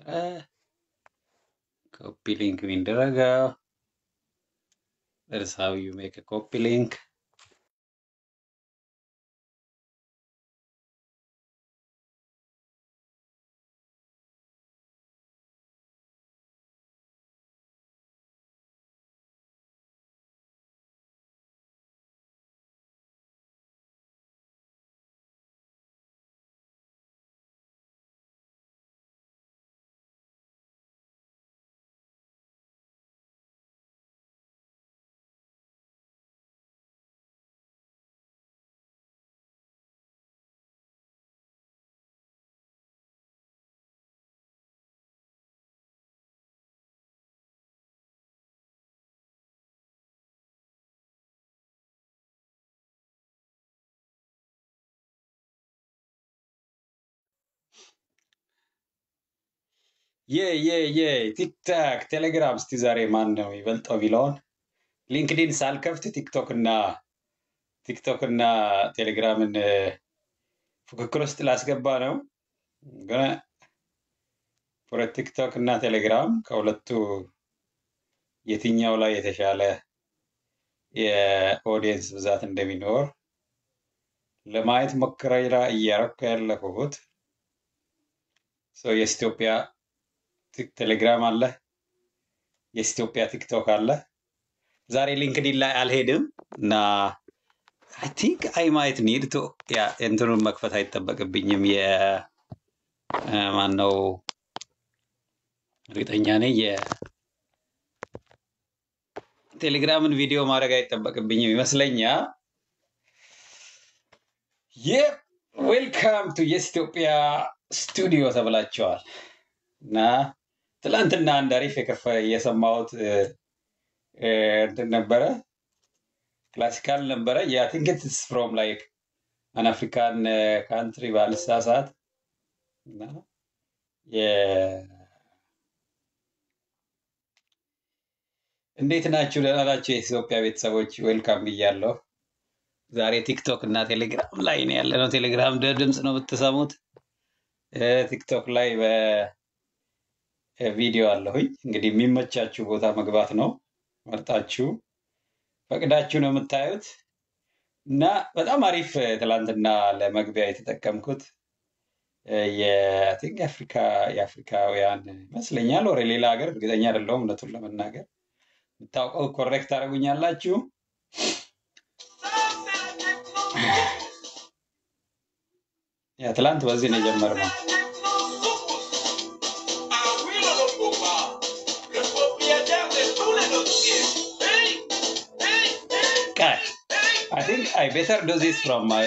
ኮፒ ሊንክ የሚደረገው That's how you make a copy link. የ የ የ ቲክታክ፣ ቴሌግራም እስቲ ዛሬ ማን ነው ይበልጠው ቢለውን ሊንክዲን ሳልከፍት ቲክቶክ እና ቲክቶክ እና ቴሌግራምን እ፣ ፉክክር ውስጥ ላስገባ ነው። ግን ፎር ቲክቶክ እና ቴሌግራም ከሁለቱ የትኛው ላይ የተሻለ የኦዲየንስ ብዛት እንደሚኖር ለማየት ሙከራ እያረኩ ያለሁት ሰው የኢትዮጵያ ቲክ- ቴሌግራም አለ፣ የኢትዮጵያ ቲክቶክ አለ። ዛሬ ሊንክዲን ላይ አልሄድም እና አይ ቲንክ አይ ማይት ኒድ ቱ ያ እንትኑን መክፈት አይጠበቅብኝም። የማን ነው እርግጠኛ ነኝ የቴሌግራምን ቪዲዮ ማድረግ አይጠበቅብኝም ይመስለኛል። ዌልካም ቱ የስ ኢትዮጵያ ስቱዲዮ ተብላቸዋል እና ትላንትና አንድ አሪፍ የከፈ የሰማሁት እ፣ እ፣ እንትን ነበረ ክላሲካል ነበረ ያ ቲንክ ኢትስ ፍሮም ላይክ አን አፍሪካን ካንትሪ ባልሳሳት እና የ- እንዴት ናችሁ? ደህና ናችሁ? የኢትዮጵያ ቤተሰቦች ዌልካም ብያለሁ። ዛሬ ቲክቶክ እና ቴሌግራም ላይ ነው ያለ ነው። ቴሌግራም ደ ድምፅ ነው የምትሰሙት። እ፣ ቲክቶክ ላይ በቪዲዮ አለሁኝ። እንግዲህ የሚመቻችሁ ቦታ መግባት ነው መርጣችሁ ፈቅዳችሁ ነው የምታዩት እና በጣም አሪፍ እ፣ ትላንትና ለመግቢያ የተጠቀምኩት እ፣ የቲንክ የአፍሪካ የአፍሪካውያን ይመስለኛል ወደ ሌላ ሀገር እርግጠኛ አይደለሁም እውነቱን ለመናገር የምታውቀው ኮሬክት ታደርጉኛላችሁ። ያ ትላንት በዚህ ነው የጀመርነው። ቃል አይ ቲንክ አይ ቤተር ዱ ዚስ ፍሮም ማይ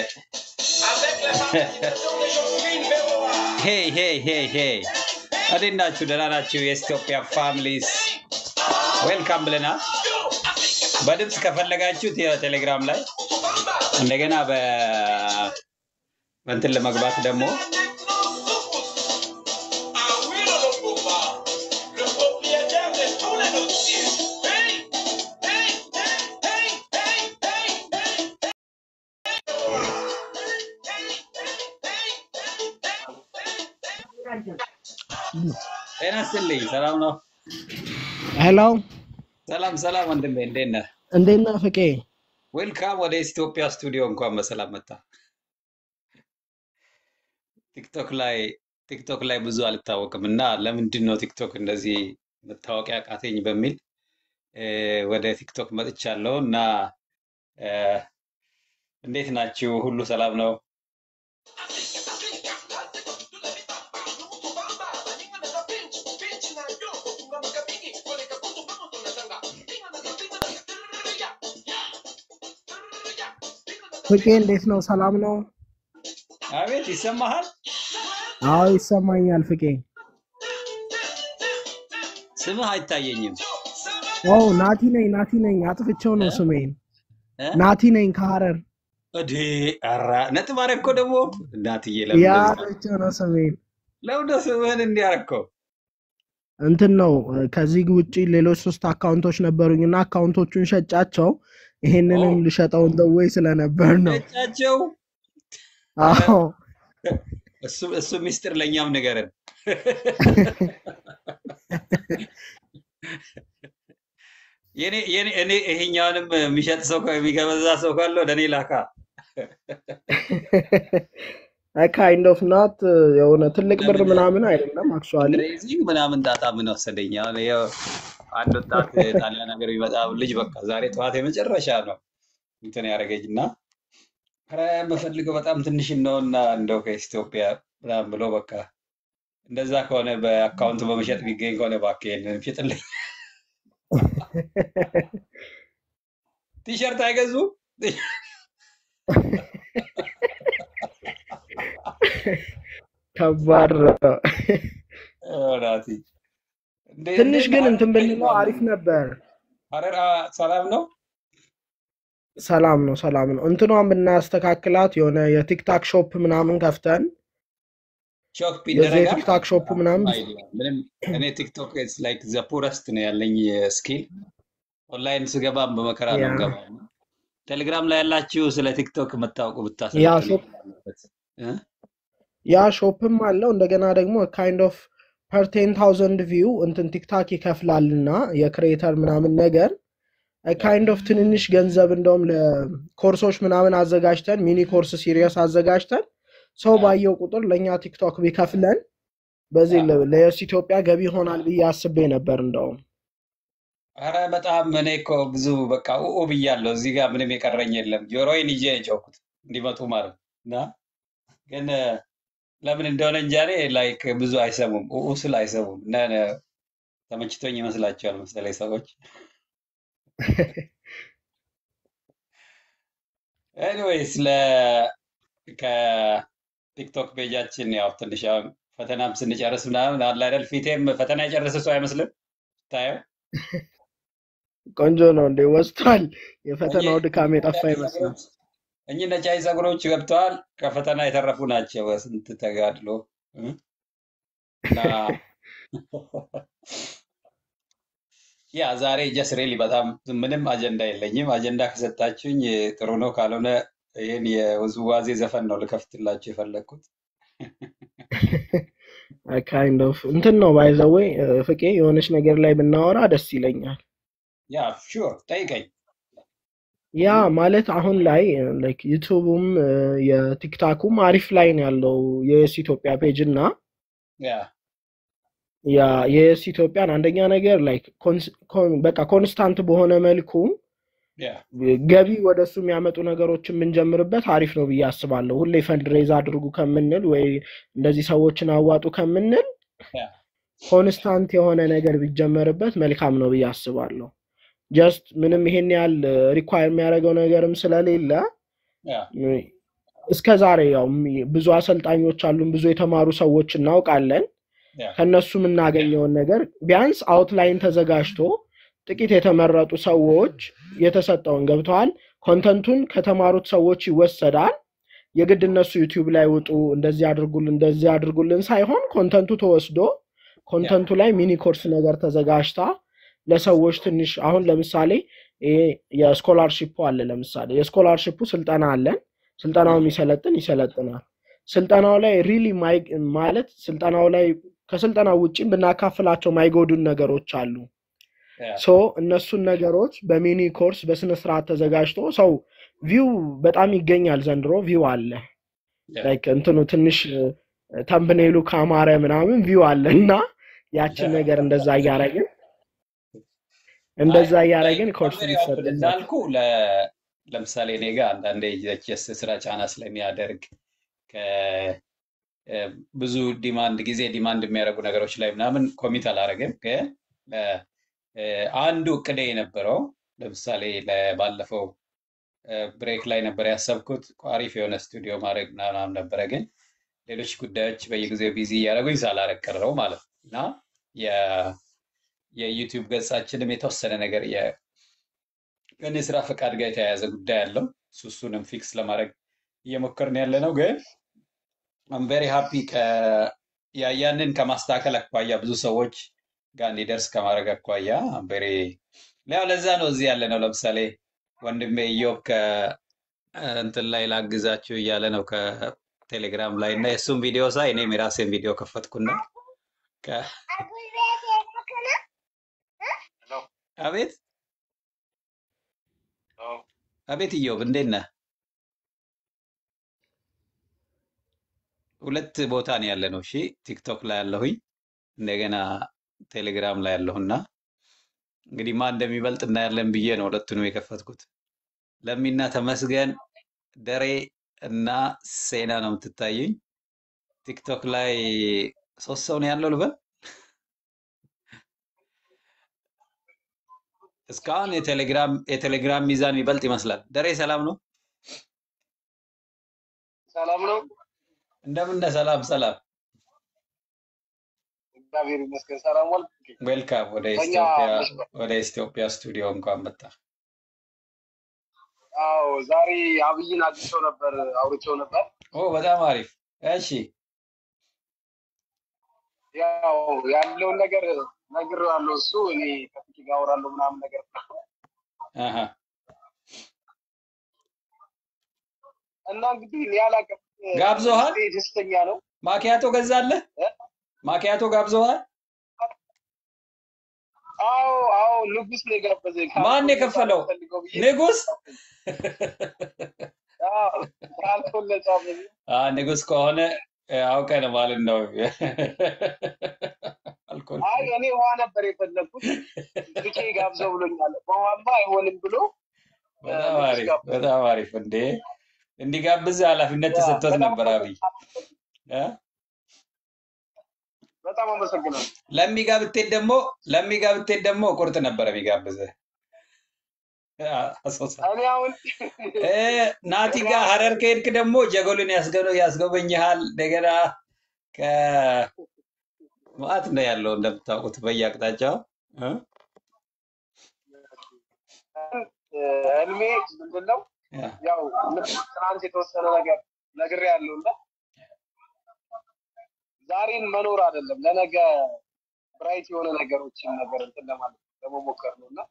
ሄይ ሄይ ሄይ ሄይ እንዴት ናችሁ? ደህና ናችሁ? የኢትዮጵያ ፋሚሊስ ዌልካም ብለናል። በድምፅ ከፈለጋችሁት የቴሌግራም ላይ እንደገና በ በእንትን ለመግባት ደግሞ ጤና ይስጥልኝ። ሰላም ነው? ሄሎ ሰላም ሰላም ወንድሜ እንዴት ነህ? እንዴት ነህ ፍቄ? ዌልካም ወደ ኢትዮጵያ ስቱዲዮ እንኳን በሰላም መጣ። ቲክቶክ ላይ ቲክቶክ ላይ ብዙ አልታወቅም እና ለምንድን ነው ቲክቶክ እንደዚህ መታወቂያ ቃተኝ በሚል እ፣ ወደ ቲክቶክ መጥቻለሁ እና እ፣ እንዴት ናችሁ? ሁሉ ሰላም ነው? ፍቄ እንዴት ነው? ሰላም ነው? አቤት ይሰማሃል? አዎ ይሰማኛል ፍቄ። ስምህ አይታየኝም ኦ ናቲ ነኝ፣ ናቲ ነኝ። አጥፍቼው እ? ነው ስሜን። እ? ናቲ ነኝ ከሐረር። እዴ ኧረ ነጥብ አደረግ እኮ ደግሞ እናትዬ፣ ለምን ያ እንደዚህ አጥፍቼው ነው ስሜን። ለምን ነው ስምህን እንዲያረከው? እንትን ነው ከዚህ ውጪ ሌሎች ሶስት አካውንቶች ነበሩኝና አካውንቶቹን ሸጫቸው። ኦ ይሄንንም ልሸጠው እንደወይ ስለነበር ነው። ነጫቸው። ኧረ አዎ እሱ እሱ ሚስጥር ለእኛም ንገረን። የኔ የኔ እኔ ይሄኛውንም የሚሸጥ ሰው የሚገበዛ ሰው ካለ ወደ እኔ ላካ። ካይንድ ኦፍ ናት የሆነ ትልቅ ብር ለምን ምናምን አይደለም አክቹዋሊ ፈንድሬዚንግ ምናምን ጣጣ ምን ወሰደኝ? አሁን ይኸው አንድ ወጣት ጣሊያን ሀገር የሚመጣ ልጅ በቃ ዛሬ ጠዋት የመጨረሻ ነው እንትን ያደረገኝ እና ኧረ የምፈልገው በጣም ትንሽ ነው እና እንደው ከኢትዮጵያ ምናምን ብሎ በቃ እንደዛ ከሆነ በአካውንት በመሸጥ ቢገኝ ከሆነ እባክህ ይሄንን ሽጥልኝ። ቲሸርት አይገዙ ከባድ ነው። ናቲ እንዴ ትንሽ እንዴት ግን ነው? እንትን ብንለው አሪፍ ነበር። ሀረር አ- ሰላም ነው? ሰላም ነው፣ ሰላም ነው። እንትኗን ብናስተካክላት የሆነ የቲክታክ ሾፕ ምናምን ከፍተን ሾክ የዚህ ይደረጋል? የቲክታክ ሾፕ ምናምን አይዲያ ምንም እኔ ቲክቶክ ኢትስ ላይክ ዘ ፑረስት ነው ያለኝ ስኪል ኦንላይን ስገባም በመከራ ነው ያ ገባው። ቴሌግራም ላይ ያላችሁ ስለ ቲክቶክ የምታውቁ ያ ብታሰለጥኑ ሾፕ አለበት እ? ያ ሾፕም አለው። እንደገና ደግሞ ካይንድ ኦፍ ፐር ቴን ታውዘንድ ቪው እንትን ቲክታክ ይከፍላልና የክሬተር ምናምን ነገር ካይንድ ኦፍ ትንንሽ ገንዘብ እንደውም ለኮርሶች ምናምን አዘጋጅተን ሚኒ ኮርስ ሲሪየስ አዘጋጅተን ሰው ያ ባየው ቁጥር ለእኛ ቲክቶክ ቢከፍለን በዚህ ያ ለ- ለየስ ኢትዮጵያ ገቢ ይሆናል ብዬ አስቤ ነበር። እንደውም ኧረ በጣም እኔ እኮ ብዙ በቃ ኡ ብያለሁ። እዚህ ጋር ምንም የቀረኝ የለም። ጆሮዬን ይዤ የጮኩት እንዲመጡ ማለት ነው። እና ግን እ፣ ለምን እንደሆነ እንጃ እኔ ላይክ ብዙ አይሰሙም። ኡ ስል አይሰሙም እና እ፣ ተመችቶኝ ይመስላቸዋል መሰለኝ ሰዎች። ኤኒዌይስ ለ ከቲክቶክ ፔጃችን ያው ትንሽ አሁን ፈተናም ስንጨርስ ምናምን አለ አይደል ፊቴም ፈተና የጨረሰ ሰው አይመስልም ስታየው። ቆንጆ ነው እንዴ ወስቷል። እኚህ የፈተናው ድካም የጠፋ ነጫጭ ይመስላል። ፀጉሮች እኚህ ነጫጭ ፀጉሮች ገብተዋል። ከፈተና የተረፉ ናቸው። ስንት ተጋድሎ እ? እና ያ ዛሬ ጀስ ሬሊ በጣም ምንም አጀንዳ የለኝም። አጀንዳ ከሰጣችሁኝ ጥሩ ነው፣ ካልሆነ ይህን የውዝዋዜ ዘፈን ነው ልከፍትላችሁ የፈለግኩት። ካይንድ ኦፍ እንትን ነው ባይ ዘ ዌይ ፍቄ የሆነች ነገር ላይ ብናወራ ደስ ይለኛል። ያ ሹር ጠይቀኝ። ያ ማለት አሁን ላይ ላይክ ዩቱቡም የቲክታኩም አሪፍ ላይ ነው ያለው የየስ ኢትዮጵያ ፔጅ እና ያ ያ የየስ ኢትዮጵያን አንደኛ ነገር ላይክ ኮንስ- ኮን- በቃ ኮንስታንት በሆነ መልኩ ያ ገቢ ወደ እሱ የሚያመጡ ነገሮችን ብንጀምርበት አሪፍ ነው ብዬ አስባለሁ። ሁሌ ፈንድሬዝ አድርጉ ከምንል ወይ እንደዚህ ሰዎችን አዋጡ ከምንል ያ ኮንስታንት የሆነ ነገር ቢጀመርበት መልካም ነው ብዬ አስባለሁ። ጀስት ምንም ይሄን ያህል ሪኳየር የሚያደርገው ነገርም ስለሌለ ያ እስከ ዛሬ ያው ሚ- ብዙ አሰልጣኞች አሉን፣ ብዙ የተማሩ ሰዎች እናውቃለን። ያ ከነሱ የምናገኘውን ነገር ቢያንስ አውትላይን ተዘጋጅቶ ጥቂት የተመረጡ ሰዎች የተሰጠውን ገብተዋል። ኮንተንቱን ከተማሩት ሰዎች ይወሰዳል። የግድ እነሱ ዩቲዩብ ላይ ውጡ፣ እንደዚህ አድርጉልን፣ እንደዚህ አድርጉልን ሳይሆን ኮንተንቱ ተወስዶ ያ ኮንተንቱ ላይ ሚኒ ኮርስ ነገር ተዘጋጅታ ለሰዎች ትንሽ አሁን ለምሳሌ ይሄ የስኮላርሺፑ አለ። ለምሳሌ የስኮላርሺፑ ስልጠና አለን። ስልጠናው የሚሰለጥን ይሰለጥናል። ስልጠናው ላይ ሪሊ ማለት ስልጠናው ላይ ከስልጠናው ውጭም ብናካፍላቸው ማይጎዱን ነገሮች አሉ። ያ ሶ እነሱን ነገሮች በሚኒ ኮርስ በስነ ስርዓት ተዘጋጅቶ ሰው ቪው በጣም ይገኛል። ዘንድሮ ቪው አለ ያ ላይክ እንትኑ ትንሽ ተምብኔሉ ካማረ ምናምን ቪው አለ እና ያችን ነገር እንደዛ እያረግን እንደዛ እያረግን ኮርስ ቬሪ ኦፕን ቢሰጥበት እንዳልኩ ለ- ለምሳሌ እኔ ጋር አንዳንዴ የቼስ ስራ ጫና ስለሚያደርግ ከ- እ፣ ብዙ ዲማንድ ጊዜ ዲማንድ የሚያደርጉ ነገሮች ላይ ምናምን ኮሚት አላደረግም። ግን እ፣ እ፣ አንዱ እቅዴ የነበረው ለምሳሌ ለ- ባለፈው ብሬክ ላይ ነበር ያሰብኩት አሪፍ የሆነ ስቱዲዮ ማድረግ ምናምን ነበረ። ግን ሌሎች ጉዳዮች በየጊዜው ቢዚ እያደረጉኝ ሳላረግ ቀረው ማለት ነው እና የ- የዩቲዩብ ገጻችንም የተወሰነ ነገር የ- ከእኔ ስራ ፈቃድ ጋር የተያያዘ ጉዳይ አለው። እሱ እሱንም ፊክስ ለማድረግ እየሞከርን ያለ ነው። ግን አም ቬሪ ሃፒ ያንን ከማስተካከል አኳያ ብዙ ሰዎች ጋር እንዲደርስ ከማድረግ አኳያ አም ቬሪ ያው ለዛ ነው እዚህ ያለ ነው። ለምሳሌ ወንድሜ ኢዮብ ከእንትን ላይ ላግዛችሁ እያለ ነው ከቴሌግራም ላይ እና የእሱም ቪዲዮ ሳይ እኔም የራሴን ቪዲዮ ከፈትኩና ከ- አቤት አቤት እዮብ እንዴት ነህ? ሁለት ቦታ ነው ያለ ነው። እሺ ቲክቶክ ላይ ያለሁኝ እንደገና ቴሌግራም ላይ ያለሁና እንግዲህ ማን እንደሚበልጥ እናያለን ብዬ ነው ሁለቱንም የከፈትኩት። ለሚና ተመስገን ደሬ እና ሴና ነው የምትታየኝ። ቲክቶክ ላይ ሶስት ሰው ነው ያለው ልበል። እስካሁን የቴሌግራም የቴሌግራም ሚዛን የሚበልጥ ይመስላል። ደሬ ሰላም ነው? ሰላም ነው። እንደምን ነህ? ሰላም ሰላም። እግዚአብሔር ይመስገን። ሰላም ዋልክ? ዌልካም ወደ በእኛ ኢትዮጵያ መስመር ወደ ኢትዮጵያ ስቱዲዮ እንኳን መጣ። አዎ፣ ዛሬ አብይን አግኝቼው ነበር፣ አውርቼው ነበር። ኦ በጣም አሪፍ። እሺ ያው ያለውን ነገር ነግሬዋለሁ። እሱ እኔ ከፊት ጋር አወራለሁ ምናምን ነገር አሀ እና እንግዲህ እኔ አላውቅም። ጋብዞሃል? ውስጤ ደስተኛ ነው። ማኪያቶ ገዛለህ? እ? ማኪያቶ ጋብዞሃል? አዎ አዎ፣ ንጉስ ነው የጋበዘኝ። ማን የከፈለው? ፈልገው ብዬ ንጉስ? አዎ፣ ካልኩን ለጻፈኝ አ ንጉስ ከሆነ እ፣ አውቀህ ነው ማለት ነው። አልኮል አይ እኔ ውሃ ነበር የፈለግኩት። ብቻ ጋብዘው ብሎኛል። በውሃማ አይሆንም ብሎ እ፣ በጣም ንጉስ አሪፍ ጋበዘኝ። በጣም አሪፍ። እንዴ እንዲጋብዝ ኃላፊነት ያ፣ ተሰጥቶት በጣም ነበር አብይ እ? በጣም አመሰግናለሁ። ለሚጋ ብትሄድ ደግሞ ለሚጋ ብትሄድ ደግሞ ቁርጥ ነበረ የሚጋብዝህ አ፣ አሶሳ እኔ አሁን እ፣ ናቲ ጋር ሀረር ከሄድክ ደግሞ ጀጎልን ያስገ- ያስጎበኝሃል። እንደገና ከማት ነው ያለው እንደምታውቁት በየአቅጣጫው እ? ህልሜ ምንድን ነው? ያ፣ ያው ትናንት የተወሰነ ነገር ነግሬያለሁ እና ዛሬን መኖር አይደለም ለነገ ብራይት የሆነ ነገሮችን ነገር እንትን ለማለት ለመሞከር ነው እና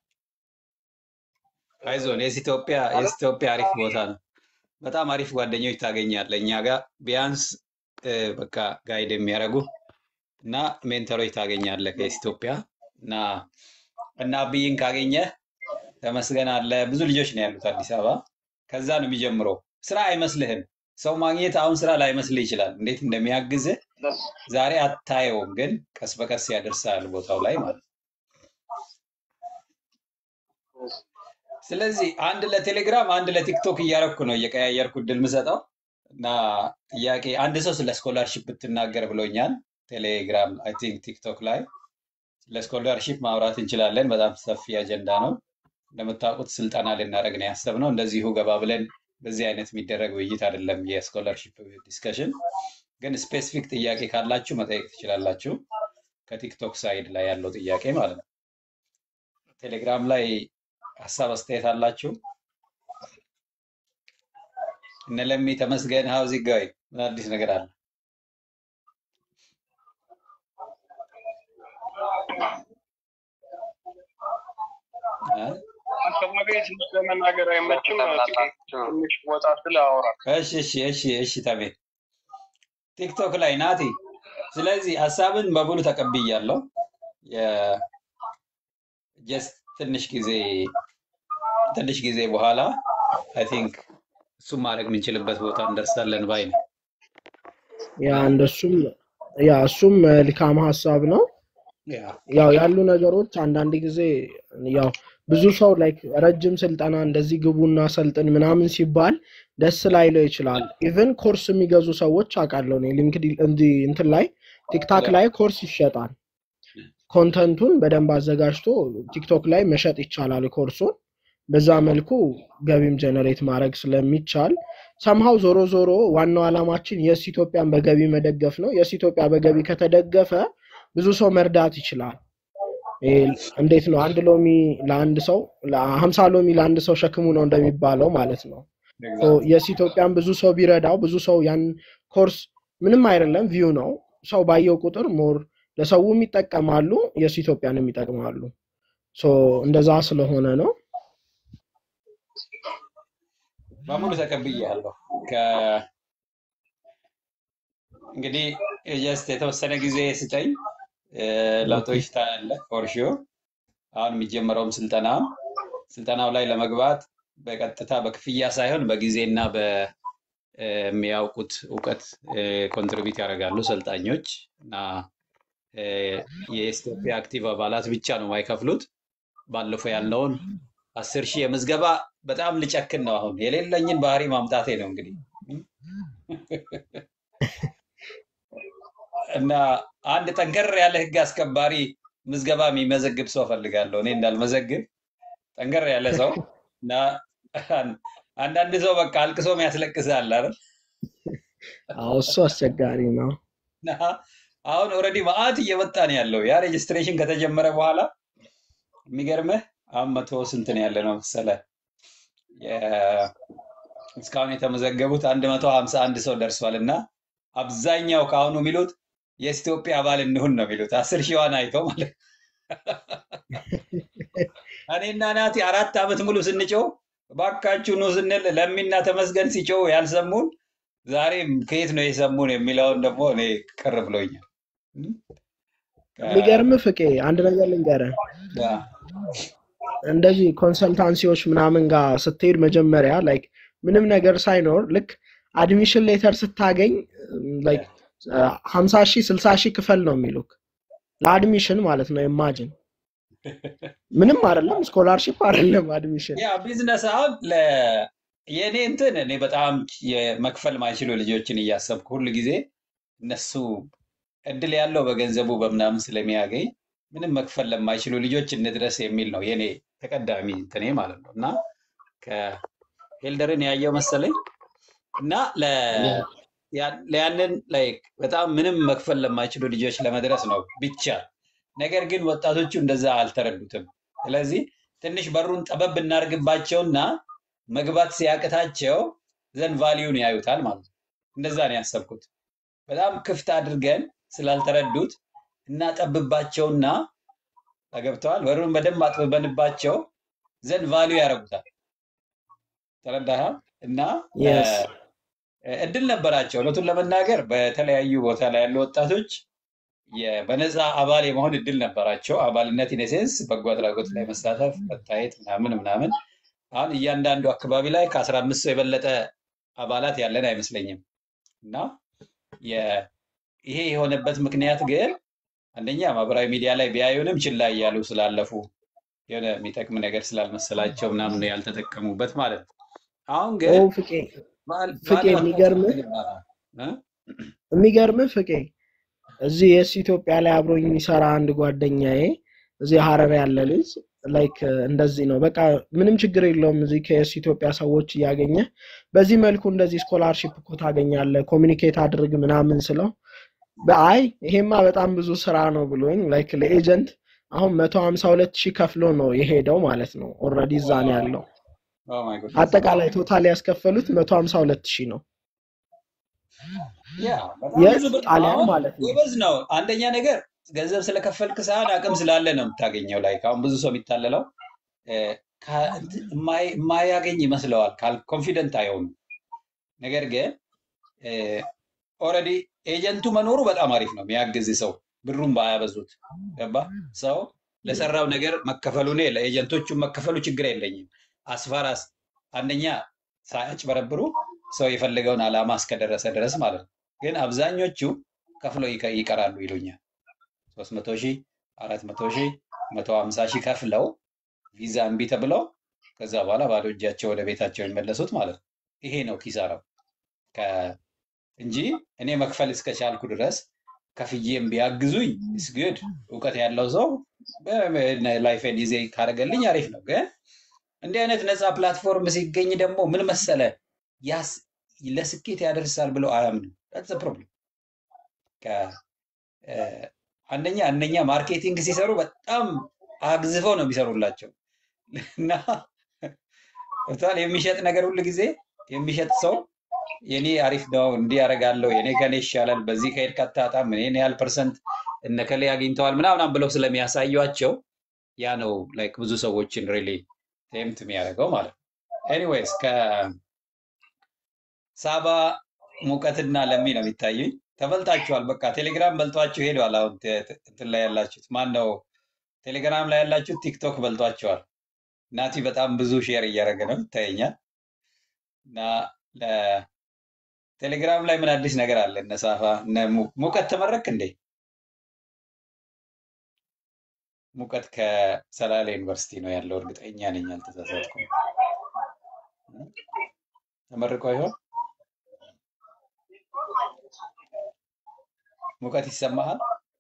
አይዞን የስ ኢትዮጵያ የስ ኢትዮጵያ አሪፍ ቦታ ነው። በጣም አሪፍ ጓደኞች ታገኛለህ። እኛ ጋር ቢያንስ እ፣ በቃ ጋይድ የሚያደርጉ እና ሜንተሮች ታገኛለህ ከየስ ኢትዮጵያ እና እና አብይን ካገኘህ ተመስገን አለ። ብዙ ልጆች ነው ያሉት አዲስ አበባ። ከዛ ነው የሚጀምረው። ስራ አይመስልህም። ሰው ማግኘት አሁን ስራ ላይመስልህ ይችላል። እንዴት እንደሚያግዝህ ደስ ዛሬ አታየውም፣ ግን ቀስ በቀስ ያደርሳል ቦታው ላይ ማለት ነው። ስለዚህ አንድ ለቴሌግራም አንድ ለቲክቶክ እያረኩ ነው እየቀያየርኩ እድል ምሰጠው እና ጥያቄ አንድ ሰው ስለ ስኮላርሺፕ ብትናገር ብሎኛል። ቴሌግራም አይ ቲንክ ቲክቶክ ላይ ስለ ስኮላርሺፕ ማውራት እንችላለን። በጣም ሰፊ አጀንዳ ነው። እንደምታውቁት ስልጠና ልናደርግ ነው ያሰብነው። እንደዚሁ ገባ ብለን በዚህ አይነት የሚደረግ ውይይት አይደለም የስኮላርሺፕ ዲስከሽን። ግን ስፔሲፊክ ጥያቄ ካላችሁ መጠየቅ ትችላላችሁ። ከቲክቶክ ሳይድ ላይ ያለው ጥያቄ ማለት ነው። ቴሌግራም ላይ ሀሳብ አስተያየት አላችሁ? እነ ለሚ ተመስገን ሀውዚ ጋይ ምን አዲስ ነገር አለ? እ? አካባቢ ትንሽ ለመናገር አይመችም። ጥቂት ትንሽ ወጣ ስለ አወራል። እሺ እሺ እሺ እሺ ተሜ ቲክቶክ ላይ ናቲ። ስለዚህ ሀሳብን በሙሉ ተቀብያለሁ። ጀስት ትንሽ ጊዜ ትንሽ ጊዜ በኋላ አይ ቲንክ እሱም ማድረግ የምንችልበት ቦታ እንደርሳለን ባይ ነው። ያ እንደሱም ያ እሱም መልካም ሀሳብ ነው። ያ ያው ያሉ ነገሮች አንዳንድ ጊዜ ያው ብዙ ሰው ላይክ ረጅም ስልጠና እንደዚህ ግቡና ሰልጥን ምናምን ሲባል ደስ ላይለው ይችላል። ኢቨን ኮርስ የሚገዙ ሰዎች አውቃለሁ እኔ ሊንክድኢን እንዲህ እንትን ላይ ቲክታክ ያ ላይ ኮርስ ይሸጣል። ኮንተንቱን በደንብ አዘጋጅቶ ቲክቶክ ላይ መሸጥ ይቻላል ኮርሱን። በዛ መልኩ ገቢም ጀነሬት ማድረግ ስለሚቻል ሰምሃው ዞሮ ዞሮ ዋናው ዓላማችን የስ ኢትዮጵያን በገቢ መደገፍ ነው። የስ ኢትዮጵያ በገቢ ከተደገፈ ብዙ ሰው መርዳት ይችላል። ይሄ እንዴት ነው? አንድ ሎሚ ለአንድ ሰው ሀምሳ ሎሚ ለአንድ ሰው ሸክሙ ነው እንደሚባለው ማለት ነው። ሶ ኤግዛክትሊ የስ ኢትዮጵያን ብዙ ሰው ቢረዳው ብዙ ሰው ያን ኮርስ ምንም አይደለም ቪው ነው። ሰው ባየው ቁጥር ሞር ለሰውም ይጠቀማሉ፣ የስ ኢትዮጵያንም ይጠቅማሉ። ሶ እንደዛ ስለሆነ ነው። በሙሉ ተቀብያለሁ። ከ እንግዲህ ጀስት የተወሰነ ጊዜ ስጠኝ እ፣ ኦኬ ለውጦች ታያለህ ፎር ሹር። አሁን የሚጀመረውም ስልጠና ስልጠናው ላይ ለመግባት በቀጥታ በክፍያ ሳይሆን በጊዜና በሚያውቁት እውቀት ኮንትሪቢዩት ያደርጋሉ ሰልጣኞች እና እ፣ የኢትዮጵያ አክቲቭ አባላት ብቻ ነው የማይከፍሉት። ባለፈው ያለውን አስር ሺህ የምዝገባ በጣም ልጨክን ነው። አሁን የሌለኝን ባህሪ ማምጣቴ ነው እንግዲህ እና አንድ ጠንከር ያለ ህግ አስከባሪ ምዝገባ የሚመዘግብ ሰው እፈልጋለሁ። እኔ እንዳልመዘግብ ጠንከር ያለ ሰው እና አንዳንድ ሰው በቃ አልቅሶ ያስለቅሳል አይደል? አዎ እሱ አስቸጋሪ ነው። እና አሁን ኦልሬዲ መአት እየመጣ ነው ያለው። ያ ሬጅስትሬሽን ከተጀመረ በኋላ የሚገርምህ አሁን መቶ ስንት ነው ያለ ነው መሰለህ? የ- እስካሁን የተመዘገቡት አንድ መቶ ሀምሳ አንድ ሰው ደርሷል እና አብዛኛው ከአሁኑ የሚሉት የኢትዮጵያ አባል እንሁን ነው የሚሉት። አስር ሺዋን አይተው ማለት ነው። እኔና ናቲ አራት ዓመት ሙሉ ስንጮው እባካችሁ ኑ ስንል ለሚና ተመስገን ሲጮው ያልሰሙን ዛሬ ከየት ነው የሰሙን የሚለውን ደግሞ እኔ ቅር ብሎኛል። የሚገርም ፍቄ አንድ ነገር ልንገርህ። ያ፣ እንደዚህ ኮንሰልታንሲዎች ምናምን ጋር ስትሄድ መጀመሪያ ላይክ ምንም ነገር ሳይኖር ልክ አድሚሽን ሌተር ስታገኝ ላይክ ሀምሳ ሺህ ስልሳ ሺህ ክፈል ነው የሚሉክ ለአድሚሽን ማለት ነው። ኢማጅን ምንም አይደለም፣ ስኮላርሺፕ አይደለም አድሚሽን። ያ ቢዝነስ አሁን ለ- የእኔ እንትን እኔ በጣም የመክፈል ማይችሉ ልጆችን እያሰብኩ ሁል ጊዜ እነሱ እድል ያለው በገንዘቡ በምናምን ስለሚያገኝ ምንም መክፈል ለማይችሉ ልጆች እንድረስ የሚል ነው የኔ ተቀዳሚ እንትኔ ማለት ነው። እና ከሄልደርን ያየው መሰለኝ እና ለ- ያ- ያንን ላይክ በጣም ምንም መክፈል ለማይችሉ ልጆች ለመድረስ ነው ብቻ። ነገር ግን ወጣቶቹ እንደዛ አልተረዱትም። ስለዚህ ትንሽ በሩን ጠበብ እናርግባቸውና መግባት ሲያቅታቸው ዘንድ ቫሊዩን ያዩታል ማለት ነው። እንደዛ ነው ያሰብኩት። በጣም ክፍት አድርገን ስላልተረዱት እናጠብባቸውና ተገብተዋል። በሩን በደንብ አጥብበንባቸው ዘንድ ቫሊዩ ያደርጉታል። ተረዳህ? እና የስ እ፣ እድል ነበራቸው። እውነቱን ለመናገር በተለያዩ ቦታ ላይ ያሉ ወጣቶች የ- በነፃ አባል የመሆን እድል ነበራቸው። አባልነት ኢኔሴንስ በጎ አድራጎት ላይ መሳተፍ፣ መታየት ምናምን ምናምን። አሁን እያንዳንዱ አካባቢ ላይ ከአስራ አምስት ሰው የበለጠ አባላት ያለን አይመስለኝም። እና የ- ይሄ የሆነበት ምክንያት ግን አንደኛ ማህበራዊ ሚዲያ ላይ ቢያዩንም ችላ እያሉ ስላለፉ የሆነ የሚጠቅም ነገር ስላልመሰላቸው ምናምን ነው ያልተጠቀሙበት ማለት ነው። አሁን ኦ ግን ፍቄ ባል- ፍቄ ባለው የሚገርምህ አስተሳሰብ ይባላል እ? የሚገርምህ ፍቄ እዚህ የስ ኢትዮጵያ ላይ አብሮኝ የሚሰራ አንድ ጓደኛዬ እዚህ ሀረር ያለ ልጅ ላይክ እንደዚህ ነው። በቃ ምንም ችግር የለውም እዚህ ከየስ ኢትዮጵያ ሰዎች እያገኘ በዚህ መልኩ እንደዚህ ስኮላርሺፕ እኮ ታገኛለህ፣ ኮሚኒኬት አድርግ ምናምን ስለው በአይ ይሄማ በጣም ብዙ ስራ ነው ብሎኝ ላይክ ለኤጀንት አሁን መቶ ሀምሳ ሁለት ሺህ ከፍሎ ነው የሄደው ማለት ነው። ኦልሬዲ እዛ ነው ያለው። ኦ ማይ ጎድነስ አጠቃላይ ቶታል ያስከፈሉት መቶ ሀምሳ ሁለት ሺህ ነው ያ በጣም የስ ብዙ ብር ነው። ጣሊያን አሁን ማለት ነው። ጎበዝ ነው። አንደኛ ነገር ገንዘብ ስለከፈልክ ሳይሆን አቅም ስላለ ነው የምታገኘው። ላይ አሁን ብዙ ሰው የሚታለለው እ፣ ከ- እንትን የማይ- የማያገኝ ይመስለዋል። ኮንፊደንት አይሆኑም። ነገር ግን ኦልሬዲ ኤጀንቱ መኖሩ በጣም አሪፍ ነው። የሚያግዝ ሰው ብሩን ባያበዙት ገባ ሰው ለሰራው ነገር መከፈሉ እኔ ለኤጀንቶቹ መከፈሉ ችግር የለኝም። አስፋራስ አንደኛ ሳያጭበረብሩ ሰው የፈለገውን ዓላማ እስከደረሰ ድረስ ማለት ነው። ግን አብዛኞቹ ከፍለው ይቀ- ይቀራሉ ይሉኛል። ሶስት መቶ ሺህ አራት መቶ ሺህ መቶ ሀምሳ ሺህ ከፍለው ቪዛ እምቢ ተብለው ከዛ በኋላ ባዶ እጃቸው ወደ ቤታቸው የሚመለሱት ማለት ነው። ይሄ ነው ኪሳራው ከ- እንጂ እኔ መክፈል እስከቻልኩ ድረስ ከፍዬም ቢያግዙኝ ስግድ እውቀት ያለው ሰው ላይፌን ጊዜ ካደረገልኝ አሪፍ ነው። ግን እንዲህ አይነት ነፃ ፕላትፎርም ሲገኝ ደግሞ ምን መሰለ ያስ ለስኬት ያደርሳል ብለው አያምንም። that's ፕሮብለም። አንደኛ እነኛ ማርኬቲንግ ሲሰሩ በጣም አግዝፈው ነው የሚሰሩላቸው እና ቶታል የሚሸጥ ነገር ሁል ጊዜ የሚሸጥ ሰው የኔ አሪፍ ነው እንዲህ ያደርጋለሁ የኔ ከኔ ይሻላል በዚህ ከሄድክ አታጣም እኔን ያህል ፐርሰንት እነከሌ አግኝተዋል ምናምናም ብለው ስለሚያሳዩቸው ያ ነው ላይክ ብዙ ሰዎችን ሪሊ ቴምት የሚያደርገው ማለት ነው። ኤኒዌይስ ከሳባ ሙቀትና ለሚ ነው የሚታዩኝ። ተበልጣችኋል። በቃ ቴሌግራም በልጧችሁ ሄደዋል። አሁን ተ- ተ- እንትን ላይ ያላችሁት ማን ነው? ቴሌግራም ላይ ያላችሁት ቲክቶክ በልጧቸዋል። ናቲ በጣም ብዙ ሼር እያደረገ ነው ይታየኛል። እና ለ- ቴሌግራም ላይ ምን አዲስ ነገር አለ? እነ ሳፋ እነ mu- ሙቀት ተመረክ እንዴ? ሙቀት ከሰላሌ ዩኒቨርሲቲ ነው ያለው። እርግጠኛ ነኝ አልተሳሳትኩም። ተመርቆ ይሆን? ሙቀት ይሰማሃል?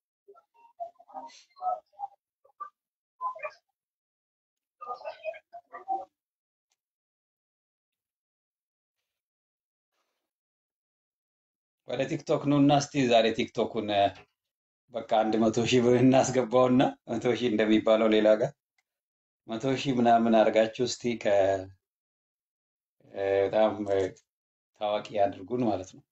ወደ ቲክቶክ ኑ እና እስቲ ዛሬ ቲክቶኩን እ፣ በቃ አንድ መቶ ሺህ ብር እናስገባውና መቶ ሺህ እንደሚባለው ሌላ ጋር መቶ ሺህ ምናምን አድርጋችሁ እስቲ ከ እ፣ በጣም እ፣ ታዋቂ አድርጉን ማለት ነው።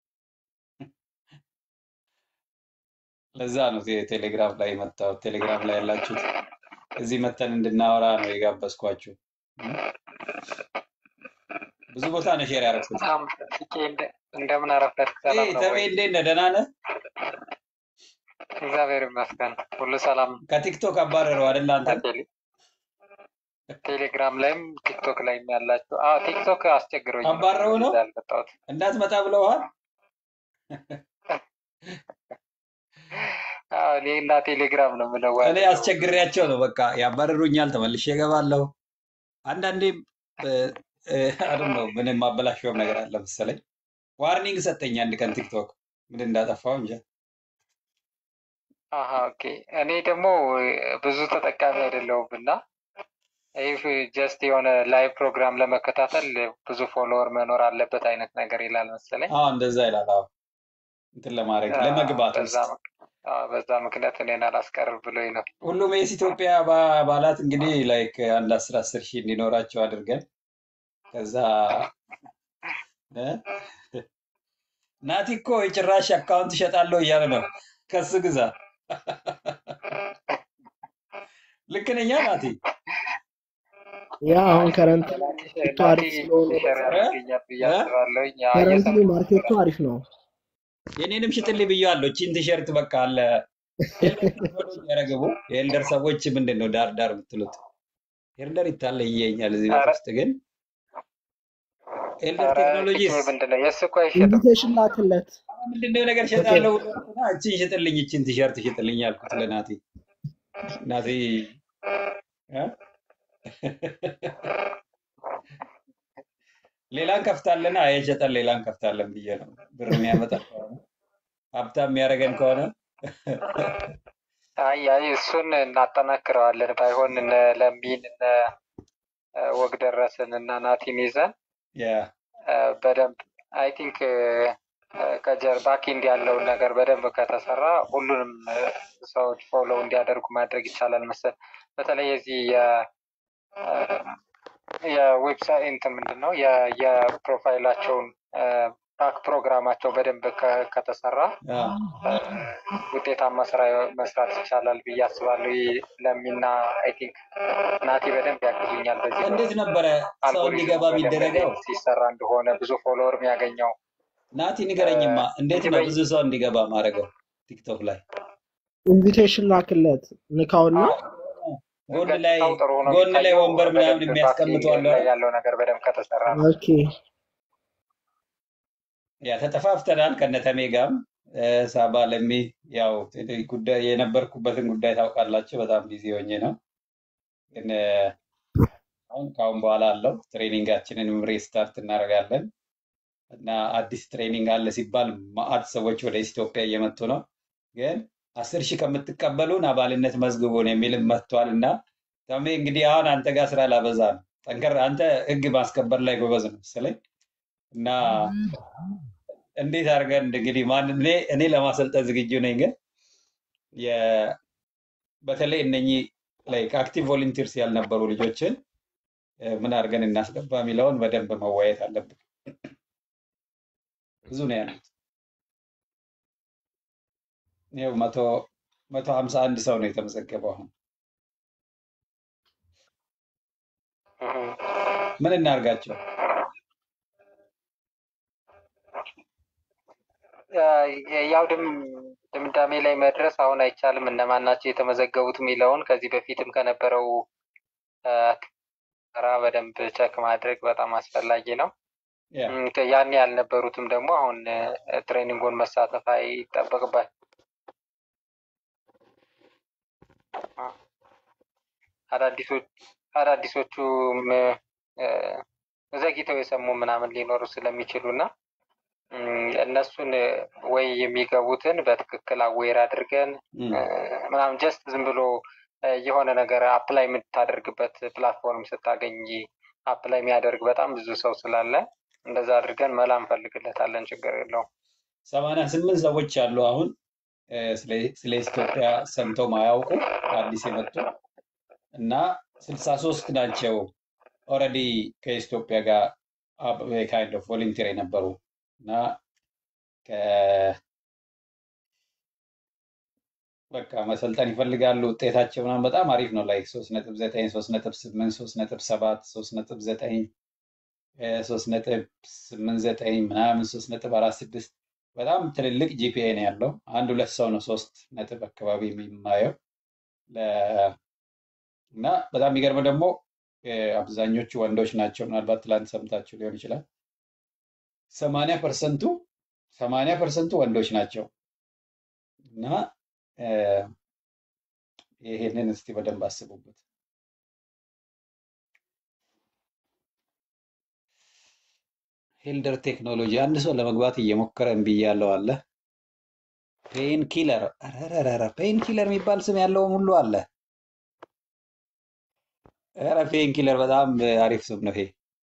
ለዛ ነው ቴ- ቴሌግራም ላይ መጣሁት። ቴሌግራም ላይ ያላችሁት እዚህ መተን እንድናወራ ነው የጋበዝኳችሁ። እ? ብዙ ቦታ ነው ሼር ያደረኩት። በጣም ፍቄ እንደ- እንደምን አረፈድክ? ኤ ሰላም ነው ተሜ ወይ? እንዴት ነህ? ደህና ነህ? እግዚአብሔር ይመስገን ሁሉ ሰላም። ከቲክቶክ አባረረው አይደል አንተን? ቴሌ ቴሌግራም ላይም ቲክቶክ ላይም ያላችሁ አዎ፣ ቲክቶክ አስቸግሮኝ ነው አባረው ነው ወደዛ ያልመጣሁት። እንዳትመጣ ብለውሃል? አዎ፣ እኔ እና ቴሌግራም ነው እኔ የምንዋደደው። አስቸግሬያቸው ነው በቃ ያባረሩኛል። ተመልሼ እገባለሁ። አንዳንዴም አይደል ነው ምንም ማበላሸውም ነገር አለ መሰለኝ። ዋርኒንግ ሰጠኝ አንድ ቀን ቲክቶክ ምን እንዳጠፋው እንጃ። አሀ ኦኬ። እኔ ደግሞ ብዙ ተጠቃሚ አይደለሁም እና ይህ ጀስት የሆነ ላይቭ ፕሮግራም ለመከታተል ብዙ ፎሎወር መኖር አለበት አይነት ነገር ይላል መሰለኝ። አዎ እንደዛ ይላል። አዎ እንትን ለማድረግ አዎ፣ ለመግባት በዛ ውስጥ ምክ- አዎ፣ በዛ ምክንያት እኔን አላስቀርብ ብሎኝ ነው። ሁሉም የስ ኢትዮጵያ አባ- አባላት እንግዲህ ላይክ አንድ አስር አስር ሺህ እንዲኖራቸው አድርገን ከዛ እ? ናቲ እኮ የጭራሽ አካውንት እሸጣለሁ እያለ ነው። ከሱ ግዛ። ልክ ነኛ ናቲ? ያ አሁን ከረንት ናቲ ማርኬቱ ናቲ አሪፍ ስለሆነ ሼር እ? ያደርገኛል ብዬ እ? አስባለሁኝ። ያው ከረንትሊ እየሰማሁ ማርኬቱ ነበር። አሪፍ ነው። የኔንም ሽጥልኝ ብዬዋለሁ። ቺን ቲሸርት በቃ አለ ኤልደር ቴክኖሎጂ ያረግቡ የኤልደር ሰዎች ምንድን ነው ዳር ዳር የምትሉት? ኤልደር ይታለየኛል እዚህ ቤት ኧረ ውስጥ ግን ኤልደር ኧረ ቴክኖሎጂስ ፍቄ ምንድን ነው የእሱ እኮ አይሸጥም። ኢንቪቴሽን ላክለት። ምንድነው ነገር ኦኬ ሸጣለሁ ብሎ እና እቺን ሽጥልኝ እቺን ቲሸርት ሽጥልኝ ያልኩት ለናቲ ናቲ እ? ሌላን ከፍታለና የሸጠን ሌላን ከፍታለን ብዬ ነው ብር የሚያመጣ ከሆነ ሀብታም የሚያደርገን ከሆነ አይ አይ እሱን እናጠናክረዋለን። ባይሆን እነ ለሚን እነ እ፣ ወግ ደረስን እና ናቲን ይዘን ያ እ፣ በደንብ አይ ቲንክ ከጀር ባኪንድ ያለውን ነገር በደንብ ከተሰራ ሁሉንም እ፣ ሰዎች ፎሎ እንዲያደርጉ ማድረግ ይቻላል መሰል። በተለይ የዚህ የ እ፣ የዌብሳይት እንትን ምንድን ነው የ- የፕሮፋይላቸውን ባክ ፕሮግራማቸው በደንብ ከ- ከተሰራ ያ እ፣ ውጤታማ ስራ መስራት ይቻላል ብዬ አስባለሁ። ይህ ለሚና አይ ቲንክ ናቲ በደንብ ያግዙኛል በዚህ እንዴት በኩል ነበረ ሰው አልጎሪዝሙ እንዲገባ በደንብ የሚደረገው? እንዴት ሲሰራ እንደሆነ ብዙ ፎሎወር የሚያገኘው ናቲ እ፣ ንገረኝማ፣ እንዴት እንጂ ነው በይ ብዙ ሰው እንዲገባ ማድረገው ቲክቶክ ላይ? ኢንቪቴሽን ላክለት ንካውና ጎን ላይ ገጽታው ጥሩ ሆኖ ጎን ላይ የሚታየው ወንበር ምናምን በደንብ የሚያስቀምጡ ባኪንግ አለ ላይ አይደል? ያለው ነገር በደንብ ከተሰራ ነው። ኦኬ ያ ተጠፋፍተናል ከነተሜ ጋርም እ፣ ሳባ ለሚ ያው ጉዳይ የነበርኩበትን ጉዳይ ታውቃላችሁ። በጣም ቢዚ ሆኜ ነው ግን እ፣ አሁን ከአሁን በኋላ አለው ትሬኒንጋችንን ሪስታርት እናደርጋለን እና አዲስ ትሬኒንግ አለ ሲባል ማአት ሰዎች ወደ ኢትዮጵያ እየመጡ ነው። ግን አስር ሺህ ከምትቀበሉን አባልነት መዝግቡን የሚልም መጥቷል እና ተሜ እንግዲህ አሁን አንተ ጋር ስራ ላበዛ ነው። ጠንከር አንተ ህግ ማስከበር ላይ ጎበዝ ነው መሰለኝ እና እንዴት አድርገን እንግዲህ ማን እኔ እኔ ለማሰልጠን ዝግጁ ነኝ። ግን የ- በተለይ እነኚህ ላይክ አክቲቭ ቮለንቲርስ ያልነበሩ ልጆችን እ፣ ምን አድርገን እናስገባ የሚለውን በደንብ መወያየት አለብን። ብዙ ነው ያሉት። ይኸው መቶ መቶ ሀምሳ አንድ ሰው ነው የተመዘገበው። አሁን እህ። ምን እናርጋቸው? እ፣ ያው ድም ድምዳሜ ላይ መድረስ አሁን አይቻልም። እነማን ናቸው የተመዘገቡት የሚለውን ከዚህ በፊትም ከነበረው እ፣ ስራ በደንብ ቸክ ማድረግ በጣም አስፈላጊ ነው። ያ እም፣ ያኔ ያልነበሩትም ደግሞ አሁን እ፣ ትሬኒንጉን መሳተፍ አይጠበቅባቸው አዳዲሶች አዳዲሶቹም እ፣ ዘግይተው የሰሙ ምናምን ሊኖሩ ስለሚችሉ እና እም፣ እነሱን እ፣ ወይ የሚገቡትን በትክክል አዌር አድርገን እም፣ እ፣ ምናምን ጀስት ዝም ብሎ እ፣ የሆነ ነገር አፕላይ የምታደርግበት ፕላትፎርም ስታገኝ አፕላይ የሚያደርግ በጣም ብዙ ሰው ስላለ እንደዛ አድርገን መላ እንፈልግለታለን። ችግር የለውም። ሰማንያ ስምንት ሰዎች አሉ አሁን እ፣ ስለ ስለ ኢትዮጵያ ሰምተው ማያውቁ አዲስ የመጡ እና ስልሳ ሶስት ናቸው ኦልሬዲ ከኢትዮጵያ ጋር ካይንድ ኦፍ ቮለንቲር የነበሩ እና ከ- በቃ መሰልጠን ይፈልጋሉ። ውጤታቸው ምናምን በጣም አሪፍ ነው። ላይ ሶስት ነጥብ ዘጠኝ ሶስት ነጥብ ስምንት ሶስት ነጥብ ሰባት ሶስት ነጥብ ዘጠኝ ሶስት ነጥብ ስምንት ዘጠኝ ምናምን ሶስት ነጥብ አራት ስድስት በጣም ትልልቅ ጂፒኤ ነው ያለው። አንድ ሁለት ሰው ነው ሶስት ነጥብ አካባቢ የሚማየው ለ- እና በጣም የሚገርመው ደግሞ እ፣ አብዛኞቹ ወንዶች ናቸው። ምናልባት ትላንት ሰምታችሁ ሊሆን ይችላል። ሰማንያ ፐርሰንቱ ሰማንያ ፐርሰንቱ ወንዶች ናቸው እና እ፣ ይሄንን እስቲ በደንብ አስቡበት። ሄልደር ቴክኖሎጂ አንድ ሰው ለመግባት እየሞከረ እምቢ እያለው አለ። ፔን ኪለር ኧረ ፔን ኪለር የሚባል ስም ያለውም ሁሉ አለ። ኧረ ፔን ኪለር በጣም አሪፍ ስም ነው። ይሄ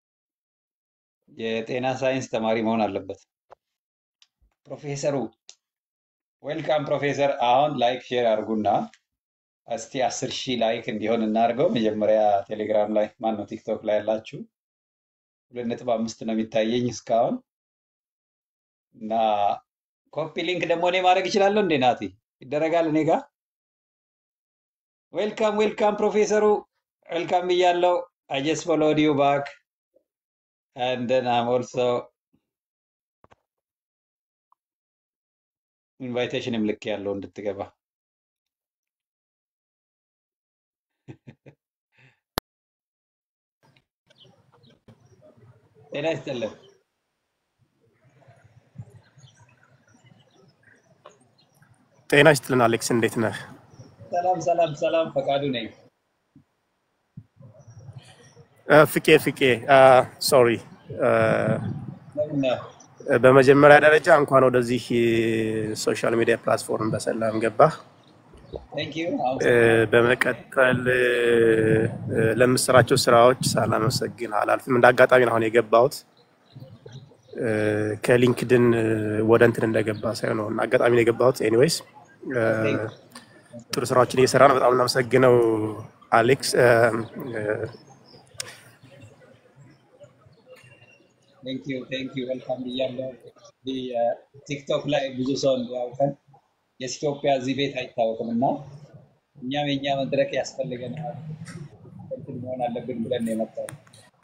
የጤና ሳይንስ ተማሪ መሆን አለበት። ፕሮፌሰሩ ዌልካም ፕሮፌሰር። አሁን ላይክ ሼር አድርጉና እስቲ አስር ሺህ ላይክ እንዲሆን እናድርገው። መጀመሪያ ቴሌግራም ላይ ማን ነው ቲክቶክ ላይ ያላችሁ ሁለት ነጥብ አምስት ነው የሚታየኝ እስካሁን እና ኮፒ ሊንክ ደግሞ እኔ ማድረግ እችላለሁ እንዴ? ናቲ ይደረጋል እኔ ጋር። ዌልካም ዌልካም ፕሮፌሰሩ ዌልካም ብያለው። አይ ጀስት ፎሎውድ ዩ ባክ and then I'm also ኢንቫይቴሽንም ልክ ያለው እንድትገባ ጤና ይስጥልን። ጤና ይስጥልን አሌክስ፣ እንዴት ነህ? ሰላም ሰላም ሰላም፣ ፈቃዱ ነኝ። እ፣ ፍቄ ፍቄ ሶሪ። ለምን ነው? በመጀመሪያ ደረጃ እንኳን ወደዚህ ሶሻል ሚዲያ ፕላትፎርም በሰላም ገባህ። ቴንክ ዩ እ፣ አመሰግናለሁ። በመቀጠል እ፣ ለምሰራቸው ስራዎች ሳላመሰግን አላልፍም። እንደ አጋጣሚ ነው አሁን የገባሁት እ፣ ከሊንክድን እ፣ ወደ እንትን እንደገባ ሳይሆን ነው፣ አጋጣሚ ነው የገባሁት። ኤኒዌይስ ቴንክ ጥሩ ስራዎችን እየሰራ ነው። በጣም እናመሰግነው አሌክስ። እ፣ እ፣ ቴንክ ዩ ቴንክ ዩ ዌልካም ብያለሁ። እንግዲህ ቲክቶክ ላይ ብዙ ሰው እንዲያውቀን የኢትዮጵያ እዚህ ቤት አይታወቅም እና እኛም የኛ መድረክ ያስፈልገናል እንትን መሆን አለብን ብለን ነው የመጣነው።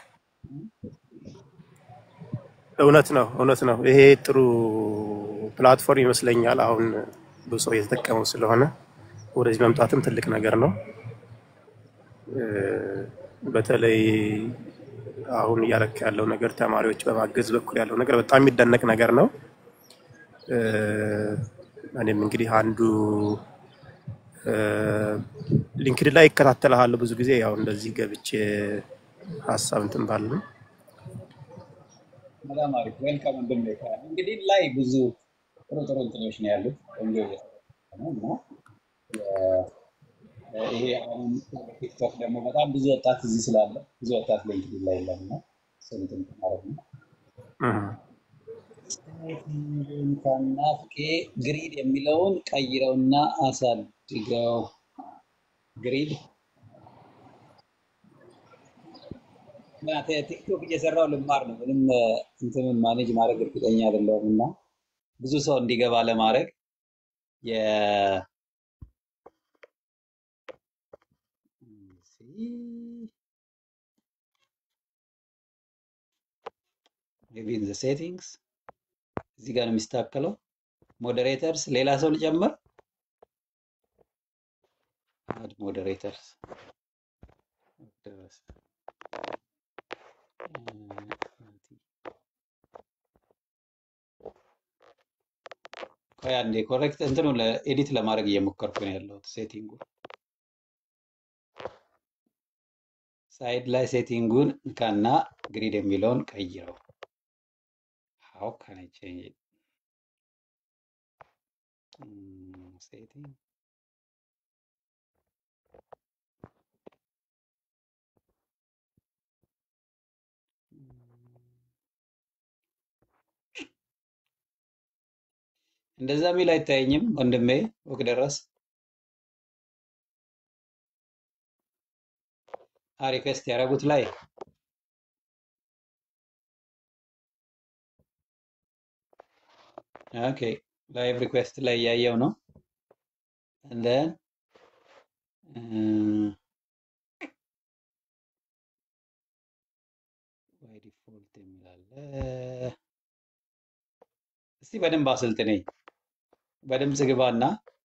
እውነት ነው እውነት ነው። ይሄ ጥሩ ፕላትፎርም ይመስለኛል። አሁን ብዙ ሰው እየተጠቀመው ስለሆነ ወደዚህ መምጣትም ትልቅ ነገር ነው። እ፣ በተለይ አሁን እያደረክ ያለው ነገር ተማሪዎች በማገዝ በኩል ያለው ነገር በጣም የሚደነቅ ነገር ነው። እ፣ እኔም እንግዲህ አንዱ ሊንክድን ላይ ይከታተልሃለሁ ብዙ ጊዜ ያው እንደዚህ ገብቼ ሀሳብ እንትን ባልንም በጣም አሪፍ ዌልካም ወንድም እንግዲህ ላይ ብዙ ጥሩ ጥሩ እንትኖች ነው ያሉት ቆንጆ እየሰራ ነው እና የ- ይሄ አሁን ቲክቶክ ደግሞ በጣም ብዙ ወጣት እዚህ ስላለ ብዙ ወጣት ሊንክድን ላይ የለም እና እሱን እንትን ማድረግ ነው። እህ። ከናፍቄ ግሪድ የሚለውን ቀይረውና አሳድገው ግሪድ እና ቲ- ቲክቶክ እየሰራው ልማር ነው። ምንም እ፣ እንትኑን ማኔጅ ማድረግ እርግጠኛ አይደለሁም እና ብዙ ሰው እንዲገባ ለማድረግ የ ሜቢ ኢን ዘ ሴቲንግስ እዚህ ጋር ነው የሚስተካከለው። ሞዴሬተርስ ሌላ ሰው ልጨምር? አድ ሞዴሬተርስ ደረሰ። ቆይ አንዴ ኮሬክት እንትኑ ኤዲት ለማድረግ እየሞከርኩ ነው ያለሁት ሴቲንጉ ሳይድ ላይ ሴቲንጉን ካና ግሪድ የሚለውን ቀይረው። ሃው ካን አይ ቼንጅ ሴቲንግ እንደዛ የሚል አይታየኝም ወንድሜ ወቅ ደረስ ሪኩዌስት ያደረጉት ላይ ኦኬ ላይቭ ሪኩዌስት ላይ እያየው ነው እንደን ባይ ዲፎልት የሚላለ እስቲ በደንብ አሰልጥነኝ በድምፅ ግባና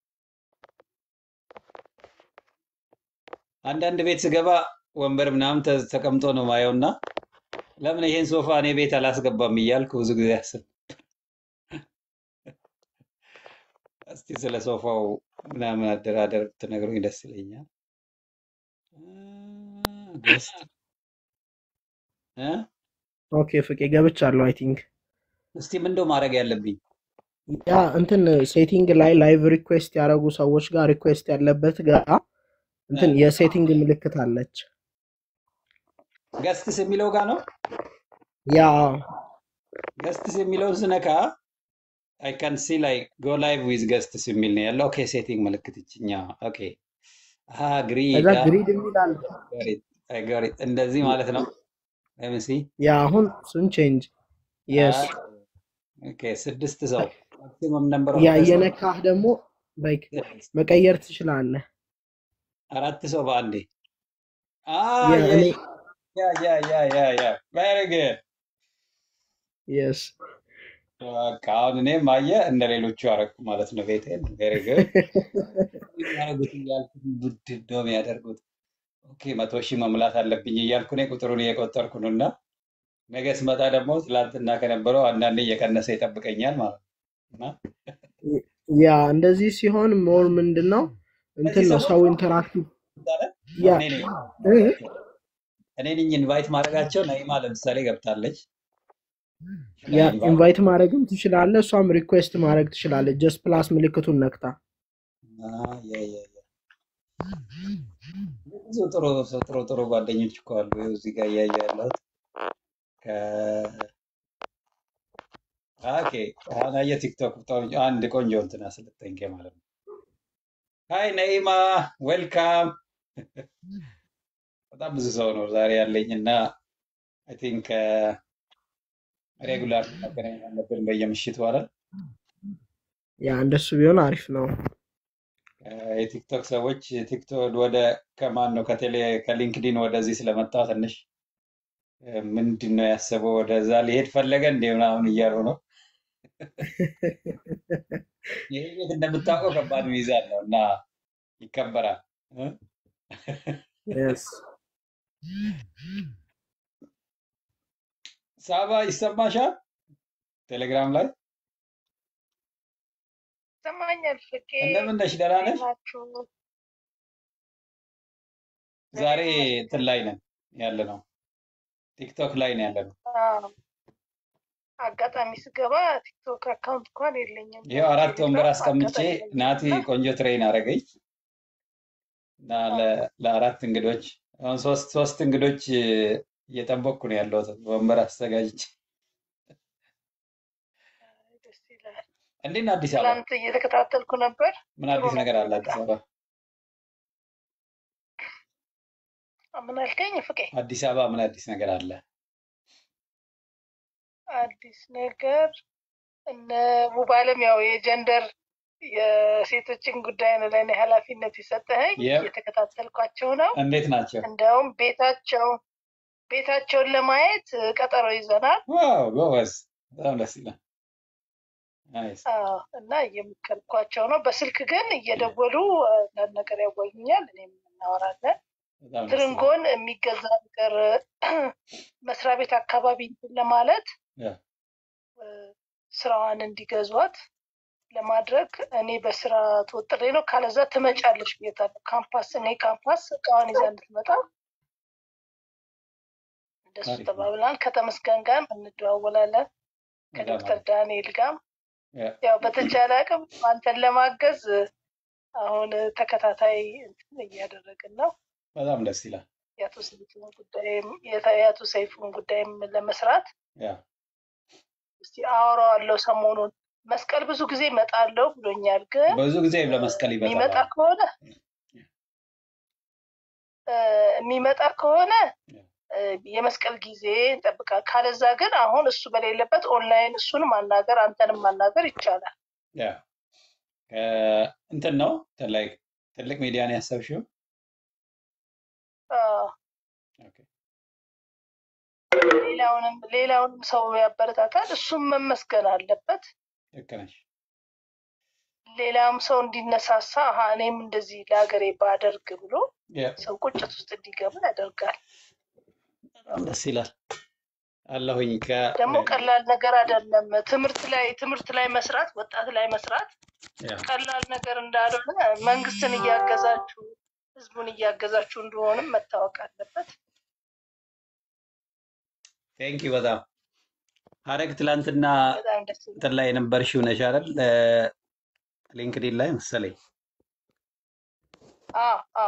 አንዳንድ ቤት ስገባ ወንበር ምናምን ተ- ተቀምጦ ነው ማየው እና ለምን ይሄን ሶፋ እኔ ቤት አላስገባም እያልኩ ብዙ ጊዜ አስብ። እስቲ ስለ ሶፋው ምናምን አደራደር ብትነግሩኝ ደስ ይለኛል። ገስት ኦኬ ፍቄ ገብቻለሁ። አይ ቲንክ እስቲ ምንድነው ማድረግ ያለብኝ? ያ እንትን ሴቲንግ ላይ ላይቭ ሪኩዌስት ያደረጉ ሰዎች ጋር ሪኩዌስት ያለበት ጋር እንትን የሴቲንግ ምልክት አለች። ገስትስ የሚለው ጋር ነው። ያ ገስትስ የሚለውን ስነካ አይ ካን ሲ ላይ ጎ ላይቭ ዊዝ ገስትስ የሚል ነው ያለው። ኦኬ ሴቲንግ ምልክት ይችኛ። ኦኬ አሃ ግሪድ ከዛ ግሪድ የሚል አለ። ጋሪት እንደዚህ ማለት ነው። ለምሲ ያ አሁን እሱን ቼንጅ የስ ኦኬ ስድስት ሰው ማክሲመም ነምበር ያ እየነካህ ደግሞ ላይክ መቀየር ትችላለህ። አራት ሰው በአንዴ አ ያ ያ እኔ ያ ያ ያ ያ ያ ቬሪ ጉድ የስ በቃ አሁን እኔም አየህ እንደ ሌሎቹ አደረኩ ማለት ነው። ቤቴን ቬሪ ጉድ ያደረጉት እያልኩ ቡድን ነው የሚያደርጉት። ኦኬ መቶ ሺህ መሙላት አለብኝ እያልኩ እኔ ቁጥሩን እየቆጠርኩ ነው እና ነገ ስመጣ ደግሞ ትላንትና ከነበረው አንዳንዴ እየቀነሰ ይጠብቀኛል ማለት ነው እና ያ እንደዚህ ሲሆን ሞር ምንድን ነው እንትን እነዚህ ነው ሰዎች ሰው ኢንተራክቲቭ ዛሬ ያ እኔ ነኝ እ? እኔ ነኝ ኢንቫይት ማድረጋቸው። ነይማ ለምሳሌ ገብታለች። ያ ኢንቫይት ኢንቫይት ማድረግም ትችላለህ። እሷም ሪኩዌስት ማድረግ ትችላለች። ጀስት ፕላስ ምልክቱን ነክታ ያ ያ ያ ብዙ ጥሩ ጥሩ ጥሩ ጓደኞች እኮ አሉ። ይኸው እዚህ ጋር እያየሁ ያለሁት ከ- ኦኬ አሁን አየህ ቲክቶክ በጣም አንድ ቆንጆ እንትን አሰለጠንኬ ማለት ነው። ሃይ ነይማ ዌልካም። በጣም ብዙ ሰው ነው ዛሬ ያለኝ እና አይ ቲንክ ሬጉላር መገናኘት አለብን በየምሽቱ አይደል? ያ እንደሱ ቢሆን አሪፍ ነው። የቲክቶክ ሰዎች ቲክቶክ ወደ ከማን ነው ከቴሌ ከሊንክዲን ወደዚህ ስለመጣ ትንሽ ምንድን ነው ያሰበው ወደዛ ሊሄድ ፈለገ እንደ ምናምን እያሉ ነው። ይህ ቤት እንደምታውቀው ከባድ ሚዛን ነው እና ይከበራል። እ? የስ ሳባ ይሰማሻል? ቴሌግራም ላይ ይሰማኛል። ፍቄ እንደምን ነሽ? ደህና እንዴት ነሽ? ናችሁ? ዛሬ እግዚአብሔር እንትን ይመስገን። ላይ ነን ያለ ነው፣ ቲክቶክ ላይ ነው ያለ ነው። አዎ፣ አጋጣሚ ስገባ ቲክቶክ አካውንት እንኳን የለኝም። ይኸው አራት ወንበር ቴሌግራም አስቀምጬ አጋጣሚ ናቲ ያገኘሁትና ቆንጆ ትሬን አደረገኝ እና ለ- ለአራት እንግዶች አሁን ሶስት ሶስት እንግዶች እየጠበቅኩ ነው ያለሁት ወንበር አዘጋጅቼ። ደስ ይላል። እንዴት ነው አዲስ አበባ? ትላንት እየተከታተልኩ ነበር። ምን ጥሩ አዲስ ነገር ነበር አለ አዲስ በጣም። አበባ? ምን አልከኝ ፍቄ? አዲስ አበባ ምን አዲስ ነገር አለ? አዲስ ነገር እነ ሙባለም ያው የጀንደር የሴቶችን ጉዳይ ነው ለእኔ ኃላፊነት የሰጠኸኝ። የብ እየተከታተልኳቸው ነው። እንዴት ናቸው? እንደውም ቤታቸው ቤታቸውን ለማየት ቀጠሮ ይዘናል። ዋው ጎበዝ፣ በጣም ደስ ይላል። ናይስ አዎ፣ እና እየመከርኳቸው ነው። በስልክ ግን እየደወሉ አንዳንድ ነገር ያወዩኛል፣ እኔም እናወራለን። በጣም ደስ ይላል። ትርንጎን የሚገዛ ነገር መስሪያ ቤት አካባቢ እንትን ለማለት ያ እ፣ ስራዋን እንዲገዟት ለማድረግ እኔ በስራ ተወጥሬ ነው። ካለዛ ትመጫለሽ ብያታለሁ። ካምፓስ እኔ ካምፓስ እቃዋን ይዛ እንድትመጣ እንደሱ አሪፍ ነው። ተባብላን ከተመስገን ጋር እንደዋወላለን በጣም ከዶክተር አሪፍ ዳንኤል ጋር ያ ያው በተቻለ አቅም አንተን ለማገዝ አሁን ተከታታይ እንትን እያደረግን ነው። በጣም ደስ ይላል። የአቶ ሰይፉን ጉዳይም የአቶ ሰይፉን ጉዳይም ለመስራት ያ እስቲ አወራዋለሁ ሰሞኑን። መስቀል ብዙ ጊዜ እመጣለሁ ብሎኛል፣ ግን ብዙ ጊዜ እ፣ ለመስቀል ይመጣል። የሚመጣ አዎ ከሆነ እ፣ የሚመጣ ከሆነ ያ እ፣ የመስቀል ጊዜ እንጠብቃል። ካለዛ ግን አሁን እሱ በሌለበት ኦንላይን እሱን ማናገር አንተንም ማናገር ይቻላል። ያ ከ- እንትን ነው ላይ ትልቅ ሚዲያ ነው ያሰብሽው? አዎ፣ ኦኬ ሌላውንም ሌላውንም ሰው ያበረታታል። እሱም መመስገን አለበት። ልክ ነሽ። ሌላም ሰው እንዲነሳሳ አሀ እኔም እንደዚህ ለሀገሬ ባደርግ ብሎ ያ ሰው ቁጭት ውስጥ እንዲገባ ያደርጋል። በጣም ደስ ይላል። አለሁኝ ከ ደግሞ ቀላል ነገር አይደለም። ትምህርት ላይ ትምህርት ላይ መስራት ወጣት ላይ መስራት ያ ቀላል ነገር እንዳልሆነ መንግስትን እያገዛችሁ ህዝቡን እያገዛችሁ እንደሆንም መታወቅ አለበት። ቴንክ ዩ በጣም ሀረግ ትላንትና በጣም ደስ ይላል። እንትን ላይ የነበርሽው ነሽ አይደል? ሊንክዲን ላይ መሰለኝ። አ አ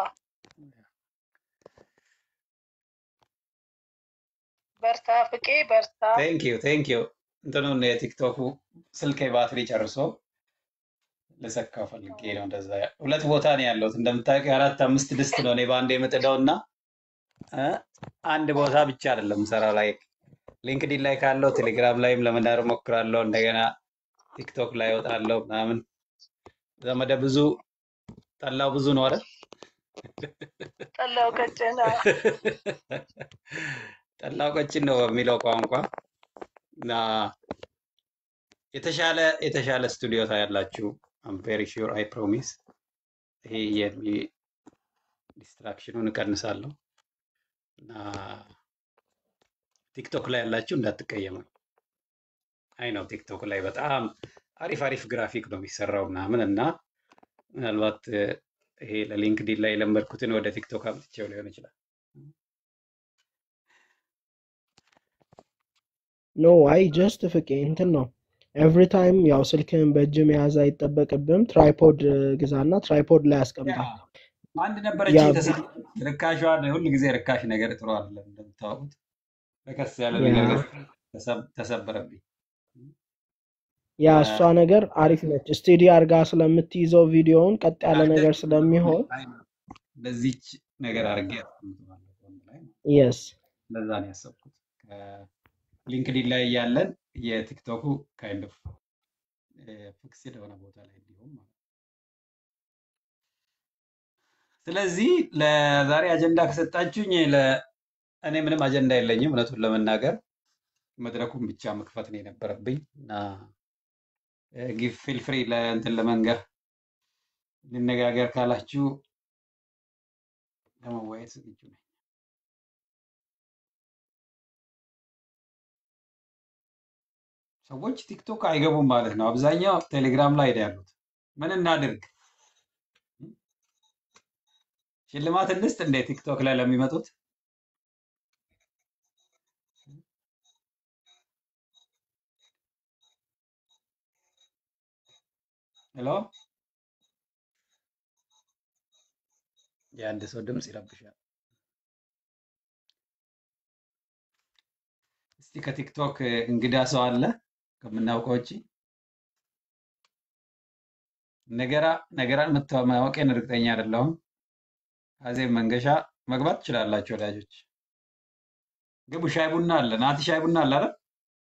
በርታ ፍቄ በርታ። ቴንክ ዩ ቴንክ ዩ። እንትኑን የቲክቶኩ ስልኬ ባትሪ ጨርሶ ልሰካው ፈልጌ ነው። እንደዛ ሁለት ቦታ ነው ያለሁት እንደምታውቂው፣ አራት አምስት ድስት ነው እኔ በአንድ የምጥደው እና እ አንድ ቦታ ብቻ አይደለም ሰራው ላይ ሊንክዲን ላይ ካለው ቴሌግራም ላይም ለመዳር ሞክራለሁ። እንደገና ቲክቶክ ላይ እወጣለሁ ምናምን። ዘመደ ብዙ ጠላው ብዙ ነው አይደል? ጠላው ቀጭን አ፣ ጠላው ቀጭን ነው በሚለው ቋንቋ እና የተሻለ የተሻለ ስቱዲዮ ታያላችሁ። አም ቬሪ ሹር አይ ፕሮሚስ። ይሄ የሚ ዲስትራክሽኑን እቀንሳለሁ እና ቲክቶክ ላይ ያላችሁ እንዳትቀየሙ። አይ ነው ቲክቶክ ላይ በጣም አሪፍ አሪፍ ግራፊክ ነው የሚሰራው ምናምን እና ምናልባት እ፣ ይሄ ለሊንክዲን ላይ የለመድኩትን ወደ ቲክቶክ አምጥቼው ሊሆን ይችላል። ኖ አይ ጀስት ፍቄ እንትን ነው ኤቭሪ ታይም ያው ስልክህን በእጅ መያዝ አይጠበቅብም። ትራይፖድ ግዛና ትራይፖድ ላይ ያ ያስቀምጣል። አንድ ያ ነበረችኝ ተሰ ርካሿን ሁል ጊዜ ርካሽ ነገር ጥሩ አይደለም እንደምታወቁት። ረከስ ያለ ያ ነገር ገዝቼ ተሰብ- ተሰበረብኝ። ያ እ፣ እሷ ነገር አሪፍ ነች። ስቴዲ አርጋ ስለምትይዘው ቪዲዮውን ቀጥ ያለ ነገር እንደዚህ ስለሚሆን አይ ነው እንደዚች ነገር አድርጌ አስቀምጠዋለሁ ጎን ላይ ማለት ነው። የስ እንደዛ ነው ያሰብኩት። ሊንክዲን ላይ ያለን የቲክቶኩ ካይንድ ኦፍ ፊክስድ የሆነ ቦታ ላይ እንዲሁም ማለት ነው። ስለዚህ ለዛሬ አጀንዳ ከሰጣችሁኝ ለ- እኔ ምንም አጀንዳ የለኝም እውነቱን ለመናገር መድረኩን ብቻ መክፈት ነው የነበረብኝ እና ጊቭ ፊል ፍሪ ለእንትን ለመንገር እንነጋገር ካላችሁ ለመወያየት ዝግጁ ነኝ። ሰዎች ቲክቶክ አይገቡም ማለት ነው። አብዛኛው ቴሌግራም ላይ ነው ያሉት። ምን እናድርግ? ሽልማት እንስጥ እንደ ቲክቶክ ላይ ለሚመጡት? ሄሎ፣ የአንድ ሰው ድምፅ ይረብሻል። እስቲ ከቲክቶክ እንግዳ ሰው አለ ከምናውቀው ውጭ? ነገራ ነገራን መታወቄን እርግጠኛ አይደለሁም። አዜብ መንገሻ መግባት ትችላላችሁ ወዳጆች። ግቡ። ሻይ ቡና አለ። ናቲ ሻይ ቡና አለ አይደል?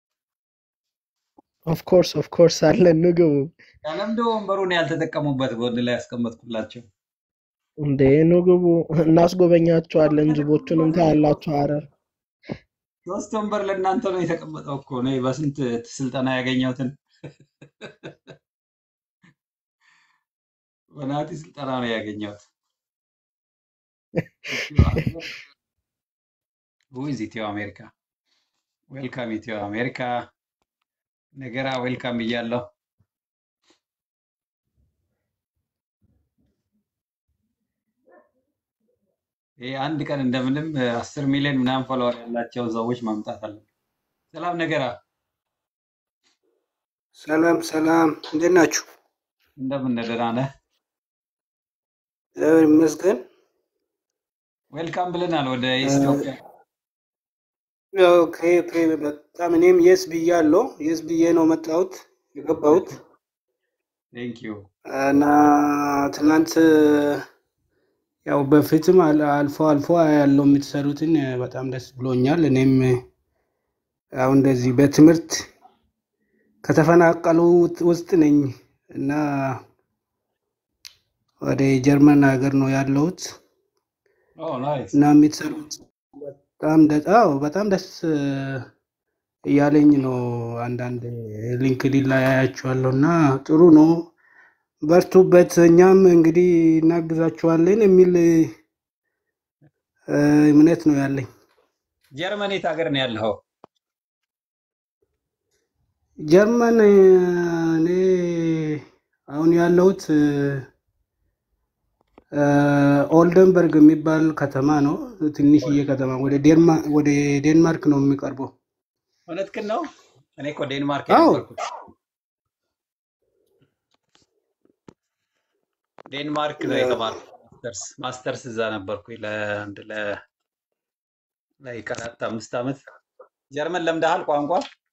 ኦፍኮርስ ኦፍኮርስ አለን ንግቡ ለምንድን ነው ወንበሩን ያልተጠቀሙበት? ጎን ላይ ያስቀመጥኩላቸው። እንዴ ንግቡ እናስጎበኛችኋለን። ጅቦቹንም ታያላችሁ። ሀረር ሶስት ወንበር ለእናንተ ነው የተቀመጠው እኮ እኔ በስንት ስልጠና ያገኘሁትን በናቲ ስልጠና ነው ያገኘሁት። ዊዝ ኢትዮ አሜሪካ ዌልካም ኢትዮ አሜሪካ ነገራ ዌልካም ብያለሁ። ይህ አንድ ቀን እንደምንም አስር ሚሊዮን ምናምን ፎሎወር ያላቸው ሰዎች ማምጣት አለ። ሰላም ነገራ ሰላም ሰላም፣ እንዴት ናችሁ? እንደምን ደህና ነህ? እግዚአብሔር ይመስገን። ዌልካም ብለናል ወደ ኢትዮጵያ። ኦኬ ኦኬ፣ በጣም እኔም የስ ብያለሁ። የስ ብዬ ነው መጣሁት የገባሁት ቴንክ ዩ እና ትናንት ያው በፊትም አል- አልፎ አልፎ ያለው የምትሰሩትን በጣም ደስ ብሎኛል። እኔም አሁን እንደዚህ በትምህርት ከተፈናቀሉ ውስጥ ነኝ እና ወደ ጀርመን ሀገር ነው ያለሁት ኦ ናይስ እና የምትሰሩት በጣም ደ- አዎ በጣም ደስ እያለኝ ነው። አንዳንድ ሊንክዲን ላይ አያቸዋለሁ እና ጥሩ ነው፣ በርቱበት፣ እኛም እንግዲህ እናግዛችኋለን የሚል እ፣ እምነት ነው ያለኝ። ጀርመን የት ሀገር ነው ያለኸው? ጀርመን እ፣ እኔ አሁን ያለሁት እ፣ ኦልደንበርግ የሚባል ከተማ ነው። ትንሽዬ ከተማ ወደ ዴንማ- ወደ ዴንማርክ ነው የሚቀርበው። እውነትህን ነው? እኔ እኮ ዴንማርክ አዎ የነበርኩት ዴንማርክ ነው የተማርኩት። ማስተርስ ማስተርስ እዛ ነበርኩኝ ለአንድ ለ ላይክ አራት አምስት ዓመት። ጀርመን ለምደሃል ቋንቋ?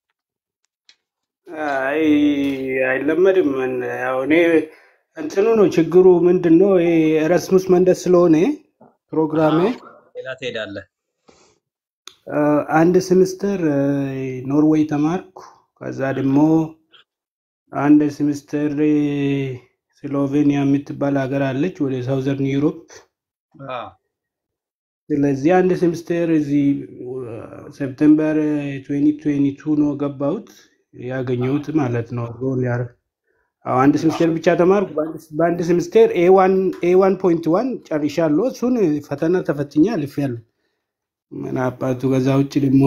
አይ አይለመድም። እን- ያው እኔ እንትኑ ነው ችግሩ ምንድን ነው ይሄ ኤራስሙስ መንደስ ስለሆነ ፕሮግራሜ አዎ፣ ሌላ ትሄዳለህ። አ፣ አንድ ሴምስተር ኖርዌይ ተማርኩ። ከዛ ደግሞ አንድ ሴምስተር ስሎቬኒያ የምትባል ሀገር አለች ወደ ሳውዘርን ዩሮፕ። አዎ፣ ስለዚህ አንድ ሴምስተር እዚህ ሴፕቴምበር 2022 ነው ገባሁት ያገኘሁት ማለት ነው ሮል ያር አዎ አንድ ሴምስተር ብቻ ተማርኩ። በአንድ በአንድ ሴምስተር ኤ ዋን ፖይንት ዋን ጨርሻለሁ። እሱን ፈተና ተፈትኜ አልፌያለሁ። ምን አባቱ ከዛ ውጭ ደግሞ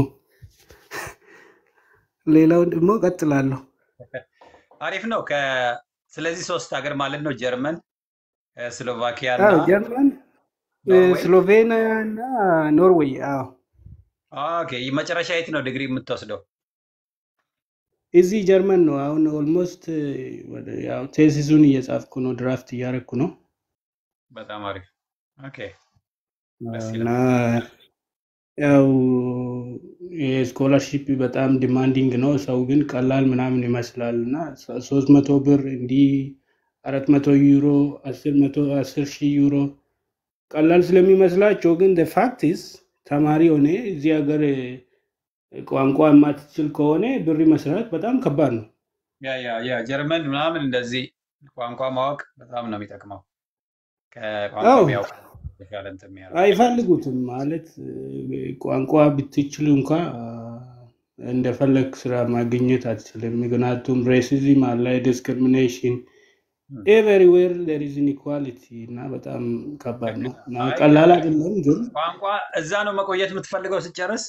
ሌላውን ደግሞ ቀጥላለሁ። አሪፍ ነው። ከ ስለዚህ ሶስት ሀገር ማለት ነው ጀርመን፣ ስሎቫኪያ እና አዎ ጀርመን፣ ኖርዌይ። ስሎቬኒያ እና ኖርዌይ። አዎ ኦኬ፣ መጨረሻ የት ነው ዲግሪ የምትወስደው? እዚህ ጀርመን ነው። አሁን ኦልሞስት ያው ቴሲሱን እየጻፍኩ ነው፣ ድራፍት እያደረኩ ነው በጣም አሪፍ። ኦኬ፣ ደስ እና ይላል። ያው የስኮላርሺፕ በጣም ዲማንዲንግ ነው። ሰው ግን ቀላል ምናምን ይመስላል እና ሶስት መቶ ብር እንዲህ አራት መቶ ዩሮ አስር መቶ አስር ሺህ ዩሮ ቀላል ስለሚመስላቸው ግን ፋክቲስ ተማሪ ሆነ እዚህ ሀገር ቋንቋ የማትችል ከሆነ ብር መስራት በጣም ከባድ ነው። ያ ያ ያ ጀርመን ምናምን እንደዚህ ቋንቋ ማወቅ በጣም ነው የሚጠቅመው። ከቋንቋ አዎ የሚያውቅ የተሻለ እንትን የሚያደርግ አይፈልጉትም ማለት ቋንቋ ብትችል እንኳ እንደፈለግ ስራ ማግኘት አትችልም። ምክንያቱም ሬሲዝም አለ፣ ዲስክሪሚኔሽን ኤቨሪዌር ዜር ኢዝ ኢንኢኳሊቲ እና በጣም ከባድ ነው እና አይ ቀላል አይደለም ግን ቋንቋ እዛ ነው መቆየት የምትፈልገው ስጨርስ?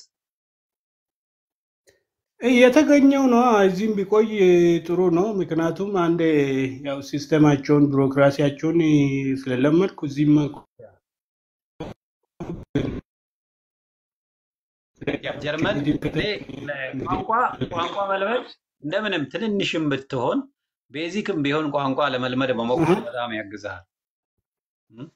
የተገኘው ነው። እዚህም ቢቆይ ጥሩ ነው። ምክንያቱም አንድ ያው ሲስተማቸውን ቢሮክራሲያቸውን ስለለመድኩ እዚህም ያ ጀርመን እኔ ቋንቋ ቋንቋ መልመድ እንደምንም ትንንሽም ብትሆን ቤዚክም ቢሆን ቋንቋ ለመልመድ መሞከር በጣም ያግዝሃል። እም?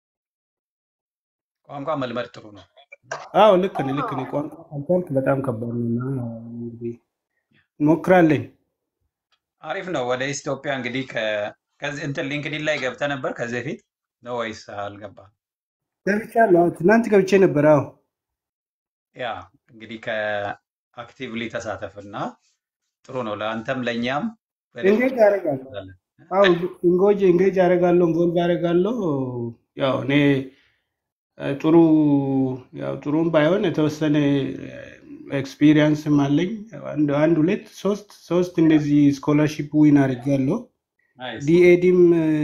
ቋንቋ መልመድ ጥሩ ነው። አዎ ልክ ነህ፣ ልክ ነህ። ቋንቋ ካልቻልክ በጣም ከባድ ነው እና እንግዲህ እንሞክራለን። አሪፍ ነው። ወደ ኢትዮጵያ እንግዲህ ከ- ከዚህ እንትን ሊንክዲን ላይ ገብተህ ነበር ከዚህ በፊት ነው ወይስ አልገባህም? ገብቻለሁ። አዎ ትናንት ገብቼ ነበር። አዎ ያ እንግዲህ ከአክቲቭሊ ተሳተፍና ጥሩ ነው ለአንተም ለእኛም በደንብ እንጌጅ አደርጋለሁ። እንላለን። አዎ ኢንጎጅ እንጌጅ አደርጋለሁ፣ ኢንቮልቭ አደርጋለሁ። ያው እኔ እ፣ ጥሩ ያው ጥሩም ባይሆን የተወሰነ ኤክስፒሪየንስም አለኝ። አንድ አንድ ሁለት ሶስት ሶስት እንደዚህ ስኮላርሺፕ ዊን አድርጋለሁ። ናይስ ዲኤዲም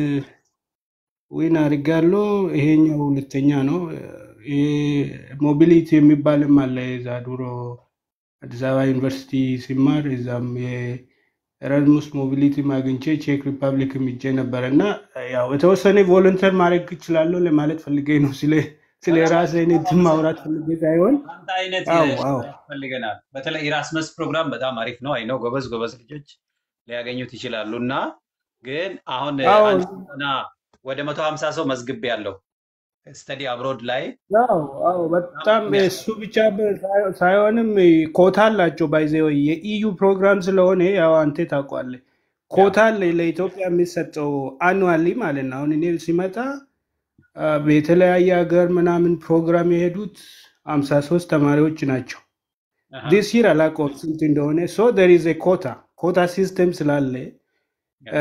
ዊን አድርጋለሁ። ይሄኛው ሁለተኛ ነው። ይሄ ሞቢሊቲ የሚባልም አለ። የዛ ድሮ አዲስ አበባ ዩኒቨርሲቲ ሲማር እዛም የኤራዝሙስ ሞቢሊቲ አግኝቼ ቼክ ሪፐብሊክም ሄጄ ነበረ እና ያው የተወሰነ ቮለንተር ማድረግ እችላለሁ ለማለት ፈልጌ ነው። ስለ ስለ በጣም ራሴ አይነት ማውራት ፈልጌ ሳይሆን አንተ አይነት አው አው ያስፈልገናል። በተለይ ኢራስመስ ፕሮግራም በጣም አሪፍ ነው። አይ ነው ጎበዝ ጎበዝ ልጆች ሊያገኙት ይችላሉ። እና ግን አሁን አዎ አንድ እና ወደ መቶ ሀምሳ ሰው መዝግቤ ያለው ስተዲ አብሮድ ላይ አዎ አዎ በጣም እሱ ብቻ በ- ሳይ- ሳይሆንም ኮታ አላቸው ባይዘ የኢዩ ፕሮግራም ስለሆነ ያው አንተ ታውቋለህ። ያ ኮታ አለ ለኢትዮጵያ የሚሰጠው አኑዋሊ ማለት ነው። አሁን እኔ ሲመጣ አ፣ በተለያየ ሀገር ምናምን ፕሮግራም የሄዱት አምሳ ሶስት ተማሪዎች ናቸው። አሃ፣ ዲስ ይር አላውቀውም ስንት እንደሆነ። ሶ ደር ኢዝ ኮታ ኮታ ሲስተም ስላለ ያ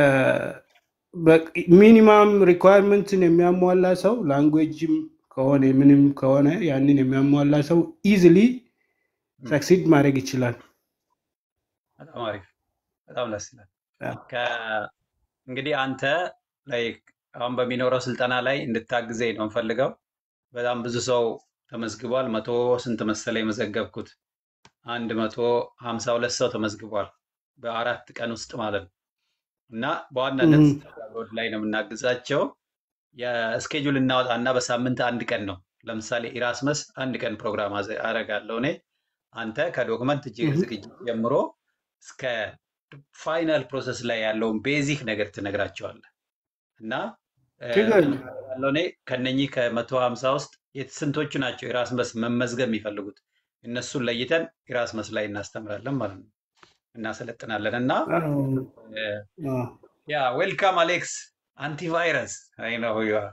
ሚኒማም ሪኳየርመንትን የሚያሟላ ሰው ላንጉዌጅም ከሆነ ምንም ከሆነ ያንን የሚያሟላ ሰው ኢዝሊ እም፣ ሰክሲድ ማድረግ ይችላል። በጣም አሪፍ በጣም ደስ ይላል። ያ። ከ- እንግዲህ አንተ ላይ አሁን በሚኖረው ስልጠና ላይ እንድታግዘኝ ነው የምፈልገው። በጣም ብዙ ሰው ተመዝግቧል። መቶ ስንት መሰለ የመዘገብኩት? አንድ መቶ ሀምሳ ሁለት ሰው ተመዝግቧል በአራት ቀን ውስጥ ማለት ነው። እና በዋናነት እም፣ ስተዲ አብሮድ ላይ ነው የምናግዛቸው። የስኬጁል እናወጣና በሳምንት አንድ ቀን ነው። ለምሳሌ ኢራስመስ አንድ ቀን ፕሮግራም አዘ- አደርጋለሁ እኔ። አንተ ከዶክመንት ጅ- እም፣ ዝግጅት ጀምሮ እስከ ፋይናል ፕሮሰስ ላይ ያለውን ቤዚክ ነገር ትነግራቸዋለህ እና እ፣ ችግር ምን የለም። አደርጋለሁ እኔ ከነኚህ ከመቶ ሀምሳ ውስጥ የት- ስንቶቹ ናቸው ኢራስመስ መመዝገብ የሚፈልጉት እነሱን ለይተን ኢራስመስ ላይ እናስተምራለን ማለት ነው እናሰለጥናለን እና አዎ፣ እ፣ አዎ። ያ ዌልካም አሌክስ አንቲቫይረስ አይ ነው ዩ አር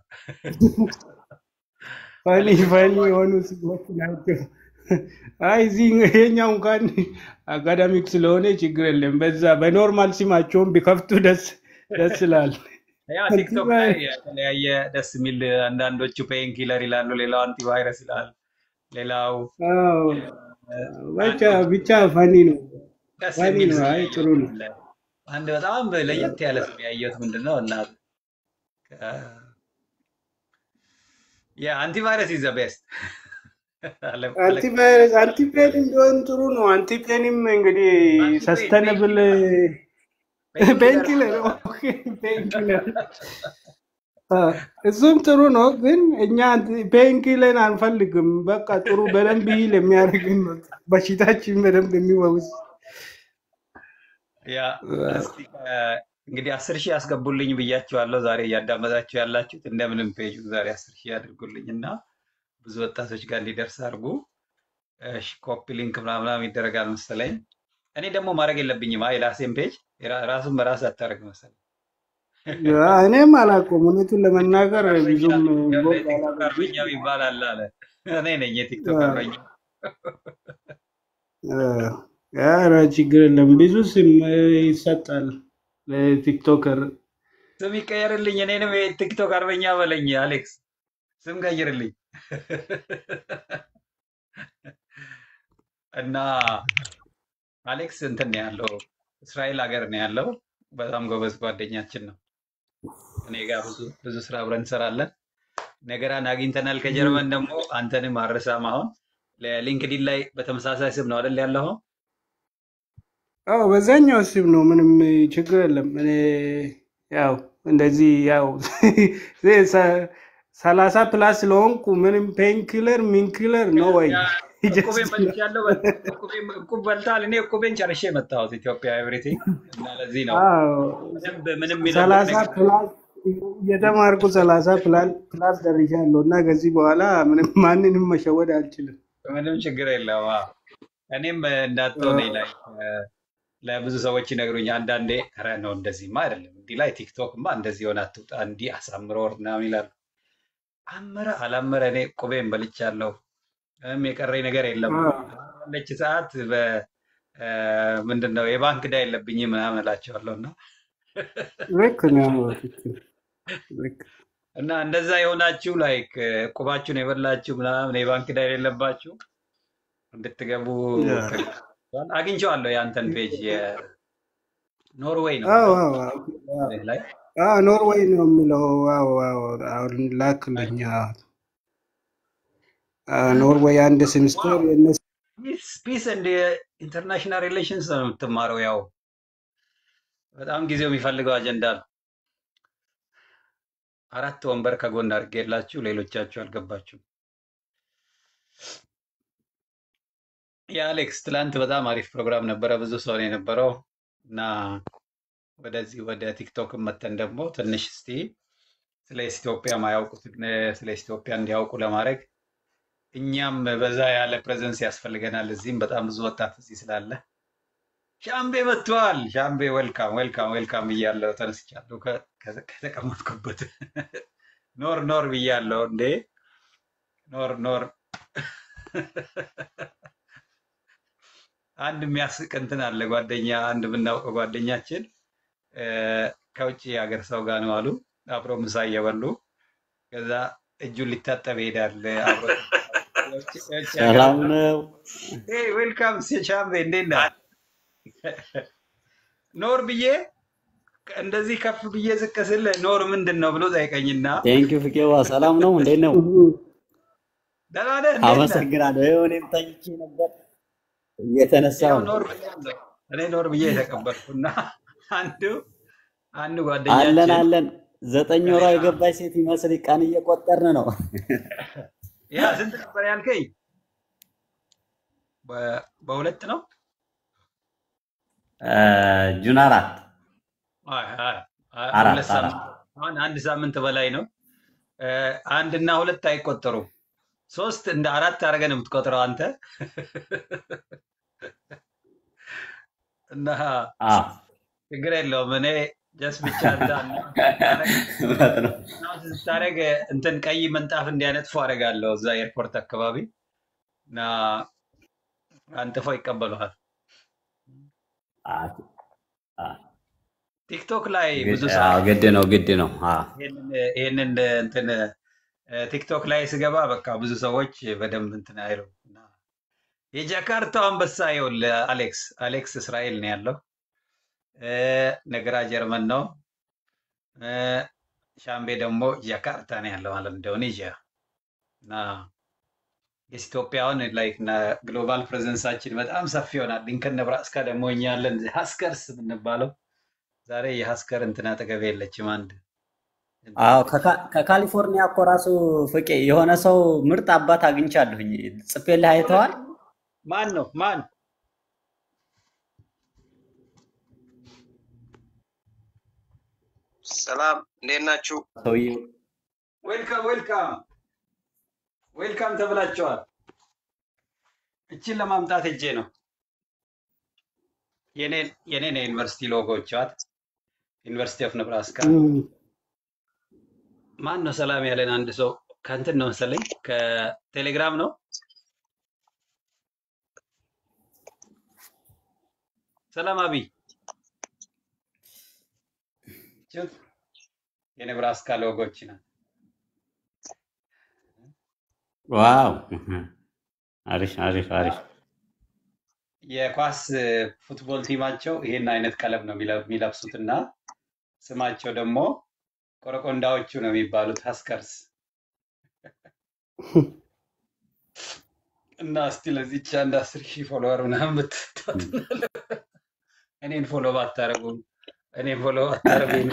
ፈኒ አሌክስ ፈኒ ዌልካም የሆኑ ስሞች ናቸው። አይ እዚህ ይሄኛው እንኳን አካዳሚክ ስለሆነ ችግር የለም። በዛ በኖርማል ስማቸውን ቢከፍቱ ደስ ደስ ይላል። ያ ቲክቶክ ላይ አንቲቫይረስ የተለያየ ደስ የሚል አንዳንዶቹ ፔን ኪለር ይላሉ፣ ሌላው አንቲቫይረስ ይላል፣ ሌላው አዎ፣ እ፣ ብቻ አንድ ብቻ ፈኒ ነው ደስ ፈኒ የሚል ነው። ስም አይ ያየሁት ጥሩ ነው። አለ። አንድ በጣም ለየት ያለ ስም ያየሁት ምንድን ነው እና የአንቲቫይረስ ኢዝ ዘ ቤስት አንቲቫይረስ አንቲፔን ቢሆን ጥሩ ነው። አንቲፔንም እንግዲህ አንቲፔን ሰስተነብል ፔን ፔንኪለር ኦኬ፣ ፔንኪለር እሱም ጥሩ ነው፣ ግን እኛ ፔንኪለር አንፈልግም። በቃ ጥሩ በደንብ ይል የሚያደርግን ነው። በሽታችን በደንብ የሚወውስ ያ እስቲ ከ- እንግዲህ አስር ሺህ ያስገቡልኝ ብያቸዋለሁ። ዛሬ እያዳመጣችሁ ያላችሁት እንደምንም ፔጁ ዛሬ አስር ሺህ ያድርጉልኝ እና ብዙ ወጣቶች ጋር እንዲደርስ አድርጉ። እሺ ኮፒ ሊንክ ምናምን ይደረጋል መሰለኝ። እኔ ደግሞ ማድረግ የለብኝም አይ የራሴን ፔጅ የራ- ራሱን በራስ አታደርግ መሰለኝ። እኔም አላውቀውም። እውነቱን ለመናገር አርበኛ ብዙም ኢትዮጵያ ቦግ የቲክቶክ አላደረግም። አርበኛው ይባላል አለ። እኔ ነኝ የቲክቶክ አርበኛ። ኧረ ችግር የለም። ብዙ ስም ይሰጣል ለቲክቶከር። ስም ይቀየርልኝ፣ እኔንም የቲክቶክ አርበኛ በለኝ አሌክስ፣ ስም ቀይርልኝ እና አሌክስ እንትን ነው ያለው እስራኤል ሀገር ነው ያለው። በጣም ጎበዝ ጓደኛችን ነው። እኔ ጋር ብዙ ብዙ ስራ አብረን እንሰራለን። ነገራን አግኝተናል። ከጀርመን ደግሞ አንተንም አረሳም። አሁን ለሊንክዲን ላይ በተመሳሳይ ስም ነው አይደል ያለው? አዎ በዛኛው ስም ነው፣ ምንም ችግር የለም። እኔ ያው እንደዚህ ያው ሰ- ሰላሳ ፕላስ ስለሆንኩ ምንም ፔንኪለር ሚንኪለር ነው ወይ ያ እቁቤን በልቻለሁ። እቁቤን እቁብ በልታል። እኔ እቁቤን ጨርሼ የመጣሁት ኢትዮጵያ ኤቭሪቲንግ እና ለዚህ ነው በደንብ ምንም የሚደብቅ ሰላሳ ነገር ፕላስ እየተማርኩ ሰላሳ ፕላስ ፕላስ ደርሻለሁ እና ከዚህ በኋላ ምንም ማንንም መሸወድ አልችልም። ምንም ችግር የለም። አዎ። እኔም እንዳትሆነኝ ላይ ለብዙ ሰዎች ይነግሩኝ አንዳንዴ ኧረ ነው እንደዚህማ አይደለም እንዲህ ላይ ቲክቶክማ እንደዚህ ሆነ አትውጣ እንዲህ አሳምሮ ወር ምናምን ይላሉ። አመረ አላመረ እኔ ቁቤን በልቻለሁ። ምንም የቀረኝ ነገር የለም። ባለች ሰዓት ምንድን ነው የባንክ ዕዳ የለብኝም ምናምን እላቸዋለሁ እና ልክ ነው። ትክክል። ልክ እና እንደዛ የሆናችሁ ላይክ ቁባችሁን የበላችሁ ምናምን የባንክ ዕዳ የሌለባችሁ እንድትገቡ ያ። ተጋብዟል። አግኝቼዋለሁ የአንተን ፔጅ የኖርዌይ ነው አዎ አይደል? አዎ አዎ እዚህ ላይ አዎ ኖርዌይ ነው የሚለው። አዎ አዎ አሁን ላክልኝ። አዎ አዎ፣ ኖርዌይ አንድ ሴሚስተር የእነሱ ፒስ ኤንድ ኢንተርናሽናል ሪሌሽንስ ነው የምትማረው። ያው በጣም ጊዜው የሚፈልገው አጀንዳ ነው። አራት ወንበር ከጎን አድርጌላችሁ ሌሎቻችሁ አልገባችሁም። የአሌክስ ትላንት በጣም አሪፍ ፕሮግራም ነበረ። ብዙ ሰው ነው የነበረው እና ወደዚህ ወደ ቲክቶክ መተን ደግሞ ትንሽ እስቲ ስለ ኢትዮጵያ ማያውቁትን ስለ ኢትዮጵያ እንዲያውቁ ለማድረግ እኛም በዛ ያለ ፕሬዘንስ ያስፈልገናል። እዚህም በጣም ብዙ ወጣት እዚህ ስላለ ሻምቤ መጥተዋል። ሻምቤ ዌልካም ዌልካም ዌልካም ብያለሁ። ተነስቻለሁ ከ- ከ- ከተቀመጥኩበት ኖር ኖር ብያለሁ። እንዴ ኖር ኖር አንድ የሚያስቅ እንትን አለ። ጓደኛ አንድ የምናውቀው ጓደኛችን እ፣ ከውጭ ሀገር ሰው ጋር ነው አሉ። አብሮ ምሳ እየበሉ ከዛ እጁን ሊታጠብ ይሄዳል። አብሮ የውጭ የውጭ ሀገር ሰላም ሰው ነው። ዌልካም ሻምቤ እንዴት ነህ? ኖር ብዬ እንደዚህ ከፍ ብዬ ዝቅ ስል ኖር ምንድን ነው ብሎ ጠይቀኝና ቴንኪው ፍቄዋ፣ ሰላም ነው። እንዴት ነው? ደህና ነህ እንዴት ነህ? አመሰግናለሁ። ይኸው እኔም ተኝቼ ነበር እየተነሳሁ ያው ነው። ኖር ብያለሁ። እኔ ኖር ብዬ የተቀበልኩና አንዱ አንዱ አለን ጓደኛችን አለን። ዘጠኝ ከኔ ወሯ ጋር የገባች ሴት ይመስል ቀን እየቆጠርን ነው። ያ ስንት ነበር ያልከኝ? በ- በሁለት ነው? እ፣ ጁን አራት አይ አይ አይ፣ አራት ሁለት ሳምንት አራት አሁን አንድ ሳምንት በላይ ነው። እ፣ አንድና ሁለት አይቆጠሩም። ሶስት እንደ አራት አድርገህ ነው የምትቆጥረው አንተ እና አ ችግር የለውም። እኔ ጀስ ብቻ እንዳ ስታረግ እውነት ነው። ስታረግ እንትን ቀይ ምንጣፍ እንዲያነጥፉ አደርጋለሁ እዛ ኤርፖርት አካባቢ እና አንጥፈው ይቀበሉሃል። አ አ ቲክቶክ ላይ ብዙ ግድ ሰው አዎ፣ ግድ ነው ግድ ነው። አ ይሄንን ይሄንን እንትን እ፣ ቲክቶክ ላይ ስገባ በቃ ብዙ ሰዎች በደንብ እንትን አይሉም እና የጃካርታው አንበሳ ይኸውልህ አሌክስ አሌክስ እስራኤል ነው ያለው እ፣ ነገራ ጀርመን ነው እ፣ ሻምቤ ደግሞ ጃካርታ ነው ያለው ማለት ኢንዶኔዥያ እና የኢትዮጵያውን ላይክ ግሎባል ፕሬዘንሳችን በጣም ሰፊ ይሆናል። ሊንከን ነብራስካ ደግሞ እኛ ያለን ሀስከርስ የምንባለው ዛሬ የሀስከር እንትን አጠገቤ የለችም። አንድ አዎ ከካ- ከካሊፎርኒያ እኮ ራሱ ፍቄ የሆነ ሰው ምርጥ አባት አግኝቻለሁኝ። ጽፌልህ አይተዋል? ማን ነው ማን? ሰላም እንዴት ናችሁ? ሰውዬው ዌልካም ዌልካም ዌልካም ተብላችኋል። እችን ለማምጣት እጄ ነው የኔን የኔን የዩኒቨርሲቲ ሎጎቿት ዩኒቨርሲቲ ኦፍ ነብራስካ ማን ነው ሰላም ያለን? አንድ ሰው ከእንትን ነው መሰለኝ ከቴሌግራም ነው። ሰላም አብይ ችት የነብራስካ ሎጎች ናት። ዋው! አሪፍ አሪፍ አሪፍ። የኳስ ፉትቦል ቲማቸው ይሄን አይነት ቀለም ነው የሚለ- የሚለብሱት እና ስማቸው ደግሞ ቆረቆንዳዎቹ ነው የሚባሉት ሀስከርስ እና እስቲ ለዚች አንድ አስር ሺህ ፎሎወር ምናምን ብትታት እኔን ፎሎ ባታረጉም እኔን ፎሎ ባታረጉ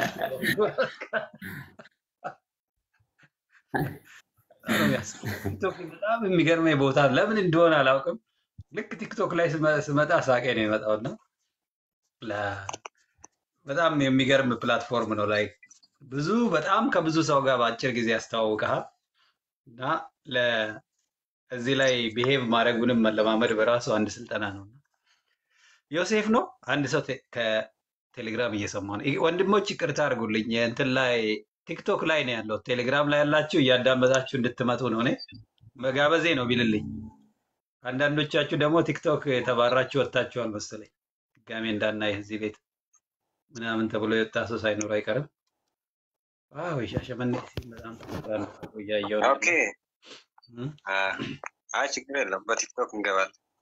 ቲክቶክ በጣም የሚገርመኝ ቦታ ለምን እንደሆነ አላውቅም። ልክ ቲክቶክ ላይ ስመ- ስመጣ ሳቄ ነው የመጣው እና ለ- በጣም የሚገርም ፕላትፎርም ነው። ላይ ብዙ በጣም ከብዙ ሰው ጋር በአጭር ጊዜ ያስተዋውቀሃል እና ለ- እዚህ ላይ ቢሄቭ ማድረጉንም መለማመድ በራሱ አንድ ስልጠና ነው። ዮሴፍ ነው አንድ ሰው ቴ- ከቴሌግራም እየሰማ ነው። ይ- ወንድሞች ይቅርታ አድርጉልኝ። እንትን ላይ ቲክቶክ ላይ ነው ያለው። ቴሌግራም ላይ ያላችሁ እያዳመጣችሁ እንድትመጡ ነው። እኔ መጋበዜ ነው ቢልልኝ። አንዳንዶቻችሁ ደግሞ ቲክቶክ የተባራችሁ ወጥታችኋል መሰለኝ። ድጋሜ እንዳናይ እዚህ ቤት ምናምን ተብሎ የወጣ ሰው ሳይኖር አይቀርም። ዋው የሻሸመኔ ሲል በጣም ጠፍቷል። እያየሁ ነው ኦኬ ያለው። አ- አይ ችግር የለም በቲክቶክ እንገባለን።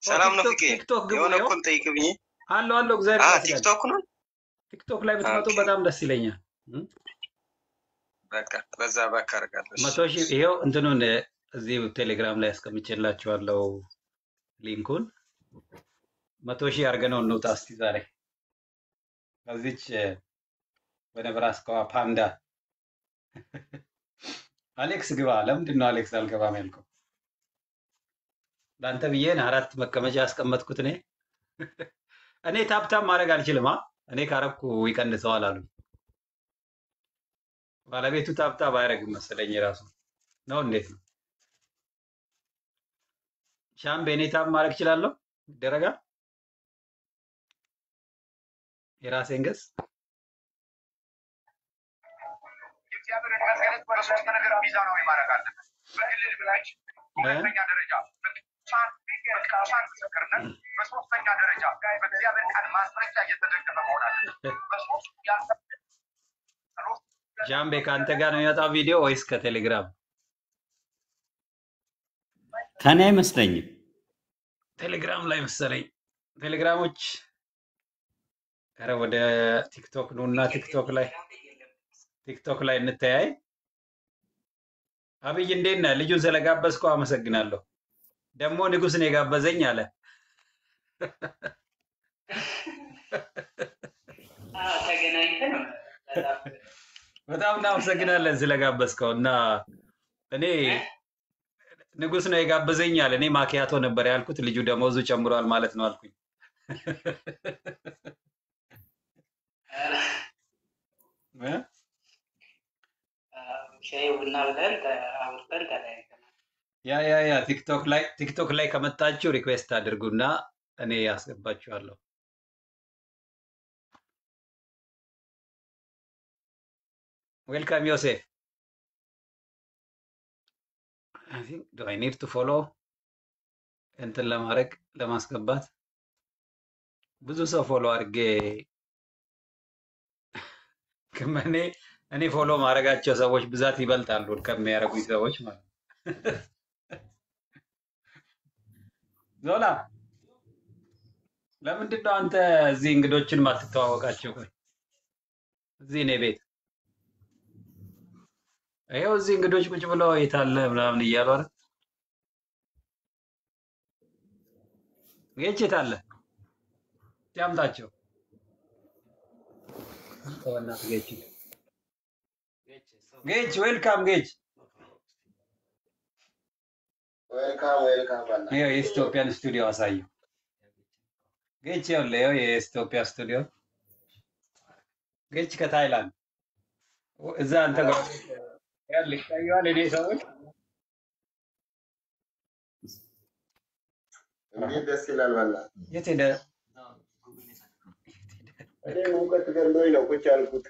ኦ ሰላም ነው ቲክቶክ ፍቄ። ቲክቶክ ግቡ። የሆነ ይኸው እኮ ልጠይቅ ብዬ። አለው አለው እግዚአብሔር አ ይመስገን። ቲክቶክ ነው። ቲክቶክ ላይ ብትመጡ ኦኬ በጣም ደስ ይለኛል። እም? በቃ በዛ ባክ አደርጋለሁ። እሺ መቶ ሺህ ይኸው እንትኑን እዚህ ቴሌግራም ላይ አስቀምጬላችኋለሁ ሊንኩን። መቶ ሺህ አድርገነው እንውጣ እስቲ ዛሬ ከዚች በነብራስካዋ ፓንዳ አሌክስ ግባ። ለምንድን ነው አሌክስ አልገባም ያልከው? ለአንተ ብዬ ነው አራት መቀመጫ ያስቀመጥኩት እኔ እኔ ታፕታፕ ማድረግ አልችልም። አ እኔ ካረኩ ይቀንሰዋል አሉ። ባለቤቱ ታፕታፕ አያደርግም መሰለኝ የራሱ ነው። እንዴት ነው ሻምቤ? እኔ ታፕ ማድረግ እችላለሁ? ይደረጋል? የራሴን ገጽ የእግዚአብሔርን መገለጥ በሶስት ነገር ሚዛናዊ ማድረግ አለበት። በእልል ብላች፣ እ? በሁለተኛ ደረጃ በቅዱሳን በቅዱሳን ምስክርነት፣ በሶስተኛ ደረጃ በእግዚአብሔር ቃል ማስረጃ እየተደገፈ መሆን አለበት። በሶስቱ ያልተ ሻምቤ ከአንተ ጋር ነው የሚመጣው ቪዲዮ ወይስ ከቴሌግራም? ከኔ አይመስለኝም። ቴሌግራም ላይ መሰለኝ። ቴሌግራሞች ኧረ ወደ ቲክቶክ ነው እና ቲክቶክ ላይ ቲክቶክ ላይ እንተያይ። አብይ እንዴት ነህ? ልጁን ስለጋበዝከው አመሰግናለሁ። ደግሞ ንጉስ ነው የጋበዘኝ አለ። ተገናኝተን በጣም በጣም እናመሰግናለን ስለጋበዝከው እና እኔ ንጉስ ነው የጋበዘኝ አለ። እኔ ማኪያቶ ነበር ያልኩት። ልጁ ደሞዙ ጨምሯል ማለት ነው አልኩኝ። እ? ሻይ ቡና ብለን ተ- አውርተን ተለያይተናል። ያ ያ ያ ቲክቶክ ላይ ቲክቶክ ላይ ከመጣችሁ ሪኩዌስት አድርጉና እኔ ያስገባችኋለሁ። ዌልካም ዮሴፍ። አይ ቲንክ ዱ አይ ኒድ ቱ ፎሎ እንትን ለማድረግ ለማስገባት ብዙ ሰው ፎሎ አድርጌ ከእኔ እኔ ፎሎ ማድረጋቸው ሰዎች ብዛት ይበልጣሉ ከሚያደርጉኝ ሰዎች ማለት ነው። ዞላ ለምንድን ነው አንተ እዚህ እንግዶችን ማትተዋወቃቸው? ቆይ እዚህ እኔ ቤት ይኸው እዚህ እንግዶች ቁጭ ብለው የት አለ ምናምን እያሉ አይደል? ጌች የት አለ? ያምጣቸው። በእናትህ ጌች ጌች ዌልካም ጌች። ዌልካም ዌልካም በላ ይኸው የኢትዮጵያን ስቱዲዮ አሳየው። ጌች ይኸውልህ፣ ይኸው የኢትዮጵያ ስቱዲዮ ጌች ከታይላንድ እዛ አንተ ጋር ያለ ይታየዋል። እኔ ሰዎች እንዴት ደስ ይላል በላ የት ሄደ? እኔ ሙቀት ገሎኝ ነው ቁጭ ያልኩት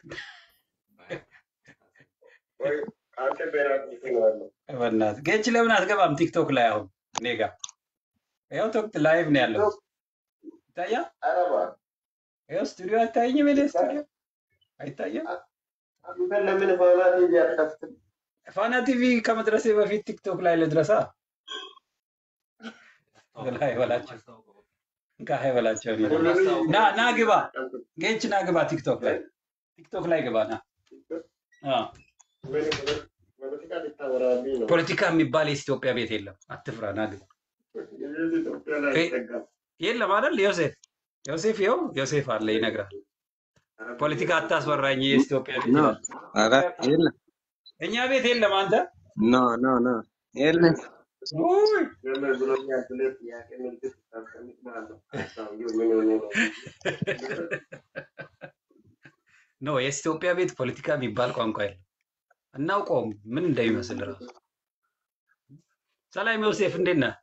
ወይ አንተ ቤናት ነው ያለው በእናትህ ጌች ለምን አትገባም ቲክቶክ ላይ አሁን እኔ ጋር ይኸው ቶክ ላይቭ ነው ያለው ይታያል። አረባ ይኸው ስቱዲዮ አይታየኝም? እኔ ስቱዲዮ አይታየም። አንተ ለምን ፋና ቲቪ አትከፍትም? ፋና ቲቪ ከመድረሴ በፊት ቲክቶክ ላይ ልድረሳ። ላይ በላቸው ከሀይ በላቸው እኔ ደግሞ። ና ና ግባ ጌች ና ግባ ቲክቶክ ላይ ቲክቶክ ላይ ግባ ና አ ምን ፖለቲካ ልታወራብኝ ነው? ፖለቲካ የሚባል የኢትዮጵያ ቤት የለም። አትፍራ ና ግባ። የዚህ ኢትዮጵያ ላይ እ- አይጠጋም። የለም አይደል ዮሴፍ ዮሴፍ ይኸው ዮሴፍ አለ ይነግራል። ፖለቲካ አታስፈራኝ የኢትዮጵያ ቤት ኖ ይላል። ኧረ የለም እኛ ቤት የለም አንተ ኖ ኖ ኖ የለም ውይ ለምን ብሎኛል ብለህ ጥያቄ ምልክት ታስቀምጥ ማለት ነው። ሰውዬው ምን ሆኖ ነው? ኖ የኢትዮጵያ ቤት ፖለቲካ የሚባል ቋንቋ የለም። እናውቀውም ምን እንደሚመስል ራሱ። ሰላም ዮሴፍ እንዴት ነህ?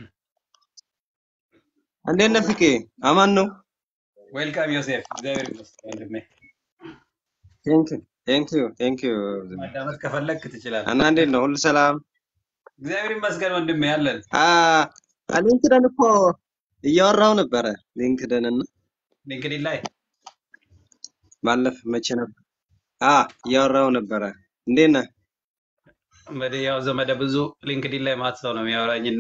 እንዴት ነህ ፍቄ? አማን ነው? ዌልካም ዮሴፍ። እግዚአብሔር ይመስገን ወንድሜ። ቴንክ ቴንክ ዩ ቴንክ ዩ ማዳመጥ ከፈለግክ ትችላለህ። እና እንዴት ነው? ሁሉ ሰላም? እግዚአብሔር ይመስገን ወንድሜ አለን። አ ሊንክደን እኮ እያወራው ነበረ ሊንክደን እና ሊንክዲን ላይ ባለፈ መቼ ነበር? አ እያወራው ነበረ። እንዴት ነህ? እንግዲህ ያው ዘመደ ብዙ ሊንክዲን ላይ ማት ሰው ነው የሚያወራኝ እና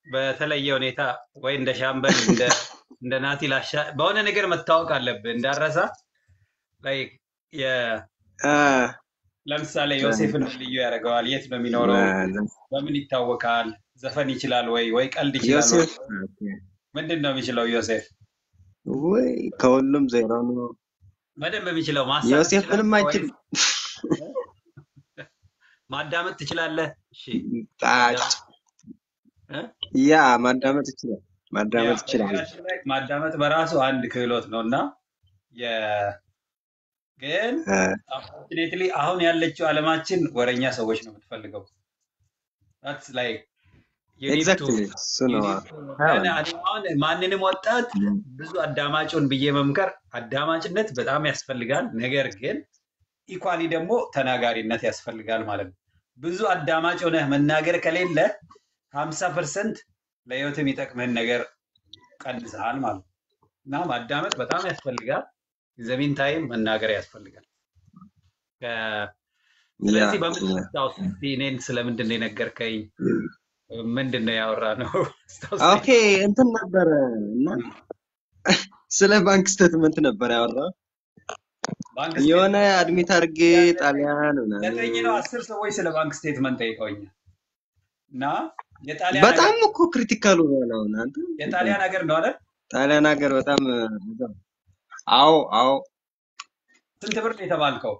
በተለየ ሁኔታ ወይ እንደ ሻምበል እንደ እንደ ናቲ ላሻ በሆነ ነገር መታወቅ አለብህ እንዳረሳ ላይ የ አ፣ ለምሳሌ ዮሴፍን ምን ልዩ ያደርገዋል? የት ነው የሚኖረው? ለ- በምን ይታወቃል? ዘፈን ይችላል ወይ ወይ ቀልድ ይችላል ወይ? ዮሴፍ ኦኬ። ምንድን ነው የሚችለው ዮሴፍ? ወይ ከሁሉም ዜሮ ነው። በደንብ የሚችለው ማሳቅ ዮሴፍ ምንም ትችላለህ አይችልም። ወይስ ማዳመጥ ትችላለህ? እሺ ጣጭ ማዳመጥ እ? ያ ማዳመጥ ይችላል። ያ ማዳመጥ ይችላል። በነገራችን ላይ ማዳመጥ በራሱ አንድ ክህሎት ነው እና የ- ግን አ፣ አንፎርቹኔትሊ አሁን ያለችው ዓለማችን ወረኛ ሰዎች ነው የምትፈልገው። that's like you need to ኤግዛክትሊ እሱ you ነው። need to አዎ። ግን እኔ አሁን ማንንም ወጣት ብዙ አዳማጩን ብዬ መምከር አዳማጭነት በጣም ያስፈልጋል። ነገር ግን ኢኳሊ ደግሞ ተናጋሪነት ያስፈልጋል ማለት ነው። ብዙ አዳማጭ ሆነህ መናገር ከሌለ ሀምሳ ፐርሰንት ለህይወት የሚጠቅምህን ነገር ቀንሰሃል ማለት ነው እና ማዳመጥ በጣም ያስፈልጋል። ዘሚን ታይም መናገር ያስፈልጋል። ከ- ያ ስለዚህ በምን ያ አስታውስ እስኪ እኔን ስለምንድን ነው የነገርከኝ? ምንድን ነው ያወራ ነው አስታውሰኝ። ኦኬ እንትን ነበረ እና ስለ ባንክ ስቴትመንት ነበር ያወራው። ባንክ የሆነ ስቴትመንት አድሚት አድርጌ ጣሊያን ምናምን ዘጠኝ ነው አስር ሰዎች ስለ ባንክ ስቴትመንት ጠይቀውኛል እና የጣሊያን በጣም ሀገር እኮ ክሪቲካሉ ነው አሁን አንተ የጣሊያን ሀገር ነው አይደል? ጣሊያን ሀገር በጣም በጣም አዎ አዎ ስንት ብር ነው የተባልከው?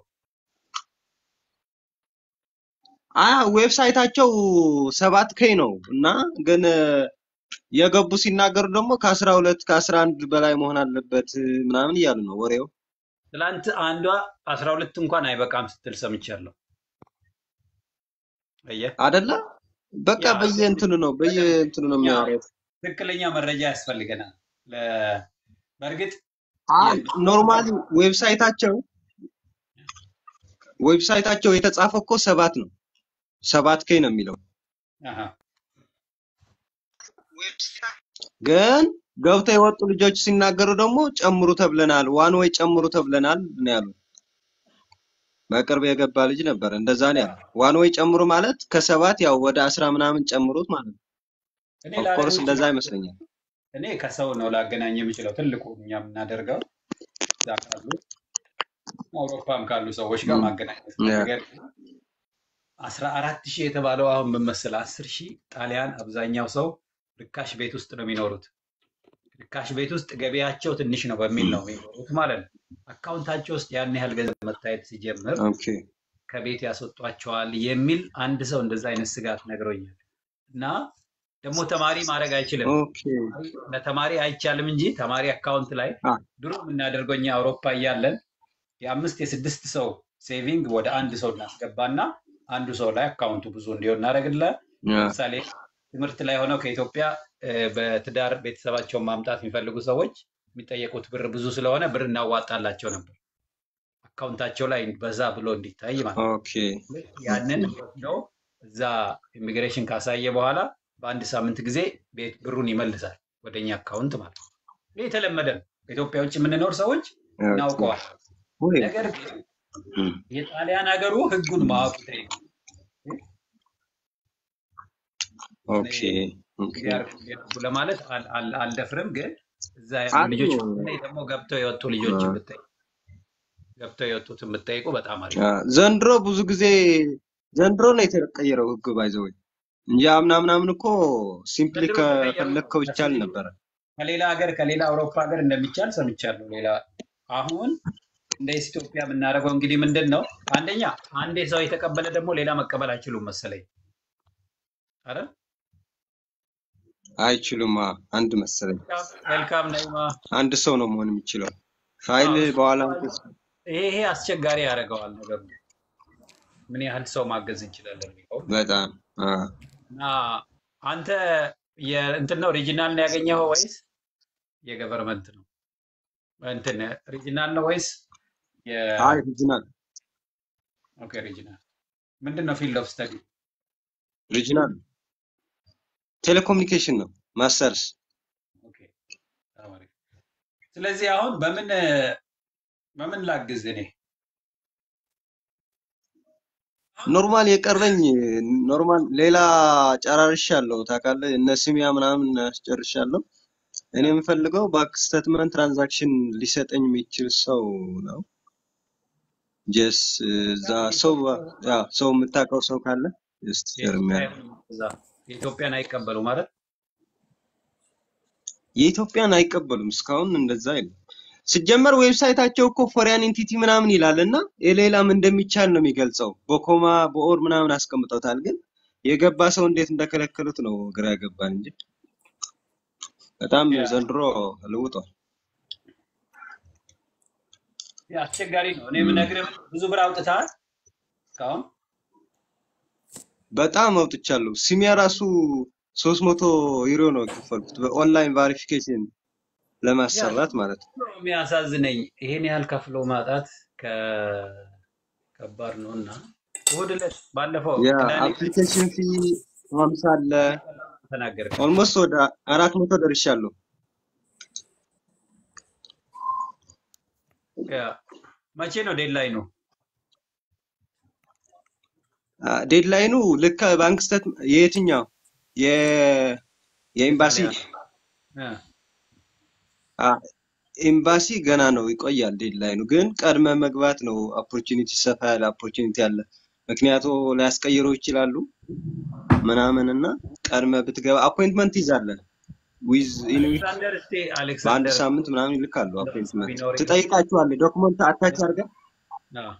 አ ዌብሳይታቸው ሰባት ኬ ነው እና ግን የገቡ ሲናገሩ ደግሞ ከአስራ ሁለት ከአስራ አንድ በላይ መሆን አለበት ምናምን እያሉ ነው ወሬው ትላንት አንዷ አስራ ሁለት እንኳን አይበቃም ስትል ሰምቻለሁ። አየህ አደለ በቃ ያ በየእንትኑ ነው በየእንትኑ ነው ትክክለኛ የሚያወሩት ትክክለኛ መረጃ ያስፈልገናል። ለ- በእርግጥ ኖርማሊ ዌብሳይታቸው ዌብሳይታቸው የተጻፈ እኮ ሰባት ነው ሰባት ኬ ነው የሚለው አሃ፣ ግን ገብተው የወጡ ልጆች ሲናገሩ ደግሞ ጨምሩ ተብለናል ዋን ወይ ጨምሩ ተብለናል ነው ያሉት በቅርብ የገባ ልጅ ነበር እንደዛ ነው ያለው ዋን ወይ ጨምሩ ማለት ከሰባት ያው ወደ አስራ ምናምን ጨምሩት ማለት ነው እኔ ኦፍኮርስ ላደርግ እንደዛ ይችላል። ይመስለኛል እኔ ከሰው ነው ላገናኝ የምችለው ትልቁ እኛ የምናደርገው እዛ ካሉ አውሮፓም ካሉ ሰዎች ጋር ም፣ ማገናኘት ነው። ያ፣ ነገር ግን አስራ አራት ሺህ የተባለው አሁን ምን መሰለህ አስር ሺህ ጣሊያን አብዛኛው ሰው ርካሽ ቤት ውስጥ ነው የሚኖሩት። ርካሽ ቤት ውስጥ ገቢያቸው ትንሽ ነው በሚል ነው የሚኖሩት ማለት ነው። አካውንታቸው ውስጥ ያን ያህል ገንዘብ መታየት ሲጀምር ኦኬ ከቤት ያስወጧቸዋል የሚል አንድ ሰው እንደዛ አይነት ስጋት ነግሮኛል። እና ደግሞ ተማሪ ማድረግ አይችልም። ኦኬ ለተማሪ አይቻልም እንጂ ተማሪ አካውንት ላይ አ ድሮ የምናደርገው እኛ አውሮፓ እያለን የአምስት የስድስት ሰው ሴቪንግ ወደ አንድ ሰው እናስገባና አንዱ ሰው ላይ አካውንቱ ብዙ እንዲሆን እናደርግለት። ያ ለምሳሌ ትምህርት ላይ ሆነው ከኢትዮጵያ እ፣ በትዳር ቤተሰባቸውን ማምጣት የሚፈልጉ ሰዎች የሚጠየቁት ብር ብዙ ስለሆነ ብር እናዋጣላቸው ነበር አካውንታቸው ላይ በዛ ብሎ እንዲታይ ማለት ነው። ኦኬ ልክ ያንን ወስደው እዛ ኢሚግሬሽን ካሳየ በኋላ በአንድ ሳምንት ጊዜ ቤት ብሩን ይመልሳል ወደኛ አካውንት ማለት ነው። ይህ የተለመደ ነው። ከኢትዮጵያ ውጭ የምንኖር ሰዎች ኦኬ እናውቀዋል። ወይ ነገር ግን ም፣ የጣሊያን ሀገሩ ህጉን ማወቅ ይጠይቃል። እኔ ኦኬ ኦኬ እንዲያርጉ እንዲያርጉ ለማለት አል- አል- አልደፍርም፣ ግን እዛ ያሉ አሉ ልጆች በተለይ ደግሞ ገብተው የወጡ አ ልጆችን ብጠይቁ ገብተው የወጡትን ብጠይቁ በጣም አሪፍ አ፣ ነው። ዘንድሮ ብዙ ጊዜ ዘንድሮ ነው የተቀየረው ህግ ባይዘው እንጂ አምና ምናምን እኮ ሲምፕሊ ዘንድሮ የተቀየሩ ከፈለግከው ይቻል በፊት ነበረ ከሌላ ሀገር ከሌላ አውሮፓ ሀገር እንደሚቻል ሰምቻለሁ። ሌላ አሁን እንደ ኢትዮጵያ የምናደርገው እንግዲህ ምንድን ነው? አንደኛ አንዴ ሰው የተቀበለ ደግሞ ሌላ መቀበል አይችሉም መሰለኝ አይደል? አይችሉም አ፣ አንድ መሰለኝ ዌልካም ነይማ። አንድ ሰው ነው መሆን የሚችለው ፋይል አዎ፣ እሱ በኋላ ይሄ ይሄ አስቸጋሪ ያደርገዋል ነገሩ። ምን ያህል ሰው ማገዝ እንችላለን የሚለው በጣም አ፣ እና አንተ የእንትን ነው ሪጂናል ነው ያገኘኸው ወይስ የገቨርመንት ነው? እንትን ሪጂናል ነው ወይስ የ አይ ሪጂናል ኦኬ ሪጂናል ምንድን ነው ፊልድ ኦፍ ስተዲ? ሪጂናል ቴሌኮሙኒኬሽን ነው ማስተርስ ኦኬ በጣም አሪፍ። ስለዚህ አሁን በምን በምን ላግዝ እኔ ኖርማል የቀረኝ ኖርማል ሌላ ጨራርሻለሁ ታውቃለህ። እነ ስሚያ ምናምን አስጨርሻለሁ። እኔ የምፈልገው ባንክ ስቴትመንት ትራንዛክሽን ሊሰጠኝ የሚችል ሰው ነው። ጀስ እዛ ሰው ያ ሰው የምታውቀው ሰው ካለ ጀስት ሼር የኢትዮጵያ የሚያደርግ አይሆንም እዛ የኢትዮጵያን አይቀበሉ ማለት የኢትዮጵያን አይቀበሉም። እስካሁን እንደዛ የለም። ሲጀመር ዌብሳይታቸው እኮ ፎሪያን ኢንቲቲ ምናምን ይላል እና የሌላም እንደሚቻል ነው የሚገልጸው። በኮማ በኦር ምናምን አስቀምጠውታል። ግን የገባ ሰው እንዴት እንደከለከሉት ነው ግራ ያገባን እንጂ በጣም ያ ዘንድሮ ልውጧል። ያ አስቸጋሪ ነው። እኔ የምነግርህ ብዙ ብር አውጥተሃል እስካሁን በጣም አውጥቻለሁ። ሲሚያ ራሱ ሶስት መቶ ዩሮ ነው የከፈልኩት በኦንላይን ቫሪፊኬሽን ያ ለማሰራት ማለት ነው። ነው የሚያሳዝነኝ። ይሄን ያህል ከፍሎ ማጣት ከ- ከባድ ነው እና እሑድ ዕለት ባለፈው ቅዳሜ ዕለት የአፕሊኬሽን ፊ ሀምሳ አለ። ተናገርከው። ኦልሞስት ወደ አራት መቶ ደርሻለሁ። ያ መቼ ነው ዴድላይኑ? ዴድላይኑ ልክ ባንክ ስተት የየትኛው የ የኤምባሲ ያ አ፣ ኤምባሲ ገና ነው ይቆያል። ዴድላይኑ ግን ቀድመ መግባት ነው። ኦፖርቹኒቲ ሰፋ ያለ ኦፖርቹኒቲ አለ። ምክንያቱ ሊያስቀይሩ ይችላሉ ምናምን እና ቀድመ ብትገባ አፖይንትመንት ይዛለን ዊዝ ኢን ዊክ አሌክሳንደር እስቲ በአንድ አሌክሳንደር ሳምንት ምናምን ይልካሉ። እንደው አፖይንትመንት ቢኖረኝ ትጠይቃቸዋለህ። ዶክመንት አታች አድርገህ አዎ።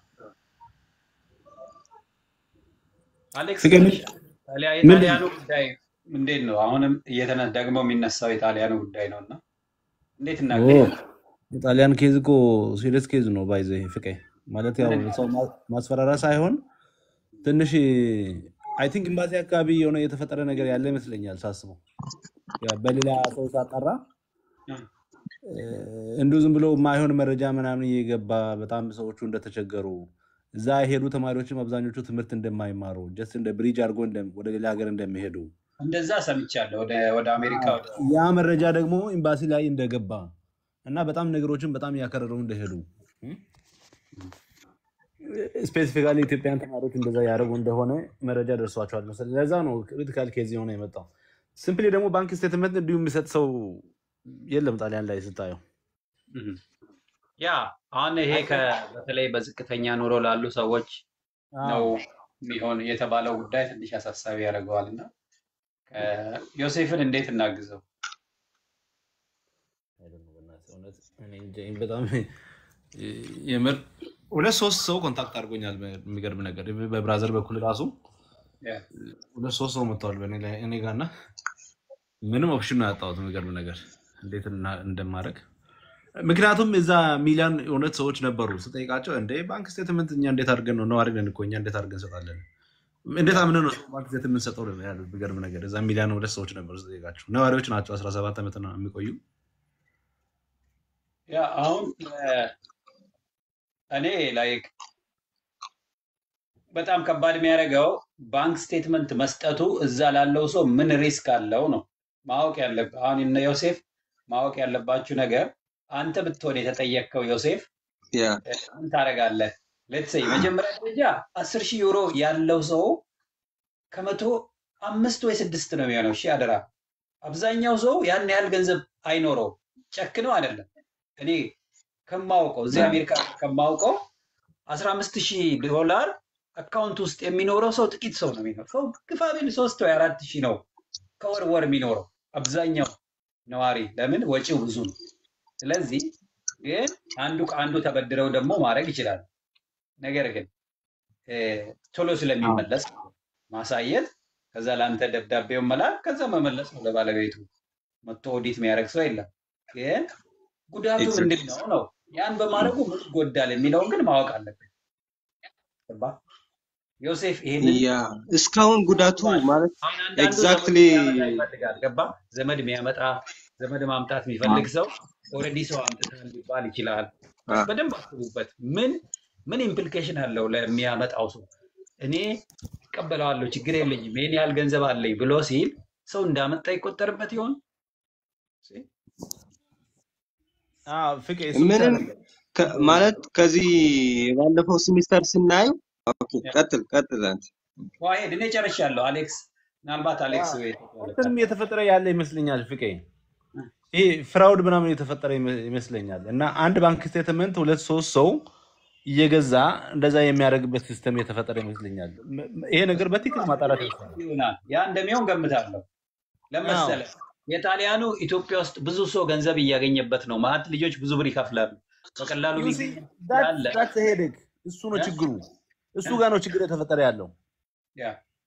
አሌክስ ፍቄ ምን ትንሽ ጣሊያ ምንድን የጣሊያኑ ጉዳይ እንዴት ነው? አሁንም እየተነ ደግሞ የሚነሳው የጣሊያኑ ጉዳይ ነው እና እንዴት ኦ እናገኛለን? የጣሊያን ኬዝ እኮ ሲሪየስ ኬዝ ነው ባይዘ ፍቄ ማለት ያው ምንድን ነው? ሰው ማ- ማስፈራሪያ ሳይሆን ትንሽ አይ ቲንክ ኤምባሲ አካባቢ የሆነ የተፈጠረ ነገር ያለ ይመስለኛል ሳስበው ያ በሌላ ሰው ሳጠራ እ፣ እንዲሁ ዝም ብሎ የማይሆን መረጃ ምናምን እየገባ በጣም ሰዎቹ እንደተቸገሩ እዛ የሄዱ ተማሪዎችም አብዛኞቹ ትምህርት እንደማይማሩ ጀስት እንደ ብሪጅ አድርጎ እንደ- ወደ ሌላ ሀገር እንደሚሄዱ እንደዛ ሰምቻለሁ። ወደ ወደ አሜሪካ አዎ፣ ወደ ያ መረጃ ደግሞ ኤምባሲ ላይ እንደገባ እና በጣም ነገሮችን በጣም እያከረሩ እንደሄዱ ስፔሲፊካሊ ኢትዮጵያን ተማሪዎች እንደዛ ያደረጉ እንደሆነ መረጃ ደርሷቸዋል መሰለኝ። ለዛ ነው ክሪቲካል ኬዝ የሆነ የመጣው። ሲምፕሊ ደግሞ ባንክ ስቴትመንት እንዲሁ የሚሰጥ ሰው የለም ጣሊያን ላይ ስታየው። እህ። ያ አሁን ይሄ ከ በተለይ በዝቅተኛ ኑሮ ላሉ ሰዎች ነው አዎ የሚሆን የተባለው ጉዳይ ትንሽ አሳሳቢ ያደርገዋል እና ዮሴፍን እንዴት እናግዘው? አይደለም በእናትህ እውነት እኔ እንጃ፣ ይሄን በጣም የምር ሁለት ሶስት ሰው ኮንታክት አድርጎኛል። የሚገርም ነገር በብራዘር በኩል ራሱ ያ ሁለት ሶስት ሰው መጥተዋል በእኔ ላይ- እኔ ጋር እና ምንም ኦፕሽን ነው ያጣሁት። የሚገርም ነገር እንዴት እና- እንደማደርግ ምክንያቱም እዛ ሚሊዮን እውነት ሰዎች ነበሩ። ስጠይቃቸው እንደ ባንክ ስቴትመንት እኛ እንዴት አድርገን ነው ነዋሪ ነን እኮ እኛ እንዴት አድርገን እንሰጣለን? እንዴት አምነን ነው ባንክ ስቴትመንት የምንሰጠው ነው ያሉት። የሚገርም ነገር እዛ ሚሊዮን ሁለት ሰዎች ነበሩ ስጠይቃቸው። ነዋሪዎች ናቸው፣ 17 ዓመት ነው የሚቆዩ ያ አሁን እ፣ እኔ ላይክ በጣም ከባድ የሚያደርገው ባንክ ስቴትመንት መስጠቱ እዛ ላለው ሰው ምን ሪስክ አለው ነው ማወቅ ያለብህ። አሁን እነ ዮሴፍ ማወቅ ያለባችሁ ነገር አንተ ብትሆን የተጠየቅከው ዮሴፍ ያ እ፣ ምን ታደርጋለህ? ሌትስ መጀመሪያ ደረጃ አስር ሺህ ዩሮ ያለው ሰው ከመቶ አምስት ወይ ስድስት ነው የሚሆነው። እሺ አደራ። አብዛኛው ሰው ያን ያህል ገንዘብ አይኖረውም። ጨክነው አይደለም። እኔ ከማውቀው እዚህ አሜሪካ ከማውቀው አስራ አምስት ሺህ ዶላር አካውንት ውስጥ የሚኖረው ሰው ጥቂት ሰው ነው የሚኖረው። ሰው ግፋ ቢል ሶስት ወይ አራት ሺህ ነው ከወር ወር የሚኖረው አብዛኛው ነዋሪ። ለምን ወጪው ብዙ ነው። ስለዚህ ግን አንዱ ከአንዱ ተበድረው ደግሞ ማድረግ ይችላል። ነገር ግን እ፣ ቶሎ ስለሚመለስ ማሳየት፣ ከዛ ለአንተ ደብዳቤውን መላክ፣ ከዛ መመለስ ነው ለባለቤቱ። መቶ ኦዲት የሚያደርግ ሰው የለም። ግን ጉዳቱ ኤግዛክት ምንድን ነው ነው ያን በማድረጉ ምን ይጎዳል የሚለውን ግን ማወቅ አለብን። ገባህ? ዮሴፍ ይሄንን ያ እስካሁን ጉዳቱ ይገባል። ማለት አሁን አንዳንዱ ዘመድ ኤግዛክትሊ የሚያመጣ ይፈልጋል። ገባ? ዘመድ የሚያመጣ ዘመድ ማምጣት የሚፈልግ ሰው ኦልሬዲ ሰው አምጥተን ሊባል ይችላል። በደንብ አስቡበት። ምን ምን ኢምፕሊኬሽን አለው ለሚያመጣው ሰው? እኔ እቀበለዋለሁ ችግር የለኝም ይህን ያህል ገንዘብ አለኝ ብሎ ሲል ሰው እንዳመጣ ይቆጠርበት ይሆን? ፍቄ እሱ ብቻ ምንም አይደለም ከ- ማለት ከዚህ ባለፈው ሲሚስተር ስናየው ኦኬ ቀጥል ቀጥል አንተ። ዋሄድ እኔ ጨርሻለሁ። አሌክስ ምናልባት አሌክስ ወይ እንትንም እየተፈጠረ ያለ ይመስለኛል ፍቄ ይሄ ፍራውድ ምናምን የተፈጠረ ይመ- ይመስለኛል እና አንድ ባንክ ስቴትመንት ሁለት ሶስት ሰው እየገዛ እንደዛ የሚያደርግበት ሲስተም የተፈጠረ ይመስለኛል። ም- ም- ይሄ ነገር በትክክል ማጣራት ያስፈልጋል። ይሆናል ያ እንደሚሆን ገምታለሁ። ለመሰለ የጣሊያኑ ኢትዮጵያ ውስጥ ብዙ ሰው ገንዘብ እያገኘበት ነው። ማለት ልጆች ብዙ ብር ይከፍላሉ። በቀላሉ You see, ሊገኝ that- ያለ that's a headache። እሱ ነው ያ? ችግሩ። እሱ ጋር ነው ችግር የተፈጠረ ያለው። ያ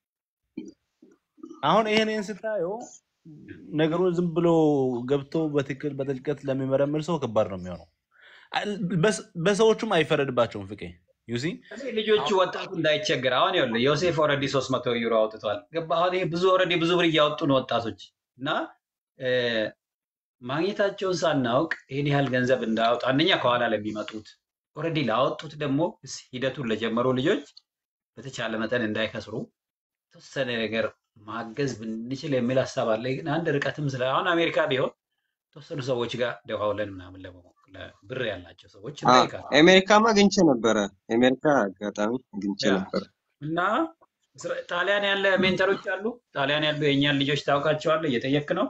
አሁን ይሄንን ስታየው ነገሩን ዝም ብሎ ገብቶ በትክክል በጥልቀት ለሚመረምር ሰው ከባድ ነው የሚሆነው። አል- በስ- በሰዎቹም አይፈረድባቸውም ፍቄ ዩሲ እኔ ልጆቹ ወጣቱ እንዳይቸገር አሁን ይኸውልህ ዮሴፍ ኦልሬዲ ሶስት መቶ ዩሮ አውጥቷል። ገባ አሁን ይሄ ብዙ ኦልሬዲ ብዙ ብር እያወጡ ነው ወጣቶች እና እ፣ ማግኘታቸውን ሳናውቅ ይህን ያህል ገንዘብ እንዳያወጡ አንደኛ ከኋላ ለሚመጡት ኦልሬዲ ላወጡት ደግሞ እስ- ሂደቱን ለጀመሩ ልጆች በተቻለ መጠን እንዳይከስሩ የተወሰነ ነገር ማገዝ ብንችል የሚል ሀሳብ አለ። ግን አንድ ርቀትም ስለ አሁን አሜሪካ ቢሆን የተወሰኑ ሰዎች ጋር ደዋውለን ምናምን ለመሞክ ብር ያላቸው ሰዎች አ እንጠይቃለን አሜሪካማ አግኝቼ ነበረ። አሜሪካ አጋጣሚ አግኝቼ ያ ነበረ። እና እስራ- ጣሊያን ያለ ሜንተሮች አሉ። ጣሊያን ያሉ የእኛን ልጆች ታውቃቸዋለህ? እየጠየክ ነው።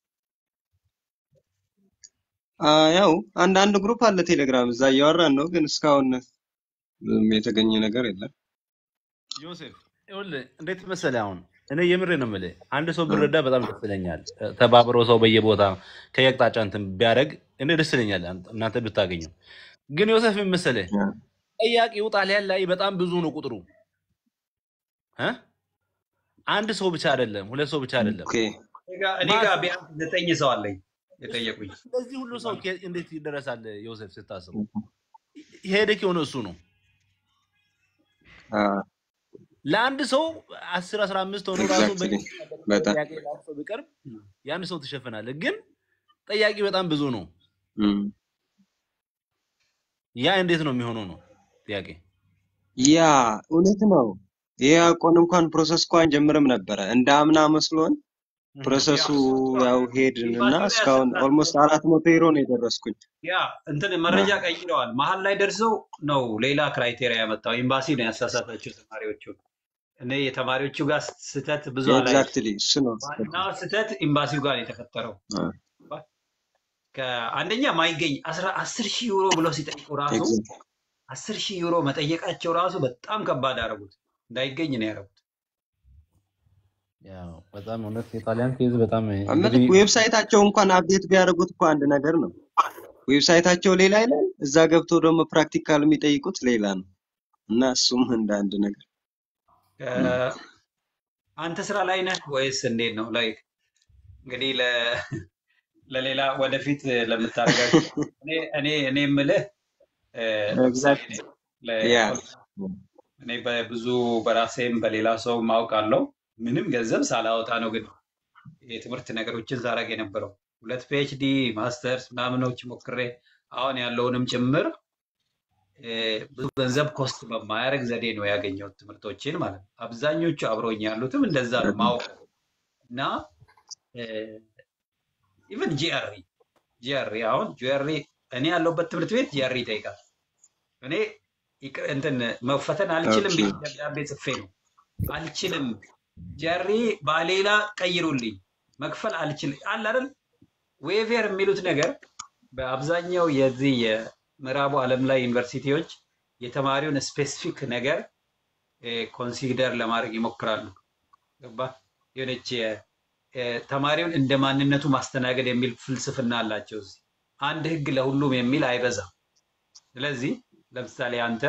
አ ያው አንዳንድ ግሩፕ አለ ቴሌግራም፣ እዛ እያወራን ነው፣ ግን እስካሁን ምንም የተገኘ ነገር የለም። ዮሴፍ ይኸውልህ እንዴት መሰለህ፣ አሁን እኔ የምሬ ነው የምልህ፣ አንድ ሰው አ ብረዳ በጣም ደስ ይለኛል። ተባብሮ ሰው በየቦታ ከየአቅጣጫ እንትን ቢያደርግ እኔ ደስ ይለኛል፣ አንተ- እናንተ ብታገኙ። ግን ዮሴፍ ምን መሰለህ፣ አ ጠያቂው ጣሊያን ላይ በጣም ብዙ ነው ቁጥሩ እ? አንድ ሰው ብቻ አይደለም፣ ሁለት ሰው ብቻ አይደለም። ኦኬ እኔ ጋ እኔ ጋ ማስ ቢያንስ ዘጠኝ ሰው አለኝ የጠየቁኝ። ለዚህ ሁሉ ሰው ከ- እንዴት ይደረሳል? ዮሴፍ ስታስቡ ሄደክ የሆነ እሱ ነው አ ለአንድ ሰው አስር አስራ አምስት ሆኖ ራሱ ኤግዛክትሊ በሚያደርገው በጣም ጥያቄ ለአንድ ሰው ቢቀርብ የአንድ ሰው ትሸፍናለህ። ግን ጠያቂ በጣም ብዙ ነው። እም። ያ እንዴት ነው የሚሆነው ነው ጥያቄ። ያ እውነት ነው። ይሄ አቆን እንኳን ፕሮሰስ እኮ አንጀምርም ነበረ እንደ አምና መስሎን እህ። ፕሮሰሱ ያው ሄድን እና ኤምባሲው ላይ እስካሁን ያሰጣል። ኦልሞስት አራት መቶ ዩሮ ነው የደረስኩኝ። ያ እንትን አ መረጃ ቀይረዋል። መሀል ላይ ደርሰው ነው ሌላ ክራይቴሪያ ያመጣው። ኤምባሲ ነው ያሳሳታቸው ተማሪዎቹ። እኔ የተማሪዎቹ ጋር ስህተት ብዙ አላይ። ኤግዛክትሊ እሱ ነው ዋናው ስህተት ኤምባሲው ጋር ነው የተፈጠረው። አ ከአንደኛ ማይገኝ አስራ አስር ሺህ ዩሮ ብለው ሲጠይቁ ራሱ ኤግዛክትሊ አስር ሺህ ዩሮ መጠየቃቸው ራሱ በጣም ከባድ አደረጉት። እንዳይገኝ ነው ያደረጉት። ያው በጣም እውነት የጣሊያን ኬዝ በጣም እምልህ እንግዲህ ዌብሳይታቸው እንኳን አፕዴት ቢያደርጉት እኮ አንድ ነገር ነው። ዌብሳይታቸው ሌላ ይላል፣ እዛ ገብቶ ደግሞ ፕራክቲካል የሚጠይቁት ሌላ ነው እና እሱም እንደ አንድ ነገር እ፣ አንተ ስራ ላይ ነህ ወይስ እንዴት ነው? ላይክ እንግዲህ ለ- ለሌላ ወደፊት ለምታደርጋቸው እኔ እኔ እኔ የምልህ እ፣ ለምሳሌ ኤግዛክት እኔ ያ ለ- እኔ በብዙ በራሴም በሌላ ሰው ማውቃለሁ ምንም ገንዘብ ሳላወጣ ነው ግን የትምህርት ነገሮችን ሳረግ የነበረው ሁለት ፒኤችዲ ማስተርስ ምናምኖች ሞክሬ አሁን ያለውንም ጭምር እ፣ ብዙ ገንዘብ ኮስት በማያደርግ ዘዴ ነው ያገኘሁት ትምህርቶችን ማለት ነው። አብዛኞቹ አብረውኝ ያሉትም እንደዛ ነው ማወቅ እና ኢቨን ጂአርኢ ጂአርኢ አሁን ጂአርኢ እኔ ያለሁበት ትምህርት ቤት ጂአርኢ ይጠይቃል። እኔ ይቅ- እንትን መፈተን አልችልም ኦኬ ብዬ ደብዳቤ ጽፌ ነው አልችልም ጂአርኢ በሌላ ቀይሩልኝ መክፈል አልችልም አለ አይደል ዌቨር የሚሉት ነገር በአብዛኛው የዚህ የምዕራቡ ዓለም ላይ ዩኒቨርሲቲዎች የተማሪውን ስፔሲፊክ ነገር ኮንሲደር ለማድረግ ይሞክራሉ። ገባ የሆነች የ- የ- ተማሪውን እንደ ማንነቱ ማስተናገድ የሚል ፍልስፍና አላቸው። እዚህ አንድ ህግ ለሁሉም የሚል አይበዛም። ስለዚህ ለምሳሌ አንተ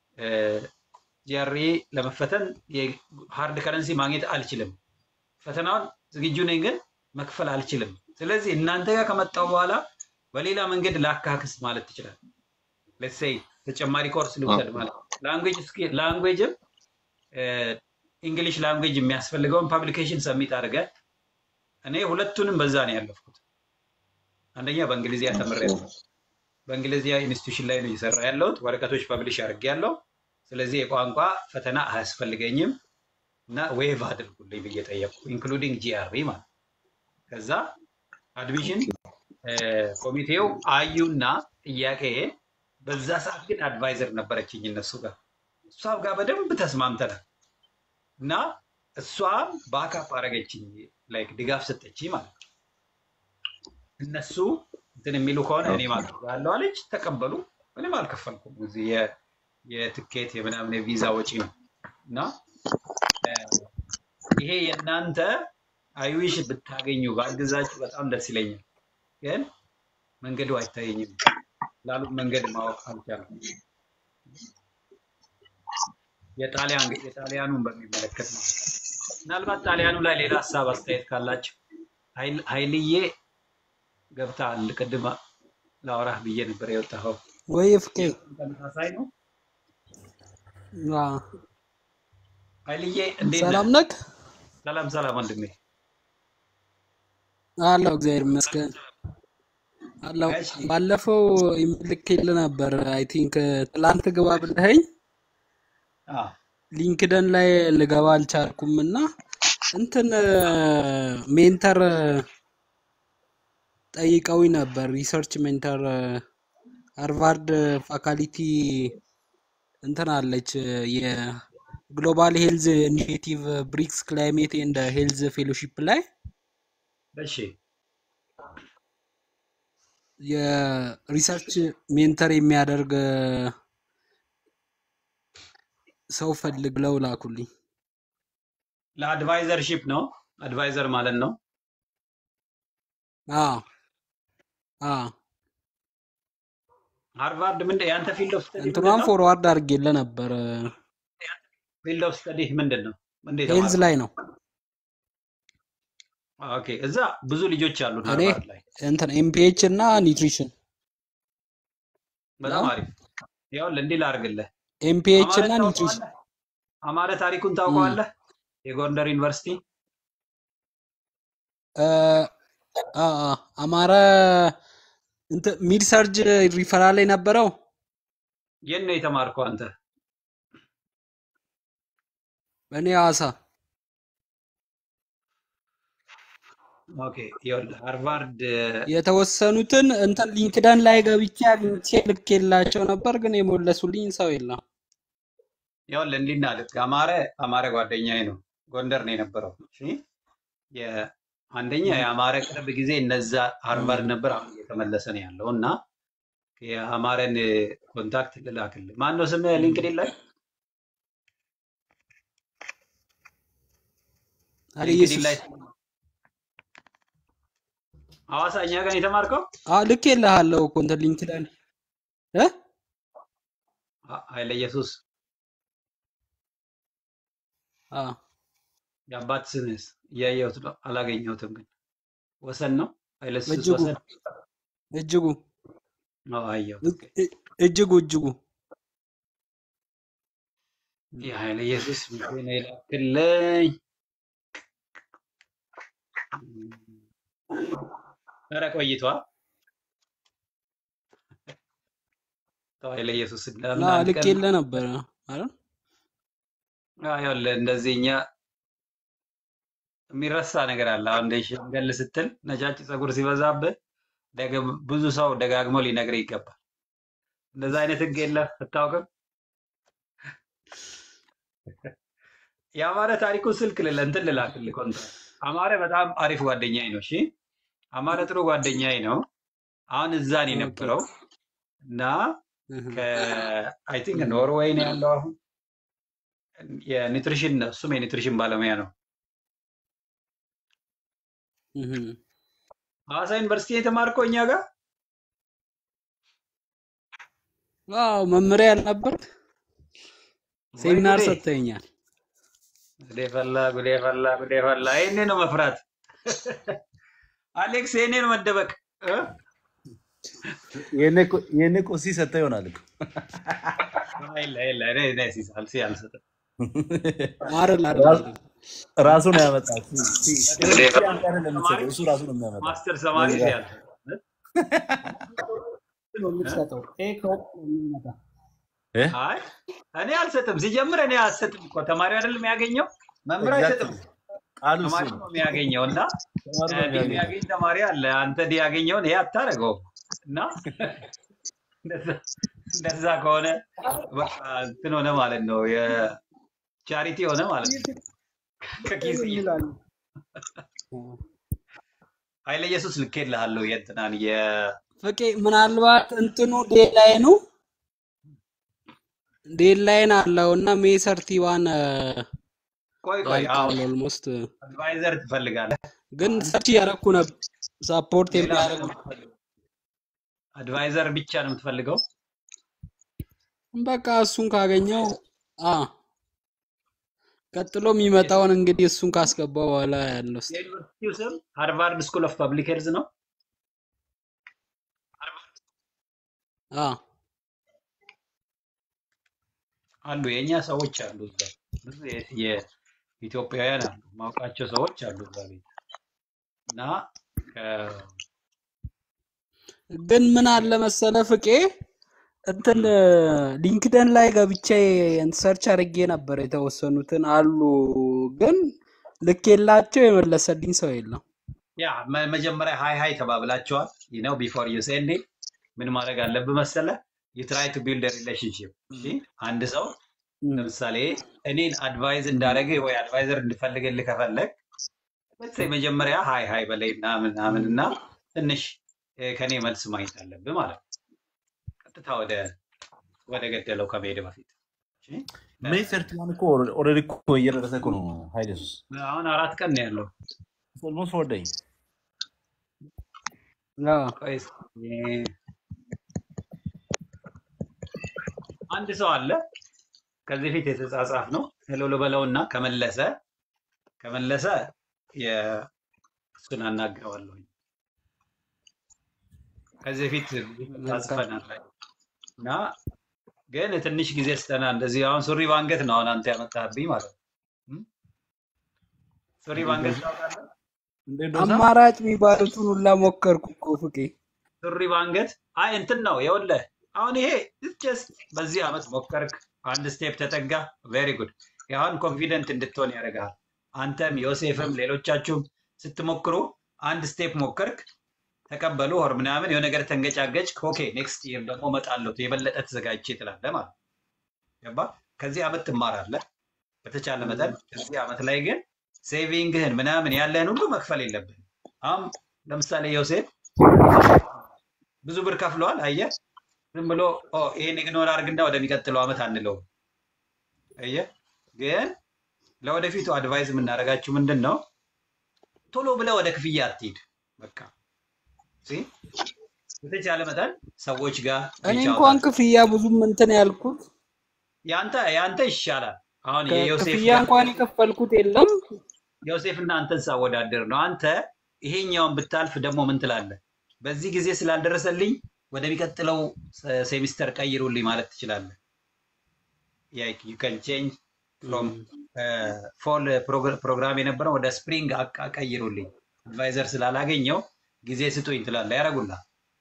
ጂአርኢ ለመፈተን የሃርድ ከረንሲ ማግኘት አልችልም፣ ፈተናውን ዝግጁ ነኝ ግን መክፈል አልችልም። ስለዚህ እናንተ ጋር ከመጣው በኋላ በሌላ መንገድ ላካክስ ማለት ትችላል። ሌትስ ሴይ ተጨማሪ ኮርስ ልውሰድ ማለት ላንጉዌጅ ላንጉዌጅም እንግሊሽ ላንጉዌጅ የሚያስፈልገውን ፐብሊኬሽን ሰሚት አድርገህ እኔ ሁለቱንም በዛ ነው ያለፍኩት። አንደኛ በእንግሊዝኛ ተምሬያለሁ። በእንግሊዝኛ ኢንስቲትዩሽን ላይ ነው እየሰራ ያለሁት። ወረቀቶች ፐብሊሽ አድርጌያለሁ። ስለዚህ የቋንቋ ፈተና አያስፈልገኝም እና ዌቭ አድርጉልኝ ብዬ ጠየቅኩ፣ ኢንክሉዲንግ ጂአርኢ ማለት ነው። ከዛ አድሚሽን ኮሚቴው አዩና ጥያቄ በዛ ሰዓት ግን አድቫይዘር ነበረችኝ እነሱ ጋር እሷ ጋር በደንብ ተስማምተናል እና እሷም ባካፕ አደረገችኝ፣ ላይክ ድጋፍ ሰጠችኝ ማለት ነው። እነሱ እንትን የሚሉ ከሆነ እኔ ማለት ያለው አለች፣ ተቀበሉ። ምንም አልከፈልኩም። እዚህ የ- የትኬት የምናምን የቪዛ ወጪ ነው እና እ፣ ይሄ የእናንተ አይዊሽ ብታገኙ ባግዛችሁ በጣም ደስ ይለኛል። ግን መንገዱ አይታየኝም ላሉት መንገድ ማወቅ አልቻልኩም። የጣሊያን የጣሊያኑን በሚመለከት ነው። ምናልባት ጣሊያኑ ላይ ሌላ ሀሳብ አስተያየት ካላቸው ኃይል- ኃይልዬ ገብተሃል። ቅድም ላወራህ ብዬ ነበር የወጣኸው። ወይ ፍቄ ተመሳሳይ ነው። አ፣ ኃይልዬ እንዴት ነህ? ሰላም ነክ ሰላም ሰላም ወንድሜ። አለው እግዚአብሔር ይመስገን አለው። እሺ ባለፈው ልኬልህ ነበር አይ ቲንክ ትላንት ግባ ብለኸኝ አ፣ ሊንክደን ላይ ልገባ አልቻልኩም እና እንትን ሜንተር ጠይቀውኝ ነበር። ሪሰርች ሜንተር ሃርቫርድ ፋካልቲ እንትን አለች የግሎባል ሄልዝ ኢኒሼቲቭ ብሪክስ ክላይሜት ኤንድ ሄልዝ ፌሎሺፕ ላይ እሺ የሪሰርች ሜንተር የሚያደርግ ሰው ፈልግ ብለው ላኩልኝ። ለአድቫይዘርሺፕ ነው። አድቫይዘር ማለት ነው። አዎ አዎ ሃርቫርድ ምንድን የአንተ ፊልድ ኦፍ ስተዲ ምንድን እንትኗን ነው? ፎርዋርድ አድርጌልህ ነበር። ፊልድ ኦፍ ስተዲ ምንድን ነው? እንዴት ሄልዝ ተማርከው? ላይ ነው። ኦኬ እዛ ብዙ ልጆች አሉ እኔ ሃርቫርድ ላይ። እንትን ኤምፒኤች እና ኒውትሪሽን በጣም ነው። አሪፍ። ይኸውልህ እንዲህ ላድርግልህ። ኤምፒኤች አማረ እና ኒውትሪሽን ታውቀዋለህ? አማረ ታሪኩን እም፣ ታውቀዋለህ? የጎንደር ዩኒቨርሲቲ እ፣ አ አ፣ አማረ እንትን ሚድ ሰርጅ ሪፈራል የነበረው የት ነው የተማርከው አንተ? እኔ ሐዋሳ ኦኬ ይኸውልህ ሃርቫርድ የተወሰኑትን እንትን ሊንክደን ላይ ገብቼ አግኝቼ ልኬላቸው ነበር፣ ግን የሞለሱልኝ ሰው የለም። ይኸውልህ እንዲህ እናድርግ። አማረ አማረ ጓደኛዬ ነው፣ ጎንደር ነው የነበረው። እሺ የ- አንደኛ እም፣ የአማረ ቅርብ ጊዜ እነዛ ሃርቫርድ እም፣ ነበር፣ አሁን እየተመለሰ ነው ያለው እና የአማረን ኮንታክት ልላክልህ። ማን ነው ስምህ እም። ሊንክድኢን ላይ? አለ ሊንክድኢን ኢየሱስ ላይ ሐዋሳ እኛ ጋር ነው የተማርከው? አ ልኬልሃለሁ እኮ እንትን ሊንክደን እ አ- ኃይለ ኢየሱስ አ የአባት ስምህስ እያየሁት ነው፣ አላገኘሁትም። ግን ወሰን ነው ኃይለ ኢየሱስ እጅጉ ወሰን። እጅጉ አዎ አየሁት። እ- ኦኬ እ- እጅጉ እጅጉ የኃይለ ኢየሱስ መቼ ነው የላክልኝ? ኧረ ቆይቷል። ተው ኃይለ ኢየሱስ ላ ለምን አንድ ቀን ልኬልህ ነበረ አይደል? አዎ፣ ይኸውልህ እንደዚህ እኛ የሚረሳ ነገር አለ። አሁን እንደ ሸምገል ስትል ነጫጭ ፀጉር ሲበዛብህ ደግ- ብዙ ሰው ደጋግሞ ሊነግርህ ይገባል። እንደዛ አይነት ህግ የለም አታውቅም? የአማረ ታሪኩ ስልክ ልለ እንትን ልላክልህ ኮንትራት። አማረ በጣም አሪፍ ጓደኛዬ ነው። እሺ አማረ ጥሩ ጓደኛዬ ነው። አሁን እዛ ነው ኦኬ የነበረው እና እህ፣ ከአይ ቲንክ ኖርዌይ ነው ያለው አሁን የኒትሪሽን ነው። እሱም የኒትሪሽን ባለሙያ ነው። እህ። ሐዋሳ ዩኒቨርሲቲ የተማርከው እኛ ጋር ዋው መመሪያ ያልነበርክ ወይ ሴሚናር ጉዴ! ሰጥተኛል። ጉዴ ፈላ፣ ጉዴ ፈላ፣ ጉዴ ፈላ። ይሄኔ ነው መፍራት። አሌክስ ይሄኔ ነው መደበቅ እ? ይህን እኮ ሲ ሰጠህ ይሆናል እኮ የለ የለ፣ እኔ እኔ ሲስ- አልሲ አልሰጥም። አይደል አይደል ራሱ- አይደል ራሱ ነው ያመጣው። ሲ- ሲ- ሲ- ጉዴ ሲ ፈላ። አንተ አይደለም ተማሪ የምትሰጠው፣ እሱ ራሱ ነው የሚያመጣው። ማስተር ተማሪ እዚህ ሲ ጋር አልሰጥም እ? ነው እ? የምትሰጠው። ኤ ከወጥ ነው የሚመጣ። እ? አይ እኔ አልሰጥም። ሲጀምር እኔ አልሰጥም እኮ ተማሪ አይደለም የሚያገኘው፣ መምህር አይሰጥም። ኤግዛክትሊ ቃሉ እሱ ተማሪ ነው። ነው የሚያገኘው እና ተማሪ ነው ዲ የሚያገኘው። የሚያገኝ ተማሪ አለ። አንተ ዲ ያገኘውን ይሄ አታደርገውም እና እንደዛ- እንደዛ ከሆነ በቃ እንትን ሆነ ማለት ነው፣ የቻሪቲ ሆነ ማለት ነው። ከኪስ እየ- ይላሉ። ኃይለ ኢየሱስ ልኬልሃለሁ የእንትናን የ ፍቄ ምናልባት እንትኑ ዴድላይኑ ዴድላይን አለው እና ሜይ ሰርቲ ዋን ቆይ ቆይ አዎ ያልቃል ኦልሞስት። አድቫይዘር ትፈልጋለህ? ግን ሰርች እያደረኩ ነበር ሳፖርት ሌላ የሚያደርጉ አድቫይዘር ብቻ ነው የምትፈልገው? በቃ እሱን ካገኘው አ ቀጥሎ የሚመጣውን እንግዲህ እሱን ካስገባው በኋላ ያለው እስኪ የዩኒቨርሲቲው ስም ሃርቫርድ ስኩል ኦፍ ፐብሊክ ሄልዝ ነው። አ አሉ የእኛ ሰዎች አሉ እዛ ብዙ የ- የኢትዮጵያውያን አሉ ማውቃቸው ሰዎች አሉ እዛ ቤት እና ከ- ግን ምን አለ መሰለ ፍቄ እንትን ሊንክደን ላይ ገብቼ ሰርች አድርጌ ነበር የተወሰኑትን አሉ፣ ግን ልኬላቸው የመለሰልኝ ሰው የለም። ያ መ- መጀመሪያ ሀይ ሀይ ተባብላቸዋል ነው ቢፎር ዩ ሴንድ ኢት ምን ማድረግ አለብህ መሰለ ዩ ትራይ ቱ ቢልድ ሪሌሽንሽፕ እሺ አንድ ሰው ለምሳሌ እኔን አድቫይዝ እንዳደረገ ወይ አድቫይዘር እንድፈልግልህ ከፈለግ let's መጀመሪያ ሀይ ሀይ በላይ ምናምን ምናምን እና ትንሽ እ፣ ከኔ መልስ ማግኘት አለብህ ማለት ነው። ቀጥታ ወደ ወደ ገደለው ከመሄድ በፊት እሺ? ሜይ ሰርቲ ዋን እኮ ኦልሬዲ እኮ እየደረሰ እኮ ነው ኃይለ ኢየሱስ አሁን አራት ቀን ነው ያለው። ኦልሞስት ፎር ዴይ ቆይ እስኪ፣ አንድ ሰው አለ ከዚህ ፊት የተጻጻፍ ነው ሄሎ ልበለውና ከመለሰ ከመለሰ የ- እሱን አናግረዋለሁኝ። ከዚህ ፊት ተጻጽፈናል እና ግን ትንሽ ጊዜ ስጠና እንደዚህ አሁን ሱሪ ባንገት ነው አሁን አንተ ያመጣህብኝ ማለት ነው። እም? ሱሪ ባንገት ታውቃለህ? አማራጭ የሚባሉትን ሁላ ሞከርኩ እኮ ፍቄ። ሱሪ ባንገት አይ እንትን ነው የወለህ አሁን ይሄ ጀስት በዚህ አመት ሞከርክ፣ አንድ ስቴፕ ተጠጋ። ቬሪ ጉድ። አሁን ኮንፊደንት እንድትሆን ያደርግሃል። አንተም ዮሴፍም ሌሎቻችሁም ስትሞክሩ አንድ ስቴፕ ሞከርክ፣ ተቀበሉ ሆር ምናምን የሆነ ነገር ተንገጫገጭ፣ ኦኬ ኔክስት ይር ደግሞ እመጣለሁ የበለጠ ተዘጋጅቼ ትላለህ ማለት ነው። ገባ? ከዚህ አመት ትማራለህ በተቻለ መጠን። ከዚህ አመት ላይ ግን ሴቪንግህን ምናምን ያለህን ሁሉ መክፈል የለብህም። አሁን ለምሳሌ ዮሴፍ ብዙ ብር ከፍለዋል። አየህ፣ ዝም ብሎ ኦ ይሄን ኢግኖር አድርግና ወደሚቀጥለው አመት አንለውም። አየህ፣ ግን ለወደፊቱ አድቫይዝ የምናደርጋችሁ ምንድን ነው? ቶሎ ብለህ ወደ ክፍያ አትሂድ። በቃ ሲ በተቻለ መጠን ሰዎች ጋር እኔ ሪች አውት እንኳን አድርግ። ክፍያ ብዙም እንትን ያልኩት ያንተ ያንተ ይሻላል። አሁን የዮሴፍ ክፍያ ጋር እንኳን የከፈልኩት የለም። ዮሴፍ እና አንተን ሳወዳደር ነው። አንተ ይሄኛውን ብታልፍ ደግሞ ምን ትላለህ? በዚህ ጊዜ ስላልደረሰልኝ ወደሚቀጥለው ሴ- ሴሚስተር ቀይሩልኝ ማለት ትችላለህ። ዩ ካን ቼንጅ ፍሮም ፎል ፕሮግራም የነበረው ወደ ስፕሪንግ አቃ ቀይሩልኝ፣ አድቫይዘር ስላላገኘው ጊዜ ስጡኝ ትላለህ። ያደርጉልሃል።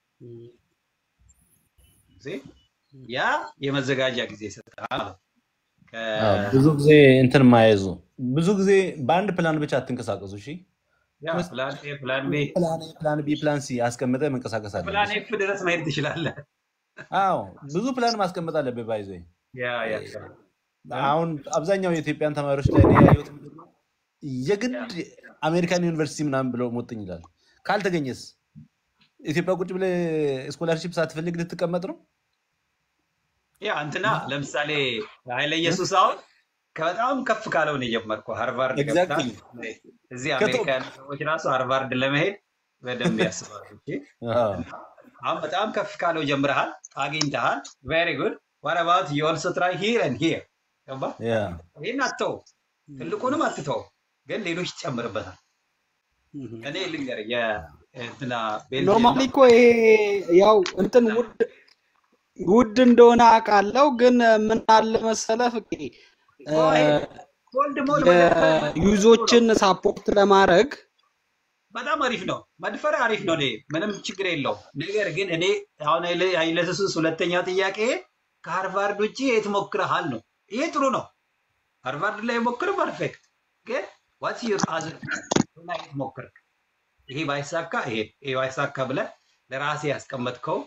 ጊዜ ያ የመዘጋጃ ጊዜ ይሰጥሃል ማለት ነው። አዎ፣ ከ- ብዙ ጊዜ እንትን ማያዙ ብዙ ጊዜ በአንድ ፕላን ብቻ አትንቀሳቀሱ። እሺ ያ ፕላን ኤ፣ ፕላን ቢ፣ ፕላን ኤ፣ ፕላን ቢ፣ ፕላን ሲ አስቀምጠ መንቀሳቀስ ፕላን አለብህ። ኤፍ ድረስ መሄድ ትችላለህ። አዎ ብዙ ፕላን ማስቀመጥ አለብህ። ባይዘ ያ ያ አሁን አብዛኛው የኢትዮጵያን ተማሪዎች ላይ እኔ ያየሁት ምንድን ነው፣ የግድ አሜሪካን ዩኒቨርሲቲ ምናምን ብለው ሞጥኝ ይላል። ካልተገኘስ ኢትዮጵያ ቁጭ ብለህ ስኮላርሺፕ ሳትፈልግ ልትቀመጥ ነው? ያ እንትና ለምሳሌ ኃይለ ኢየሱስ አሁን ከበጣም ከፍ ካለው ነው የጀመርከው። ሃርቫርድ ገብታ ኤግዛክትሊ እዚህ ከቶ አሜሪካ ያሉ ሰዎች ራሱ ሃርቫርድ ለመሄድ በደንብ ያስባሉ። እሺ? አዎ። አሁን በጣም ከፍ ካለው ጀምረሃል፣ አግኝተሃል። ቬሪ ጉድ ዋት አባውት ዩ ኦልሶ ትራይ ሂር ኤንድ ሂር ገባ? ያ ይህን አትተው፣ ትልቁንም አትተው፣ ግን ሌሎች ትጨምርበታል። እኔ ልንገርህ የእንትና ቤልጅየም ኖርማሊ እኮ ይሄ ያው እንትን ውድ ውድ እንደሆነ አውቃለሁ፣ ግን ምን አለ መሰለ ፍቄ እ፣ ኮልድ ሞል መደፈር የዩዞችን ሳፖርት ለማድረግ በጣም አሪፍ ነው። መድፈር አሪፍ ነው። እኔ ምንም ችግር የለውም። ነገር ግን እኔ አሁን ኃይለሱስ ሁለተኛው ጥያቄ ከሃርቫርድ ውጭ የት ሞክረሃል ነው። ይሄ ጥሩ ነው። ሃርቫርድ ላይ ሞክር፣ ፐርፌክት። ግን ዋትስ ዩር አዘር ላይ የት ሞክርክ? ይሄ ባይሳካ ይሄ ይሄ ባይሳካ ብለህ ለራሴ ያስቀመጥከው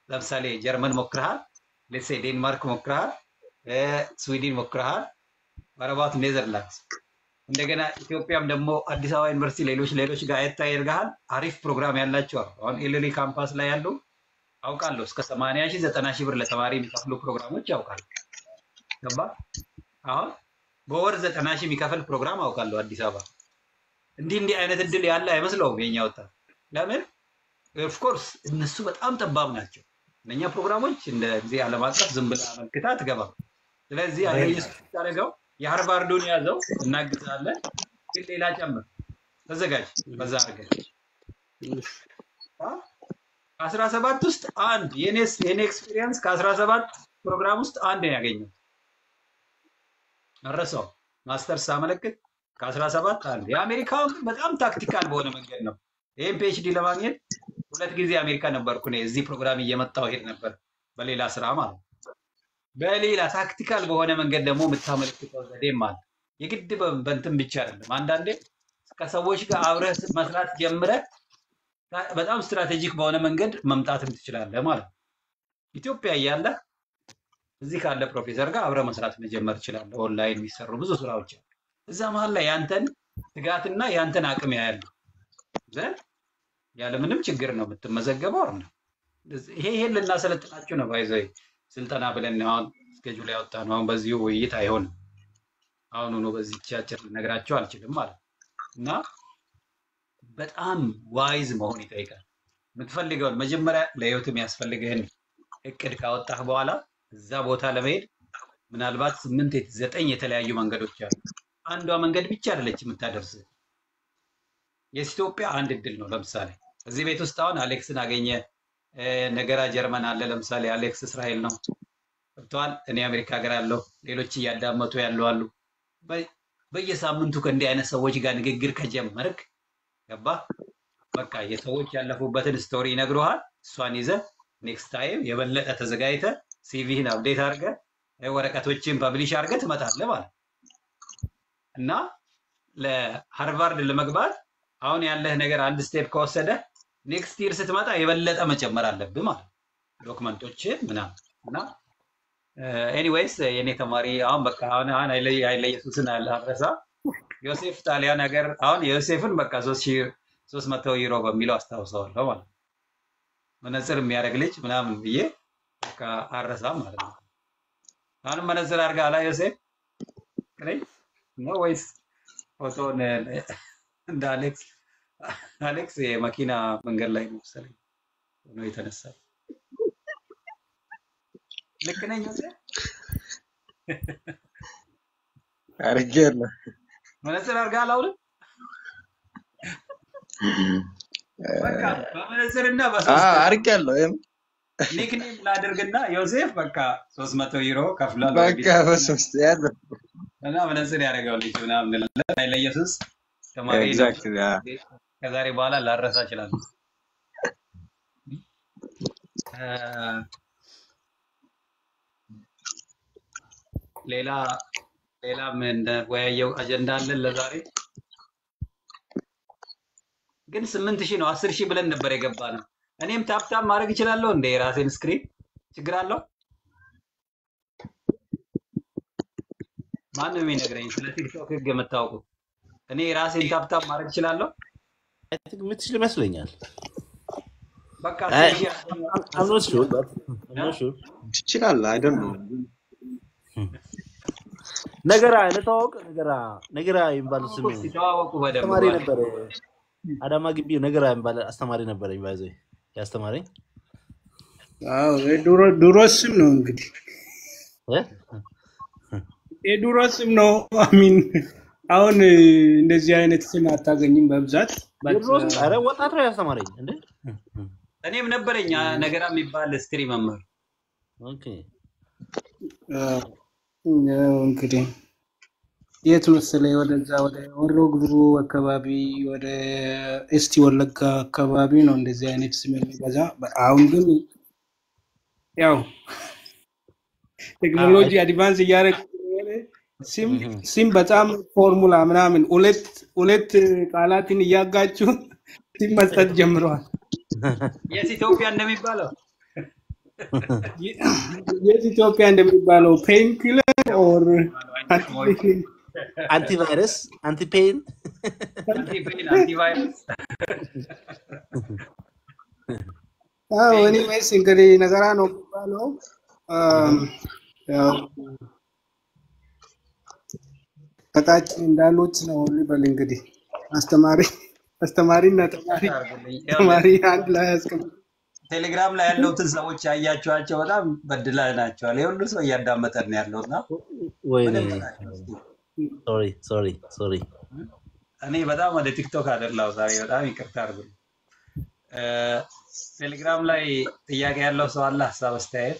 ለምሳሌ ጀርመን ሞክረሃል፣ ሌትሴ ዴንማርክ ሞክረሃል፣ እ፣ ስዊድን ሞክረሃል፣ ወረባት ኔዘርላንድስ እንደገና ኢትዮጵያም ደግሞ አዲስ አበባ ዩኒቨርሲቲ ሌሎች ሌሎች ጋር አየት ያደርግሃል። አሪፍ ፕሮግራም ያላቸው አሉ። አሁን ኤልሊ ካምፓስ ላይ ያሉ አውቃለሁ እስከ ሰማንያ ሺህ ዘጠና ሺህ ብር ለተማሪ የሚከፍሉ ፕሮግራሞች ያውቃሉ። ገባ አሁን በወር ዘጠና ሺህ የሚከፍል ፕሮግራም አውቃለሁ አዲስ አበባ። እንዲህ እንዲህ አይነት እድል ያለ አይመስለውም የኛ ወጣት። ለምን ኦፍኮርስ እነሱ በጣም ጠባብ ናቸው። እነኛ ፕሮግራሞች እንደ ጊዜ ዓለም አቀፍ ዝም ብለህ አመልክታ አትገባም። ስለዚህ ኢየሱስ ያደረገው የሃርቫርዱን ያዘው እናግዛለን፣ ግን ሌላ ጨምር፣ ተዘጋጅ። በዛ አድርገህ ከአስራ ሰባት ውስጥ አንድ የኔስ የኔ ኤክስፒሪየንስ ከአስራ ሰባት ፕሮግራም ውስጥ አንድ ነው ያገኘው። መረሰው ማስተርስ ሳመለክት ከአስራ ሰባት አንድ። የአሜሪካውን ግን በጣም ታክቲካል በሆነ መንገድ ነው። ይህም ፒኤችዲ ለማግኘት ሁለት ጊዜ አሜሪካ ነበርኩ እኔ። እዚህ ፕሮግራም እየመጣሁ ሄድ ነበር በሌላ ስራ ማለት ነው። በሌላ ታክቲካል በሆነ መንገድ ደግሞ የምታመለክተው ዘዴም አለ። የግድ በ- በእንትን ብቻ አይደለም። አንዳንዴ ከሰዎች ጋር አብረህ መስራት ጀምረህ በጣም ስትራቴጂክ በሆነ መንገድ መምጣትም ትችላለህ ማለት ነው። ኢትዮጵያ እያለህ እዚህ ካለ ፕሮፌሰር ጋር አብረህ መስራት መጀመር ትችላለህ። ኦንላይን የሚሰሩ ብዙ ስራዎች አሉ። እዛ መሀል ላይ ያንተን ትጋትና ያንተን አቅም ያያሉ ዘንድ ያለምንም ችግር ነው የምትመዘገበው። ነው ይሄ ይሄን ልናሰለጥናችሁ ነው ባይዘ ስልጠና ብለን አሁን እስኬጁል ያወጣ ነው። አሁን በዚሁ ውይይት አይሆንም። አሁን ሆኖ በዚህ ቻቸር ልነግራቸው አልችልም ማለት ነው። እና በጣም ዋይዝ መሆን ይጠይቃል። የምትፈልገውን መጀመሪያ ለህይወት የሚያስፈልግህን እቅድ ካወጣህ በኋላ እዛ ቦታ ለመሄድ ምናልባት ስምንት የት- ዘጠኝ የተለያዩ መንገዶች አሉ። አንዷ መንገድ ብቻ አይደለች የምታደርስ። የኢትዮጵያ አንድ እድል ነው። ለምሳሌ እዚህ ቤት ውስጥ አሁን አሌክስን አገኘ፣ እ፣ ነገራ ጀርመን አለ። ለምሳሌ አሌክስ እስራኤል ነው ገብተዋል። እኔ አሜሪካ ሀገር አለሁ። ሌሎች እያዳመጡ ያሉ አሉ። በ- በየሳምንቱ ከእንዲህ አይነት ሰዎች ጋር ንግግር ከጀመርክ ገባ በቃ የሰዎች ያለፉበትን ስቶሪ ይነግሩሃል። እሷን ይዘህ ኔክስት ታይም የበለጠ ተዘጋጅተህ ሲቪህን አፕዴት አድርገህ እ፣ ወረቀቶችን ፐብሊሽ አድርገህ ትመጣለህ ማለት ነው። እና ለሃርቫርድ ለመግባት አሁን ያለህ ነገር አንድ ስቴፕ ከወሰደ ኔክስት ይር ስትመጣ የበለጠ መጨመር አለብህ ማለት ነው። ዶክመንቶችን ምናምን እና ኤኒዌይስ የኔ ተማሪ አሁን በቃ አሁን አሁን ኃይለ ኃይለ ኢየሱስን አልረሳ ዮሴፍ ጣሊያን ሀገር አሁን የዮሴፍን በቃ ሶስት ሺህ ሶስት መቶ ዩሮ በሚለው አስታውሰዋለሁ ማለት ነው። መነጽር የሚያደርግ ልጅ ምናምን ብዬ በቃ አረሳም ማለት ነው። አሁንም መነጽር አድርጋ አላ ዮሴፍ ነኝ ነው ወይስ ፎቶን እንደ አሌክስ አሌክስ የመኪና መንገድ ላይ ነው መሰለኝ ሆኖ የተነሳ ልክ ነኝ ዮሴፍ? አድርጌያለሁ። መነጽር አድርገሃል አሁንም? በቃ በመነጽርና አዎ በሶስት አድርጌያለሁ። ይሄም ኒክኔም ላድርግና ዮሴፍ በቃ ሶስት መቶ ዩሮ ከፍሏል በቃ ኦልሬዲ በሶስት ያዘ እና መነጽር ያደረገው ልጅ ምናምን እንላለን። ኃይለ ኢየሱስ ተማሪ ነው። ኤግዛክትሊ ከዛሬ በኋላ ላረሳ እችላለሁ። እ፣ ሌላ ሌላ ምን ወያየው አጀንዳ አለን ለዛሬ ግን ስምንት ሺህ ነው አስር ሺህ ብለን ነበር የገባ ነው። እኔም ታፕታፕ ማድረግ እችላለሁ እንደ የራሴን ስክሪን ችግር አለው? ማን ነው የሚነግረኝ ስለ ቲክቶክ ህግ የምታውቁ? እኔ የራሴን ታፕታፕ ማድረግ እችላለሁ? የምትችል ይመስለኛል። በቃ አይ፣ አስር ሺህ I'm not sure, but I'm not sure. ትችላለህ። አይደል ነው ነገራ እንተዋወቅ። ነገራ ነገራ የሚባል ስም እስኪ ተዋወቁ በደንብ አስተማሪ ባለ ነበረ። አዳማ ግቢ ነገራ የሚባል አስተማሪ ነበረኝ። ባይዘ ያስተማረኝ አዎ የድሮ ድሮ ስም ነው እንግዲህ እ? የድሮ ስም ነው። አሚን አሁን እ፣ እንደዚህ አይነት ስም አታገኝም በብዛት በት የድሮ ስም ኧረ ወጣት ነው ያስተማረኝ እንዴ። እኔም ነበረኝ አ- ነገራ የሚባል ስትሪ መምህር ኦኬ ያው እንግዲህ የት መሰለኝ ወደዛ ወደ ወሮ ጉድሩ አካባቢ ወደ እስቲ ወለጋ አካባቢ ነው እንደዚህ አይነት ስም የሚበዛ። አሁን ግን ያው ቴክኖሎጂ አድቫንስ እያደረገ ስለሆነ ስም ስም በጣም ፎርሙላ ምናምን ሁለት ሁለት ቃላትን እያጋጩ ስም መስጠት ጀምረዋል። የት ኢትዮጵያ እንደሚባለው የት ኢትዮጵያ እንደሚባለው ፔን ኪለር ኦር አንቲቫይረስ አንቲፔን አንቲፔን አንቲቫይረስ ኤኒዌይስ እንግዲህ ነገራ ነው የሚባለው። አም፣ ያው ከታች እንዳሉት ነው ልበል እንግዲህ አስተማሪ አስተማሪና ተማሪ አድርጉልኝ። ተማሪ ይኸውልህ አንድ ላይ ያስቀምጥ ቴሌግራም ላይ ያለውትን ሰዎች ያያቸዋቸው በጣም በድለናቸዋል። የሁሉ ሰው እያዳመጠን ነው ያለው እና ወይኔ ምንም በላቸው እስኪ። ሶሪ ሶሪ ሶሪ እኔ በጣም ወደ ቲክቶክ አደላው ዛሬ። በጣም ይቅርታ አድርጉልኝ። እ፣ ቴሌግራም ላይ ጥያቄ ያለው ሰው አለ፣ ሀሳብ አስተያየት።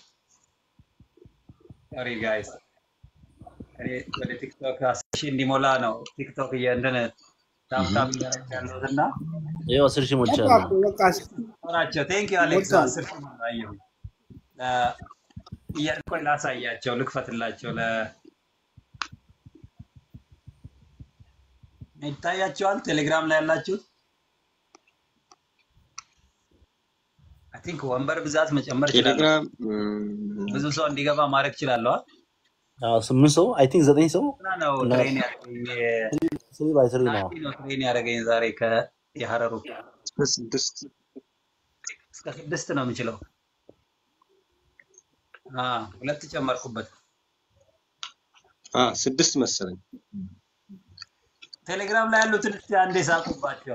ሶሪ ጋይስ፣ እኔ ወደ ቲክቶክ አስር ሺህ እንዲሞላ ነው ቲክቶክ እንትን ታብታብ እያደረግ ያለሁት እና ይኸው አስር ሺህ በቃ ሞልቻለሁ። እኮ በቃ ናቸው። ቴንክ ዩ አሌክስ፣ ሞልቷል። አስር ሺህ ሞላ አየሁኝ። እ፣ እያ- ቆይ ላሳያቸው፣ ልክፈትላቸው። ለ ይታያቸዋል ቴሌግራም ላይ ያላችሁት። አይ ቲንክ ወንበር ብዛት መጨመር እችላለሁ። ቴሌግራም ብዙ ሰው እንዲገባ ማድረግ እችላለሁ። አዎ ስምንት ሰው አይ ቲንክ ዘጠኝ ሰው እና ነው እና ትሬን ያደረገኝ ስሪ ባይ ስሪ ነው። ናቲ ነው ትሬን ያደረገኝ ዛሬ ከየሀረሩ ስድስት እስከ ስድስት ነው የምችለው። አ ሁለት ጨመርኩበት። አ ስድስት መሰለኝ። ቴሌግራም ላይ ያሉትን እስቲ አንዴ ሳቁባቸው።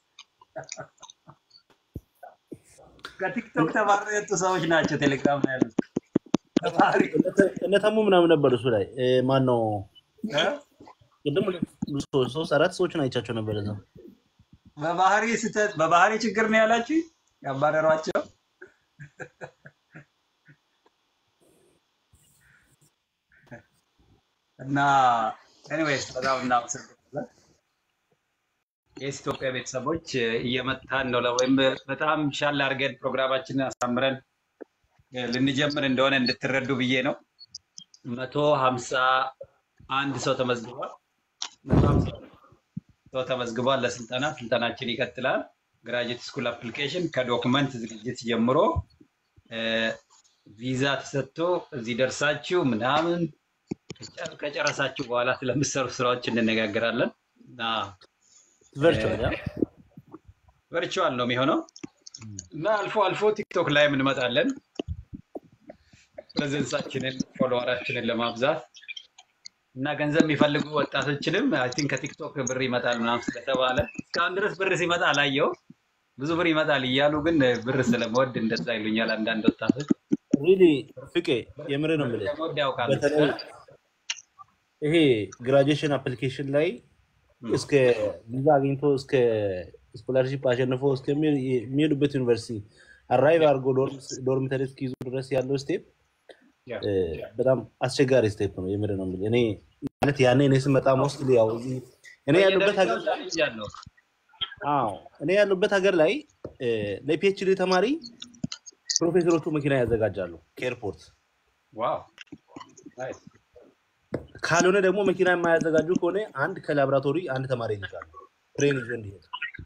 ከቲክቶክ ተባረው የወጡ ሰዎች ናቸው ቴሌግራም ላይ ያሉት። ተማሪ እነ ተሙ ምናምን ነበር እሱ ላይ ማን ነው እ? ቅድም ብዙ ሰዎች ሶስት አራት ሰዎችን አይቻቸው ነበር እዛ። በባህሪ ስህተት በባህሪ ችግር ነው ያላችሁ ያባረሯቸው። እና ኤኒዌይስ በጣም እናመሰግናለን። የኢስ ኢትዮጵያ ቤተሰቦች እየመጣን ነው ለ- ወይም በጣም ሻል አድርገን ፕሮግራማችንን አሳምረን እ፣ ልንጀምር እንደሆነ እንድትረዱ ብዬ ነው። መቶ ሀምሳ አንድ ሰው ተመዝግቧል። መቶ ሀምሳ ሰው ተመዝግቧል ለስልጠና። ስልጠናችን ይቀጥላል። ግራጅዌት ስኩል አፕሊኬሽን ከዶክመንት ዝግጅት ጀምሮ እ፣ ቪዛ ተሰጥቶ እዚህ ደርሳችሁ ምናምን ከጨ- ከጨረሳችሁ በኋላ ስለምሰሩ ስራዎች እንነጋገራለን እና ቨርቹዋል ያ ቨርቹዋል ነው የሚሆነው እና አልፎ አልፎ ቲክቶክ ላይ እንመጣለን ፕሬዘንሳችንን ፎሎወራችንን ለማብዛት እና ገንዘብ የሚፈልጉ ወጣቶችንም አይ ቲንክ ከቲክቶክ ብር ይመጣል ምናምን ስለተባለ እስካሁን ድረስ ብር ሲመጣ አላየው። ብዙ ብር ይመጣል እያሉ ግን ብር ስለመወድ እንደዛ ይሉኛል አንዳንድ ወጣቶች። ሪሊ ፍቄ የምር ነው የምልህ ስለመወድ ያውቃሉ። በተለይ ይሄ ግራጁዌሽን አፕሊኬሽን ላይ እስከ ቪዛ አግኝቶ እስከ ስኮላርሺፕ አሸንፎ እስከሚሄዱበት ዩኒቨርሲቲ አራይቭ አድርጎ ዶርሚተሪ እስኪይዙ ድረስ ያለው ስቴፕ በጣም አስቸጋሪ ስቴፕ ነው። የምር ነው የምልህ። እኔ ማለት ያኔ እኔ ስመጣ ሞስት ያው እዚህ እኔ ያሉበት ሀገር በየደረጃው ቻሌንጅ አለው። አዎ እኔ ያሉበት ሀገር ላይ ለፒኤችዲ ተማሪ ፕሮፌሰሮቹ መኪና ያዘጋጃሉ ከኤርፖርት። ዋው ናይስ። ካልሆነ ደግሞ መኪና የማያዘጋጁ ከሆነ አንድ ከላቦራቶሪ አንድ ተማሪ ይልካሉ ትሬን ይዞ እንዲሄድ።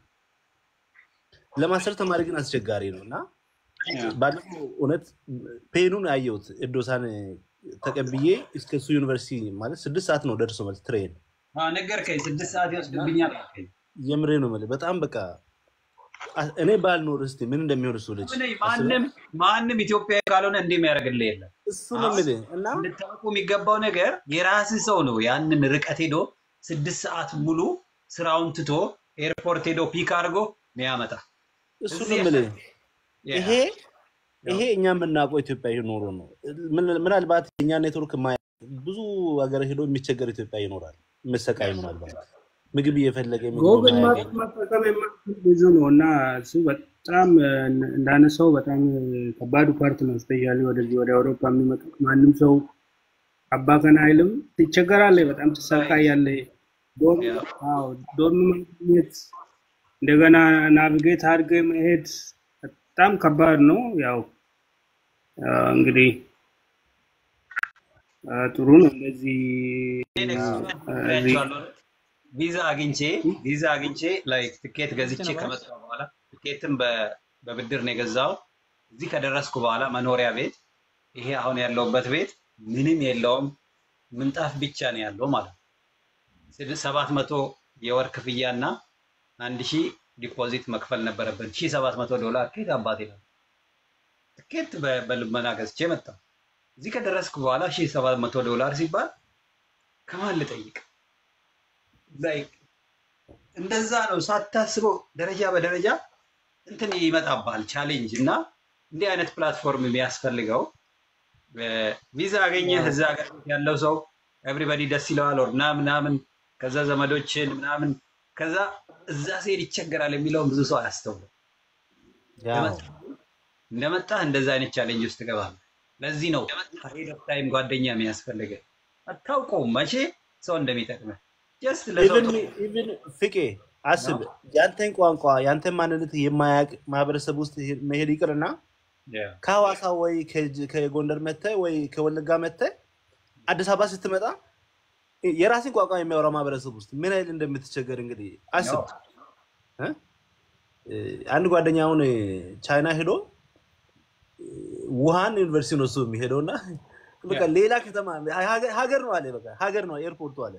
ለማስተር ተማሪ ግን አስቸጋሪ ነው እና ባለፈው እውነት ፔኑን ያየሁት እዶሳን ተቀብዬ እስከ እሱ ዩኒቨርሲቲ ማለት ስድስት ሰዓት ነው ደርሶ መልስ ትሬን። አዎ፣ ነገርከኝ። ስድስት ሰዓት ይወስድብኛል አልከኝ። የምሬ ነው የምልህ። በጣም በቃ አ- እኔ ባልኖር እስኪ ምን እንደሚሆን እሱ ልጅ ምን አስበህ ማንም ማንም ኢትዮጵያዊ ካልሆነ እንዲህ የሚያደርግልህ የለም። እሱ ነው የምልህ እና እንድታውቁ የሚገባው ነገር የራስህ ሰው ነው ያንን ርቀት ሄዶ ስድስት ሰዓት ሙሉ ስራውን ትቶ ኤርፖርት ሄዶ ፒክ አድርጎ ሚያመጣ እሱ ነው የምልህ። ይሄ ይሄ እኛ የምናውቀው ኢትዮጵያዊ ኖሮ ነው። ምን- ምናልባት እኛ ኔትወርክ ማ ብዙ ሀገር ሄዶ የሚቸገር ኢትዮጵያ ይኖራል፣ መሰቃይ ምናልባት ምግብ እየፈለገ ምግብ ጎግል የማያገኝ ማፕ መጠቀም የማይችል ብዙ ነው እና እሱ በጣም እ፣ እንዳነሳው በጣም እ፣ ከባዱ ፓርት ነው። ስፔሻሊ ወደዚህ ወደ አውሮፓ የሚመጡት ማንም ሰው አባከን አይልም። ትቸገራለህ፣ በጣም ትሰቃያለህ። ዶርም አዎ፣ ዶርም ማግኘት እንደገና ናቪጌት አድርገህ መሄድ በጣም ከባድ ነው። ያው እ፣ እንግዲህ እ፣ ጥሩ ነው እንደዚህ ይሄን እ፣ ኤክስፒሪየንስ እዚህ ነግሬያቸዋለሁ። ቪዛ አግኝቼ ቪዛ አግኝቼ ላይክ ትኬት ገዝቼ ከመጣሁ በኋላ ትኬትም በ- በብድር ነው የገዛው። እዚህ ከደረስኩ በኋላ መኖሪያ ቤት ይሄ አሁን ያለውበት ቤት ምንም የለውም፣ ምንጣፍ ብቻ ነው ያለው ማለት ነው። ስድ- ሰባት መቶ የወር ክፍያ እና አንድ ሺህ ዲፖዚት መክፈል ነበረብን። ሺህ ሰባት መቶ ዶላር ከየት አባቴ ነው ትኬት በ- በልመና ገዝቼ መጣሁ። እዚህ ከደረስኩ በኋላ ሺህ ሰባት መቶ ዶላር ሲባል ከማን ልጠይቅ? ላይክ እንደዛ ነው ሳታስበው ደረጃ በደረጃ እንትን ይመጣባል ቻሌንጅ እና እንዲህ አይነት ፕላትፎርም የሚያስፈልገው ቪዛ አገኘህ እዛ ሀገር ያለው ሰው ኤቭሪበዲ ደስ ይለዋል ወር ምናምን ምናምን ከዛ ዘመዶችን ምናምን ከዛ እዛ ሲሄድ ይቸገራል የሚለውን ብዙ ሰው አያስተውልም። ያው እንደመጣ እንደመጣህ እንደዛ አይነት ቻሌንጅ ውስጥ ትገባለህ። ለዚህ ነው ሄድ ኦፍ ታይም ጓደኛ የሚያስፈልግህ። አታውቀውም መቼ ሰው እንደሚጠቅምህ ጀስት ለሰው ኢቭን ኢቭን ፍቄ አስብ ያንተን ቋንቋ ያንተን ማንነት የማያውቅ ማህበረሰብ ውስጥ መሄድ ይቅርና ከሐዋሳ ወይ ከጅ- ከጎንደር መጥተህ ወይ ከወለጋ መጥተህ አዲስ አበባ ስትመጣ የራስን ቋንቋ የሚያወራ ማህበረሰብ ውስጥ ምን ያህል እንደምትቸገር እንግዲህ አስብ። እ? አንድ ጓደኛ አሁን ቻይና ሄዶ ውሃን ዩኒቨርሲቲ ነው እሱ የሚሄደው እና በቃ ሌላ ከተማ ሀገር ሀገር ነው አለ በቃ ሀገር ነው ኤርፖርቱ አለ።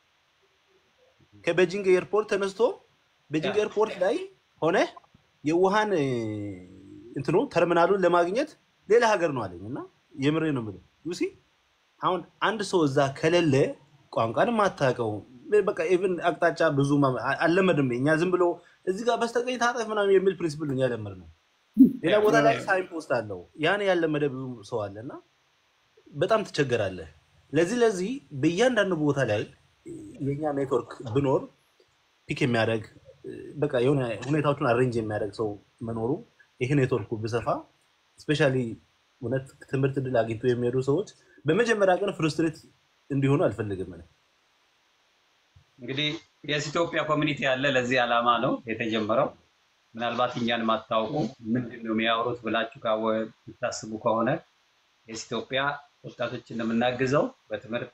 ከቤጂንግ ኤርፖርት ተነስቶ ቤጂንግ ኤርፖርት ላይ ሆነ የውሃን እንትኑ ተርሚናሉን ለማግኘት ሌላ ሀገር ነው አለኝ እና የምሬ ነው የምልህ ዩሲ አሁን አንድ ሰው እዛ ከሌለ ቋንቋን ማታውቀው በቃ ኢቭን አቅጣጫ ብዙ ማ- አ- አልለመድም። እኛ ዝም ብሎ እዚህ ጋር በስተቀኝ ታጠፍ ምናምን የሚል ፕሪንሲፕል ነው ያለመድነው። ሌላ ቦታ ላይ ሳይን ፖስት አለው ያን ያለመደ ብዙ ሰው አለ እና በጣም ትቸገራለህ። ለዚህ ለዚህ በእያንዳንዱ ቦታ ላይ የኛ ኔትወርክ ብኖር ፒክ የሚያደርግ በቃ የሆነ ሁኔታዎችን አሬንጅ የሚያደርግ ሰው መኖሩ ይህ ኔትወርኩ ብሰፋ ስፔሻሊ እውነት ትምህርት እድል አግኝቶ የሚሄዱ ሰዎች በመጀመሪያ ቀን ፍሩስትሬት እንዲሆኑ አልፈልግም። እኔ እንግዲህ የስ ኢትዮጵያ ኮሚኒቲ ያለ ለዚህ ዓላማ ነው የተጀመረው። ምናልባት እኛን ማታውቁ ምንድን ነው የሚያወሩት ብላችሁ ካወ- የምታስቡ ከሆነ የስ ኢትዮጵያ ወጣቶችን እንደምናግዘው በትምህርት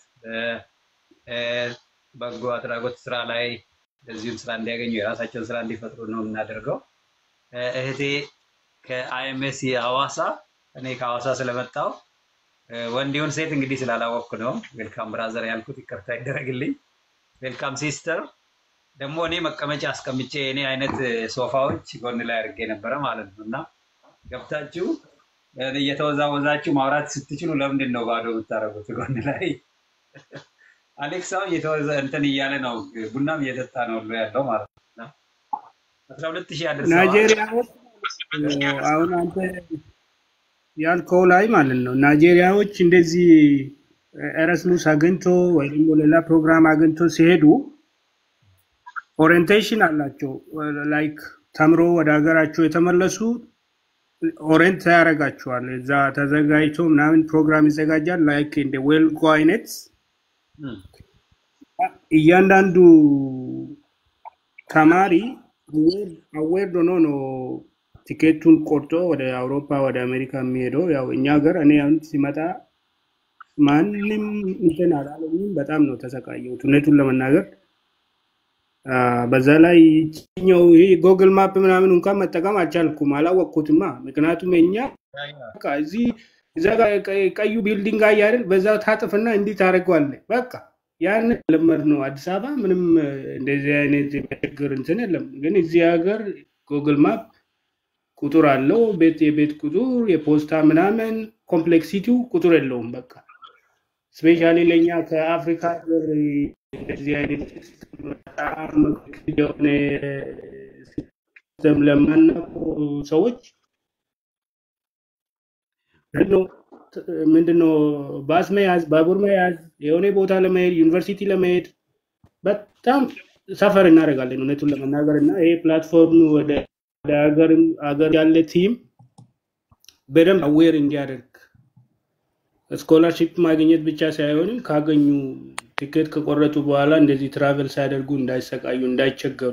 በበጎ አድራጎት ስራ ላይ እንደዚሁም ስራ እንዲያገኙ የራሳቸውን ስራ እንዲፈጥሩ ነው የምናደርገው። እ፣ እህቴ ከአይኤምኤስ ሐዋሳ እኔ ከሐዋሳ ስለመጣው ወንዲውን ሴት እንግዲህ ስላላወቅኩ ነው ዌልካም ብራዘር ያልኩት፣ ይቅርታ ይደረግልኝ። ዌልካም ሲስተር። ደግሞ እኔ መቀመጫ አስቀምጬ እኔ አይነት ሶፋዎች ጎን ላይ አድርጌ ነበረ ማለት ነው እና ገብታችሁ እ፣ እየተወዛወዛችሁ ማውራት ስትችሉ ለምንድን ነው ባዶ የምታደርጉት ጎን ላይ? አሌክስ አሁን እየተወዘ እንትን እያለ ነው ቡናም እየጠጣ ነው ሁሉ ያለው ማለት ነው እና አስራ ሁለት ሺህ አድርሰዋል። ናይጄሪያዎች አሁን አንተ ያልከው ላይ ማለት ነው ናይጄሪያዎች እንደዚህ ኤረስሙስ አግኝቶ ወይ ደግሞ ሌላ ፕሮግራም አግኝቶ ሲሄዱ ኦሪየንቴሽን አላቸው። ላይክ ተምሮ ወደ ሀገራቸው የተመለሱ ኦሬንት ያደርጋቸዋል። እዛ ተዘጋጅቶ ምናምን ፕሮግራም ይዘጋጃል። ላይክ እንደ ዌልጎ አይነት እም፣ እያንዳንዱ ተማሪ አዌር ሆኖ ነው ቲኬቱን ቆርጦ ወደ አውሮፓ ወደ አሜሪካ የሚሄደው። ያው እኛ ሀገር እኔ አሁን ሲመጣ ማንም እንትን አላለኝም። በጣም ነው ተሰቃየሁት እውነቱን ለመናገር አ፣ በዛ ላይ ይችኛው ይሄ ጎግል ማፕ ምናምን እንኳን መጠቀም አልቻልኩም፣ አላወቅኩትማ። ምክንያቱም የኛ በቃ እዚህ እዛ ጋር ቀ- ቀዩ ቢልዲንግ ጋር አይደል፣ በዛ ታጥፍና እንዲህ ታደርገዋለህ። በቃ ያን ለመድ ነው። አዲስ አበባ ምንም እ፣ እንደዚህ አይነት የሚያስቸግር እንትን የለም። ግን እዚህ ሀገር ጉግል ማፕ ቁጥር አለው፣ ቤት የቤት ቁጥር የፖስታ ምናምን ኮምፕሌክሲቲው ቁጥር የለውም። በቃ ስፔሻሊ ለእኛ ከአፍሪካ ሀገር እንደዚህ አይነት ሲስተም በጣም የሆነ ሲስተም ለማናውቁ ሰዎች ምንድነው ምንድነው ባስ መያዝ፣ ባቡር መያዝ፣ የሆነ ቦታ ለመሄድ ዩኒቨርሲቲ ለመሄድ በጣም ሰፈር እናደርጋለን እውነቱን ለመናገር እና ይሄ ፕላትፎርም ወደ ወደ ሀገር ሀገር ያለ ቲም በደንብ አዌር እንዲያደርግ ስኮላርሺፕ ማግኘት ብቻ ሳይሆንም ካገኙ ቲኬት ከቆረጡ በኋላ እንደዚህ ትራቨል ሳያደርጉ እንዳይሰቃዩ፣ እንዳይቸገሩ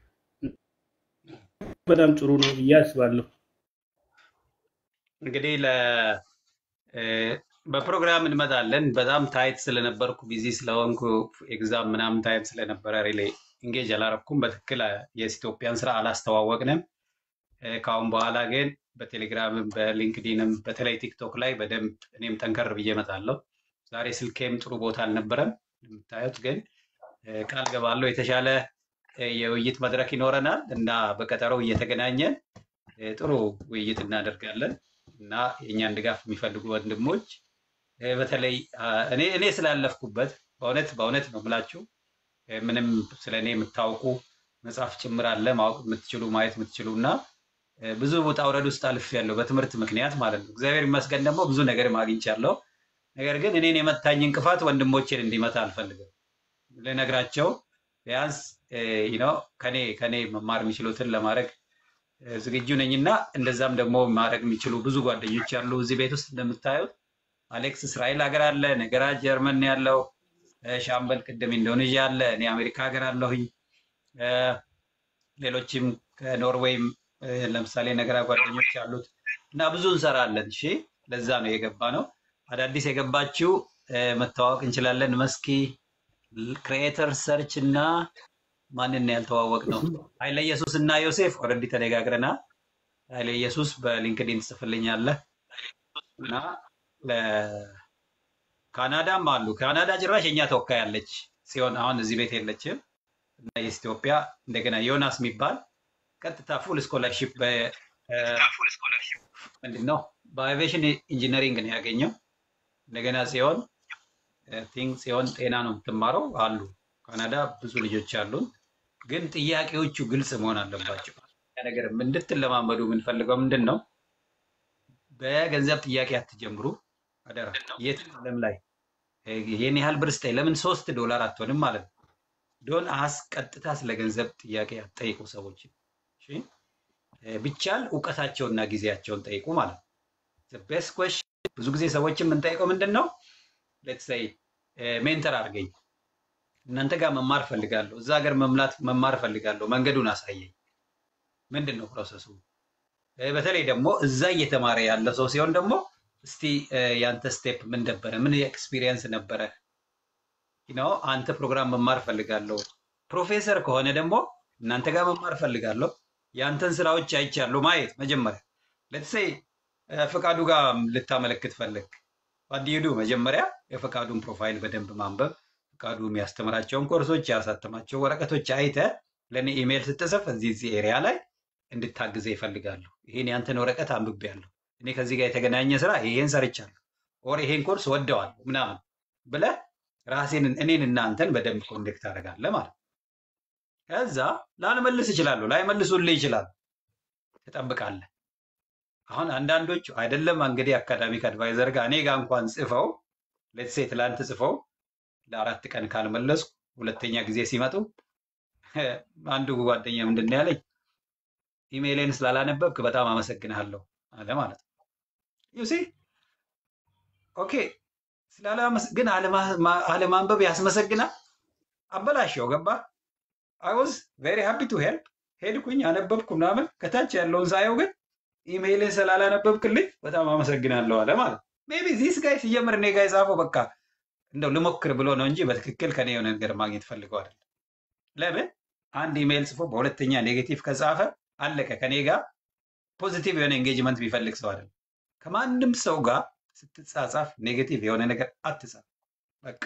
በጣም ጥሩ ነው ብዬ አስባለሁ። እንግዲህ ለ እ፣ በፕሮግራም እንመጣለን። በጣም ታይት ስለነበርኩ ቢዚ ስለሆንኩ ኤግዛም ምናምን ታይት ስለነበረ ሪሌ ኢንጌጅ አላረኩም። በትክክል የስ ኢትዮጵያን ስራ አላስተዋወቅንም። እ፣ ከአሁን በኋላ ግን በቴሌግራምም በሊንክዲንም በተለይ ቲክቶክ ላይ በደንብ እኔም ጠንከር ብዬ እመጣለሁ። ዛሬ ስልኬም ጥሩ ቦታ አልነበረም የምታዩት፣ ግን እ፣ ቃል ገባለሁ የተሻለ እ፣ የውይይት መድረክ ይኖረናል እና በቀጠሮው እየተገናኘን እ፣ ጥሩ ውይይት እናደርጋለን እና የእኛን ድጋፍ የሚፈልጉ ወንድሞች እ፣ በተለይ አ፣ እኔ እኔ ስላለፍኩበት በእውነት በእውነት ነው የምላችሁ እ፣ ምንም ስለ እኔ የምታውቁ መጽሐፍ ጭምር አለ ማወቅ የምትችሉ ማየት የምትችሉ እና እ፣ ብዙ ውጣ ውረድ ውስጥ አልፌያለሁ በትምህርት ምክንያት ማለት ነው። እግዚአብሔር ይመስገን ደግሞ ብዙ ነገር አግኝቻለሁ። ነገር ግን እኔን የመታኝ እንቅፋት ወንድሞቼን እንዲመታ አልፈልግም። ልነግራቸው ቢያንስ ነው ከኔ ከኔ መማር የሚችሉትን ለማድረግ እ፣ ዝግጁ ነኝና እንደዛም ደግሞ ማድረግ የሚችሉ ብዙ ጓደኞች ያሉ እዚህ ቤት ውስጥ እንደምታዩት አሌክስ እስራኤል ሀገር አለ፣ ነገራ ጀርመን ነው ያለው፣ እ፣ ሻምበል ቅድም ኢንዶኔዥያ አለ፣ እኔ አሜሪካ ሀገር አለሁኝ፣ እ፣ ሌሎችም ከኖርዌይም እ፣ ለምሳሌ ነገራ ጓደኞች ያሉት እና ብዙ እንሰራለን። እሺ ለዛ ነው የገባ ነው። አዳዲስ የገባችው እ፣ መተዋወቅ እንችላለን። መስኪ ክሪኤተር ሰርች እና ማንን ያልተዋወቅ ነው ኃይለ ኢየሱስ እና ዮሴፍ ኦልሬዲ ተነጋግረናል። ኃይለ ኢየሱስ በሊንክዲን ትጽፍልኛለህ እና ካናዳም አሉ። ካናዳ ጭራሽ የኛ ተወካይ አለች ሲሆን አሁን እዚህ ቤት የለችም እና የኢትዮጵያ እንደገና ዮናስ የሚባል ቀጥታ ፉል ስኮላርሺፕ ምንድን ነው በአቪዬሽን ኢንጂነሪንግ ነው ያገኘው። እንደገና ሲሆን ቲንክ ሲሆን ጤና ነው የምትማረው አሉ። ካናዳ ብዙ ልጆች አሉን፣ ግን ጥያቄዎቹ ግልጽ መሆን አለባቸው። ያ ነገር እንድትለማመዱ የምንፈልገው ምንድን ነው? በገንዘብ ጥያቄ አትጀምሩ አደራ። የትም ዓለም ላይ ይህን ያህል ብር ስጠኝ ለምን ሶስት ዶላር አትሆንም ማለት ነው። ዶን አስ ቀጥታ ስለ ገንዘብ ጥያቄ አትጠይቁ ሰዎች። እሺ? ቢቻል እውቀታቸውና ጊዜያቸውን ጠይቁ ማለት ነው። ቤስት ኩዌስችን ብዙ ጊዜ ሰዎችን የምንጠይቀው ምንድን ነው? ሌትስ ሴይ ሜንተር አድርገኝ፣ እናንተ ጋር መማር ፈልጋለሁ፣ እዛ ሀገር መምላት መማር ፈልጋለሁ፣ መንገዱን አሳየኝ። ምንድን ነው ፕሮሰሱ? እ፣ በተለይ ደግሞ እዛ እየተማረ ያለ ሰው ሲሆን ደግሞ እስቲ እ፣ ያንተ ስቴፕ ምን ነበረ? ምን ኤክስፒሪየንስ ነበረ? ነው አንተ ፕሮግራም መማር ፈልጋለሁ። ፕሮፌሰር ከሆነ ደግሞ እናንተ ጋር መማር ፈልጋለሁ፣ ያንተን ስራዎች አይቻለሁ ማየት መጀመሪያ ለትሰይ ፈቃዱ ጋር ልታመለክት ፈለግ ባዲዱ መጀመሪያ የፈቃዱን ፕሮፋይል በደንብ ማንበብ ፈቃዱ የሚያስተምራቸውን ኮርሶች ያሳተማቸው ወረቀቶች አይተ ለእኔ ኢሜይል ስትጽፍ እዚህ እዚህ ኤሪያ ላይ እንድታግዘ ይፈልጋሉ። ይሄን ያንተን ወረቀት አንብቤያለሁ፣ እኔ ከዚህ ጋር የተገናኘ ስራ ይሄን ሰርቻለሁ፣ ኦር ይሄን ኮርስ ወደዋለሁ ምናምን ብለህ ራሴን እኔን እናንተን በደንብ ኮንዴክት አደርጋለህ ማለት ነው። ከዛ ላልመልስ እችላለሁ፣ ላይመልሱልህ ይችላሉ፣ ትጠብቃለህ። አሁን አንዳንዶቹ አይደለም እንግዲህ አካዳሚክ አድቫይዘር ጋር እኔ ጋር እንኳን ጽፈው ሌትሴ ትላንት ጽፈው ለአራት ቀን ካልመለስኩ ሁለተኛ ጊዜ ሲመጡ አንዱ ጓደኛ ምንድን ነው ያለኝ ኢሜይሌን ስላላነበብክ በጣም አመሰግንሃለሁ አለ ማለት ነው። ዩሲ ኦኬ ስላላመስ ግን አለማ- ማ- አለማንበብ ያስመሰግናል። አበላሸው ገባ አይ ዋዝ ቬሪ ሃፒ ቱ ሄልፕ ሄድኩኝ አነበብኩ ምናምን ከታች ያለውን ሳየው ግን ኢሜይልን ስላላነበብክልኝ በጣም አመሰግናለሁ አለ ማለት ነው። ሜቢ ዚስ ጋይ ሲጀምር እኔ ጋር የጻፈው በቃ እንደው ልሞክር ብሎ ነው እንጂ በትክክል ከኔ የሆነ ነገር ማግኘት ፈልገው አይደለም። ለምን አንድ ኢሜይል ጽፎ በሁለተኛ ኔጌቲቭ ከጻፈ አለቀ። ከኔ ጋር ፖዚቲቭ የሆነ ኤንጌጅመንት ቢፈልግ ሰው አይደለም። ከማንም ሰው ጋር ስትጻጻፍ ኔጌቲቭ የሆነ ነገር አትጻፍ። በቃ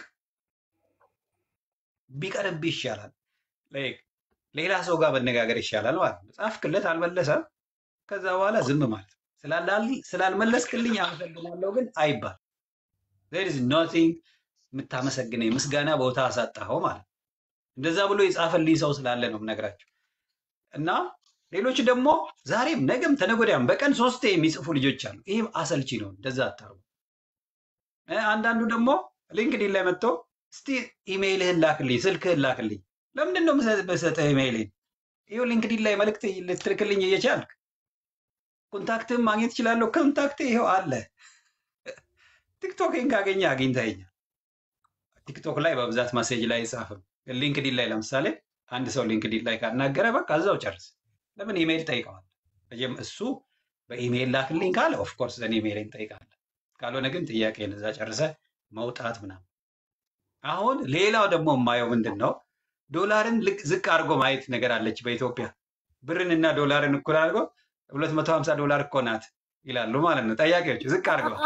ቢቀርብ ይሻላል። ላይክ ሌላ ሰው ጋር መነጋገር ይሻላል ማለት ነው። ጻፍክለት አልመለሰም፣ ከዛ በኋላ ዝም ማለት ነው። ስላላል- ስላልመለስክልኝ አመሰግናለሁ ግን አይባል። there is nothing የምታመሰግነኝ ምስጋና ቦታ አሳጣኸው ማለት ነው። እንደዛ ብሎ የጻፈልኝ ሰው ስላለ ነው የምነግራቸው። እና ሌሎች ደግሞ ዛሬም ነገም ተነጎዳያም በቀን ሶስቴ የሚጽፉ ልጆች አሉ። ይህም አሰልቺ ነው። እንደዛ አታርጉ። እ፣ አንዳንዱ ደግሞ ሊንክዲን ላይ መጥቶ እስቲ ኢሜይልህን ላክልኝ፣ ስልክህን ላክልኝ። ለምንድን ነው የምሰ- የምሰጥህ ኢሜይልን? ይኸው ሊንክዲን ላይ መልእክት ልትልክልኝ እየቻልክ ኮንታክትህን ማግኘት እችላለሁ። ኮንታክት ይኸው አለ። ቲክቶክን ካገኘ አግኝተኸኛል። ቲክቶክ ላይ በብዛት ማሴጅ ላይ አይጻፍም። ግን ሊንክዲን ላይ ለምሳሌ አንድ ሰው ሊንክዲን ላይ ካናገረ በቃ እዛው ጨርስ። ለምን ኢሜይል ጠይቀዋል። መጀመ- እሱ በኢሜይል ላክልኝ ካለ ኦፍኮርስ ዘን ኢሜይልን ጠይቃለ። ካልሆነ ግን ጥያቄን እዛ ጨርሰ መውጣት ምናምን። አሁን ሌላው ደግሞ የማየው ምንድን ነው ዶላርን ልቅ ዝቅ አድርጎ ማየት ነገር አለች በኢትዮጵያ ብርን እና ዶላርን እኩል አድርጎ ሁለት መቶ ሀምሳ ዶላር እኮ ናት ይላሉ ማለት ነው ጠያቂዎቹ ዝቅ አድርገዋል።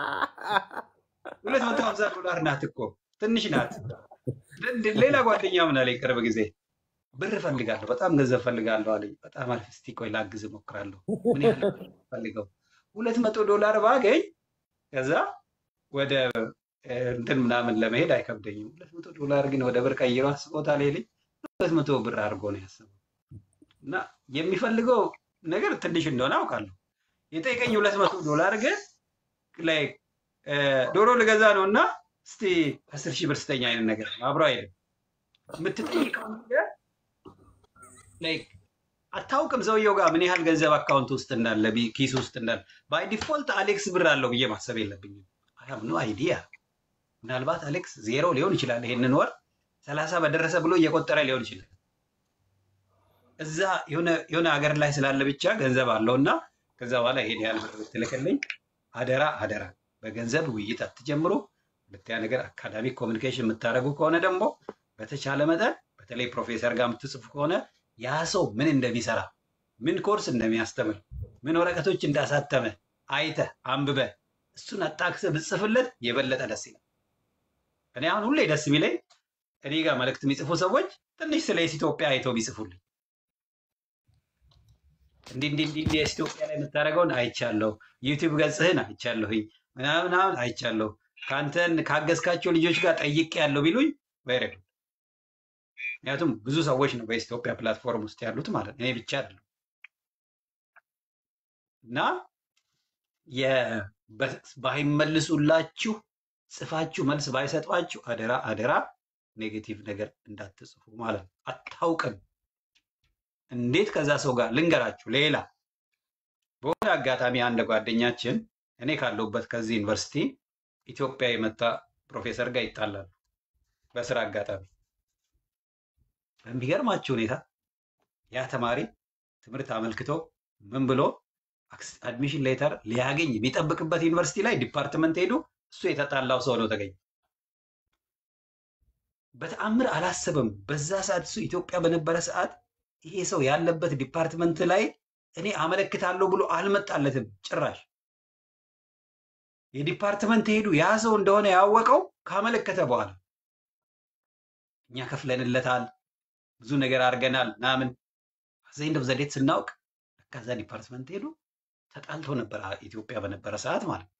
ሁለት መቶ ሀምሳ ዶላር ናት እኮ ትንሽ ናት። ድ- ሌላ ጓደኛ ምን አለኝ ቅርብ ጊዜ ብር እፈልጋለሁ፣ በጣም ገንዘብ እፈልጋለሁ አለኝ። በጣም አሪፍ፣ እስቲ ቆይ ላግዝ እሞክራለሁ። ምን ያህል ብር ነው የምፈልገው? ሁለት መቶ ዶላር ባገኝ ከዛ ወደ እ፣ እንትን ምናምን ለመሄድ አይከብደኝም። ሁለት መቶ ዶላር ግን ወደ ብር ቀይሮ አስቦታል ይልኝ ሁለት መቶ ብር አድርጎ ነው ያሰበው እና የሚፈልገው ነገር ትንሽ እንደሆነ አውቃለሁ። የጠየቀኝ ሁለት መቶ ዶላር ግን ላይ ዶሮ ልገዛ ነው እና እስቲ አስር ሺህ ብር ስጠኝ አይነት ነገር ነው። አብሮ አይልም። የምትጠይቀው ነገር like አታውቅም ሰውየው ጋር ምን ያህል ገንዘብ አካውንት ውስጥ እንዳለ ቢ- ኪስ ውስጥ እንዳለ። ባይ ዲፎልት አሌክስ ብር አለው ብዬ ማሰብ የለብኝም። አይ ሃቭ ኖ አይዲያ። ምናልባት አሌክስ ዜሮ ሊሆን ይችላል። ይሄንን ወር ሰላሳ በደረሰ ብሎ እየቆጠረ ሊሆን ይችላል። እዛ የሆነ የሆነ ሀገር ላይ ስላለ ብቻ ገንዘብ አለው እና ከዛ በኋላ ይሄን ያህል ብር ብትልክልኝ አደራ አደራ፣ በገንዘብ ውይይት አትጀምሩ። ሁለተኛ ነገር አካዳሚክ ኮሚኒኬሽን የምታደርጉ ከሆነ ደግሞ በተቻለ መጠን በተለይ ፕሮፌሰር ጋር የምትጽፉ ከሆነ ያ ሰው ምን እንደሚሰራ ምን ኮርስ እንደሚያስተምር ምን ወረቀቶች እንዳሳተመ አይተህ አንብበህ እሱን አጣቅሰህ ብጽፍለት የበለጠ ደስ ይላል። እኔ አሁን ሁሌ ደስ የሚለኝ እኔ ጋር መልእክት የሚጽፉ ሰዎች ትንሽ ስለ ኢትዮጵያ አይተው ቢጽፉልኝ እንዲህ እንዲህ እንዲህ እንዲህ ኢትዮጵያ ላይ የምታደርገውን አይቻለሁ፣ ዩቲዩብ ገጽህን አይቻለሁኝ ምናምን ምናምን አይቻለሁ፣ ከአንተን ካገዝካቸው ልጆች ጋር ጠይቄ ያለው ቢሉኝ ቬሪ ጉድ። ምክንያቱም ብዙ ሰዎች ነው በኢትዮጵያ ፕላትፎርም ውስጥ ያሉት ማለት ነው፣ እኔ ብቻ አይደለም። እና የ- በ- ባይመልሱላችሁ ጽፋችሁ መልስ ባይሰጧችሁ አደራ አደራ ኔጌቲቭ ነገር እንዳትጽፉ ማለት ነው። አታውቅም እንዴት ከዛ ሰው ጋር ልንገራችሁ። ሌላ በሆነ አጋጣሚ አንድ ጓደኛችን እኔ ካለሁበት ከዚህ ዩኒቨርሲቲ ኢትዮጵያ የመጣ ፕሮፌሰር ጋር ይጣላሉ በስራ አጋጣሚ። በሚገርማችሁ ሁኔታ ያ ተማሪ ትምህርት አመልክቶ ምን ብሎ አድሚሽን ሌተር ሊያገኝ የሚጠብቅበት ዩኒቨርሲቲ ላይ ዲፓርትመንት ሄዱ። እሱ የተጣላው ሰው ነው ተገኘ። በተአምር አላሰበም። በዛ ሰዓት እሱ ኢትዮጵያ በነበረ ሰዓት ይሄ ሰው ያለበት ዲፓርትመንት ላይ እኔ አመለክታለሁ ብሎ አልመጣለትም ጭራሽ። የዲፓርትመንት ሄዱ ያ ሰው እንደሆነ ያወቀው ካመለከተ በኋላ እኛ ከፍለንለታል፣ ብዙ ነገር አድርገናል ምናምን ዘንድ ዘዴት ስናውቅ ከዛ ዲፓርትመንት ሄዱ ተጣልቶ ነበር ኢትዮጵያ በነበረ ሰዓት ማለት ነው።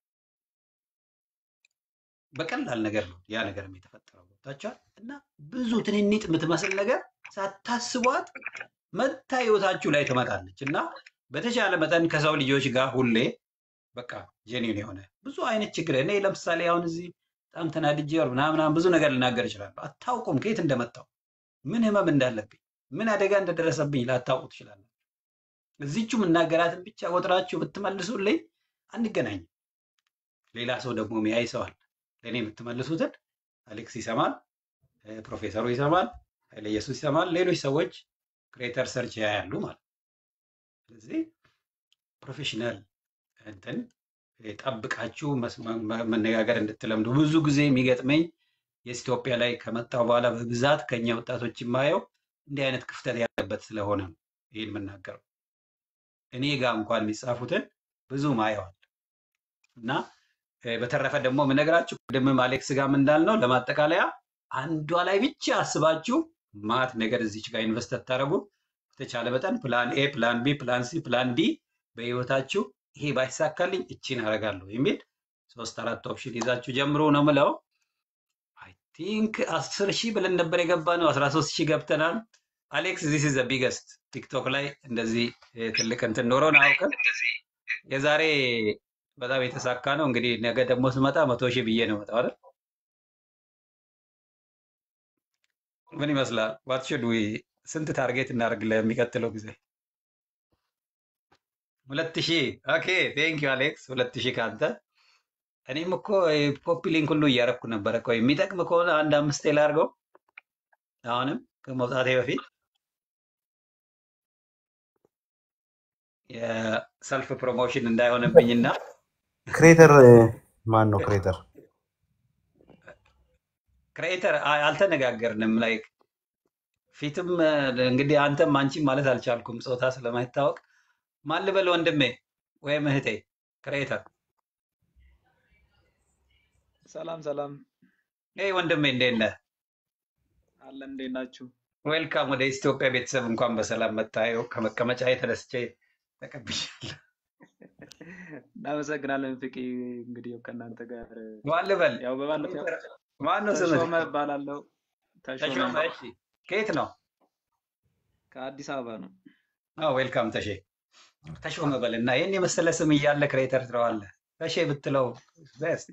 በቀላል ነገር ነው ያ ነገርም የተፈጠረው ገብታችኋል። እና ብዙ ትንንጥ የምትመስል ነገር ሳታስቧት መታ ህይወታችሁ ላይ ትመጣለች እና በተቻለ መጠን ከሰው ልጆች ጋር ሁሌ በቃ ጀኒን የሆነ ብዙ አይነት ችግር እኔ ለምሳሌ አሁን እዚህ በጣም ተናድጄ ወር ምናምን ምናምን ብዙ ነገር ልናገር እችላለሁ። አታውቁም ከየት እንደመጣው ምን ህመም እንዳለብኝ ምን አደጋ እንደደረሰብኝ ላታውቁ ትችላላችሁ። እዚቹ የምናገራትን ብቻ ቆጥራችሁ ብትመልሱልኝ አንገናኝም። ሌላ ሰው ደግሞ ሚያይ ሰው አለ። ለእኔ የምትመልሱትን አሌክስ ይሰማል፣ እ፣ ፕሮፌሰሩ ይሰማል፣ ኃይለ ኢየሱስ ይሰማል፣ ሌሎች ሰዎች ክሬተር ሰርች ያያሉ ማለት ነው። ስለዚህ ፕሮፌሽናል እንትን እ፣ ጠብቃችሁ መስ- መ- መ- መነጋገር እንድትለምዱ ብዙ ጊዜ የሚገጥመኝ የኢትዮጵያ ላይ ከመጣው በኋላ በብዛት ከኛ ወጣቶች የማየው እንዲህ አይነት ክፍተት ያለበት ስለሆነ ነው ይህን የምናገረው። እኔ ጋር እንኳን የሚጻፉትን ብዙ ማየዋል እና እ፣ በተረፈ ደግሞ የምነግራችሁ ቅድምም አሌክስ ጋርም እንዳልነው ለማጠቃለያ አንዷ ላይ ብቻ አስባችሁ ማት ነገር እዚች ጋር ኢንቨስት ታደረጉ በተቻለ መጠን ፕላን ኤ፣ ፕላን ቢ፣ ፕላን ሲ፣ ፕላን ዲ በህይወታችሁ ይሄ ባይሳካልኝ እቺን አደርጋለሁ የሚል ሶስት አራት ኦፕሽን ይዛችሁ ጀምሮ ነው ምለው። አይ ቲንክ አስር ሺህ ብለን ነበር የገባ ነው። አስራ ሶስት ሺህ ገብተናል። አሌክስ ዚስ ኢዝ ቢገስት ቲክቶክ ላይ እንደዚህ እ፣ ትልቅ እንትን ኖሮን አያውቅም። የዛሬ በጣም የተሳካ ነው። እንግዲህ ነገ ደግሞ ስመጣ መቶ ሺህ ብዬ ነው መጣው አይደል? ምን ይመስላል? ዋት ሹድ ዊ ስንት ታርጌት እናደርግ ለሚቀጥለው ጊዜ? ሁለት ሺህ ኦኬ ቴንክ ዩ አሌክስ። ሁለት ሺህ ከአንተ እኔም እኮ ኮፒ ሊንክ ሁሉ እያደረኩ ነበረ። ቆይ የሚጠቅም ከሆነ አንድ አምስቴ ላድርገው አሁንም ከመውጣቴ በፊት የሰልፍ ፕሮሞሽን እንዳይሆንብኝና ክሬተር ማን ነው? ክሬተር ክሬተር አልተነጋገርንም። ላይክ ፊትም እ፣ እንግዲህ አንተም አንቺም ማለት አልቻልኩም ጾታ ስለማይታወቅ ማን ልበል ወንድሜ ወይም እህቴ ክሬተር? ሰላም ሰላም ይህ ወንድሜ እንዴት ነህ? አለን። እንዴት ናችሁ? ዌልካም ወደ ኢትዮጵያ ቤተሰብ እንኳን በሰላም መታየው። ከመቀመጫ ተነስቼ ተቀብያለሁ። እናመሰግናለን ፍቄ። እንግዲህ ያው ከእናንተ ጋር ማን ልበል? ያው በባለፈው ማን ነው ስምህ? ተሾመ እባላለሁ። ተሾመ ተሾመ። እሺ፣ ከየት ነው? ከአዲስ አበባ ነው። አዎ ዌልካም ተሼ። ተሾመ በል እና ይህን የመሰለ ስም እያለ ክሬተር ትለዋለህ። ተሼ ብትለው ቤስት።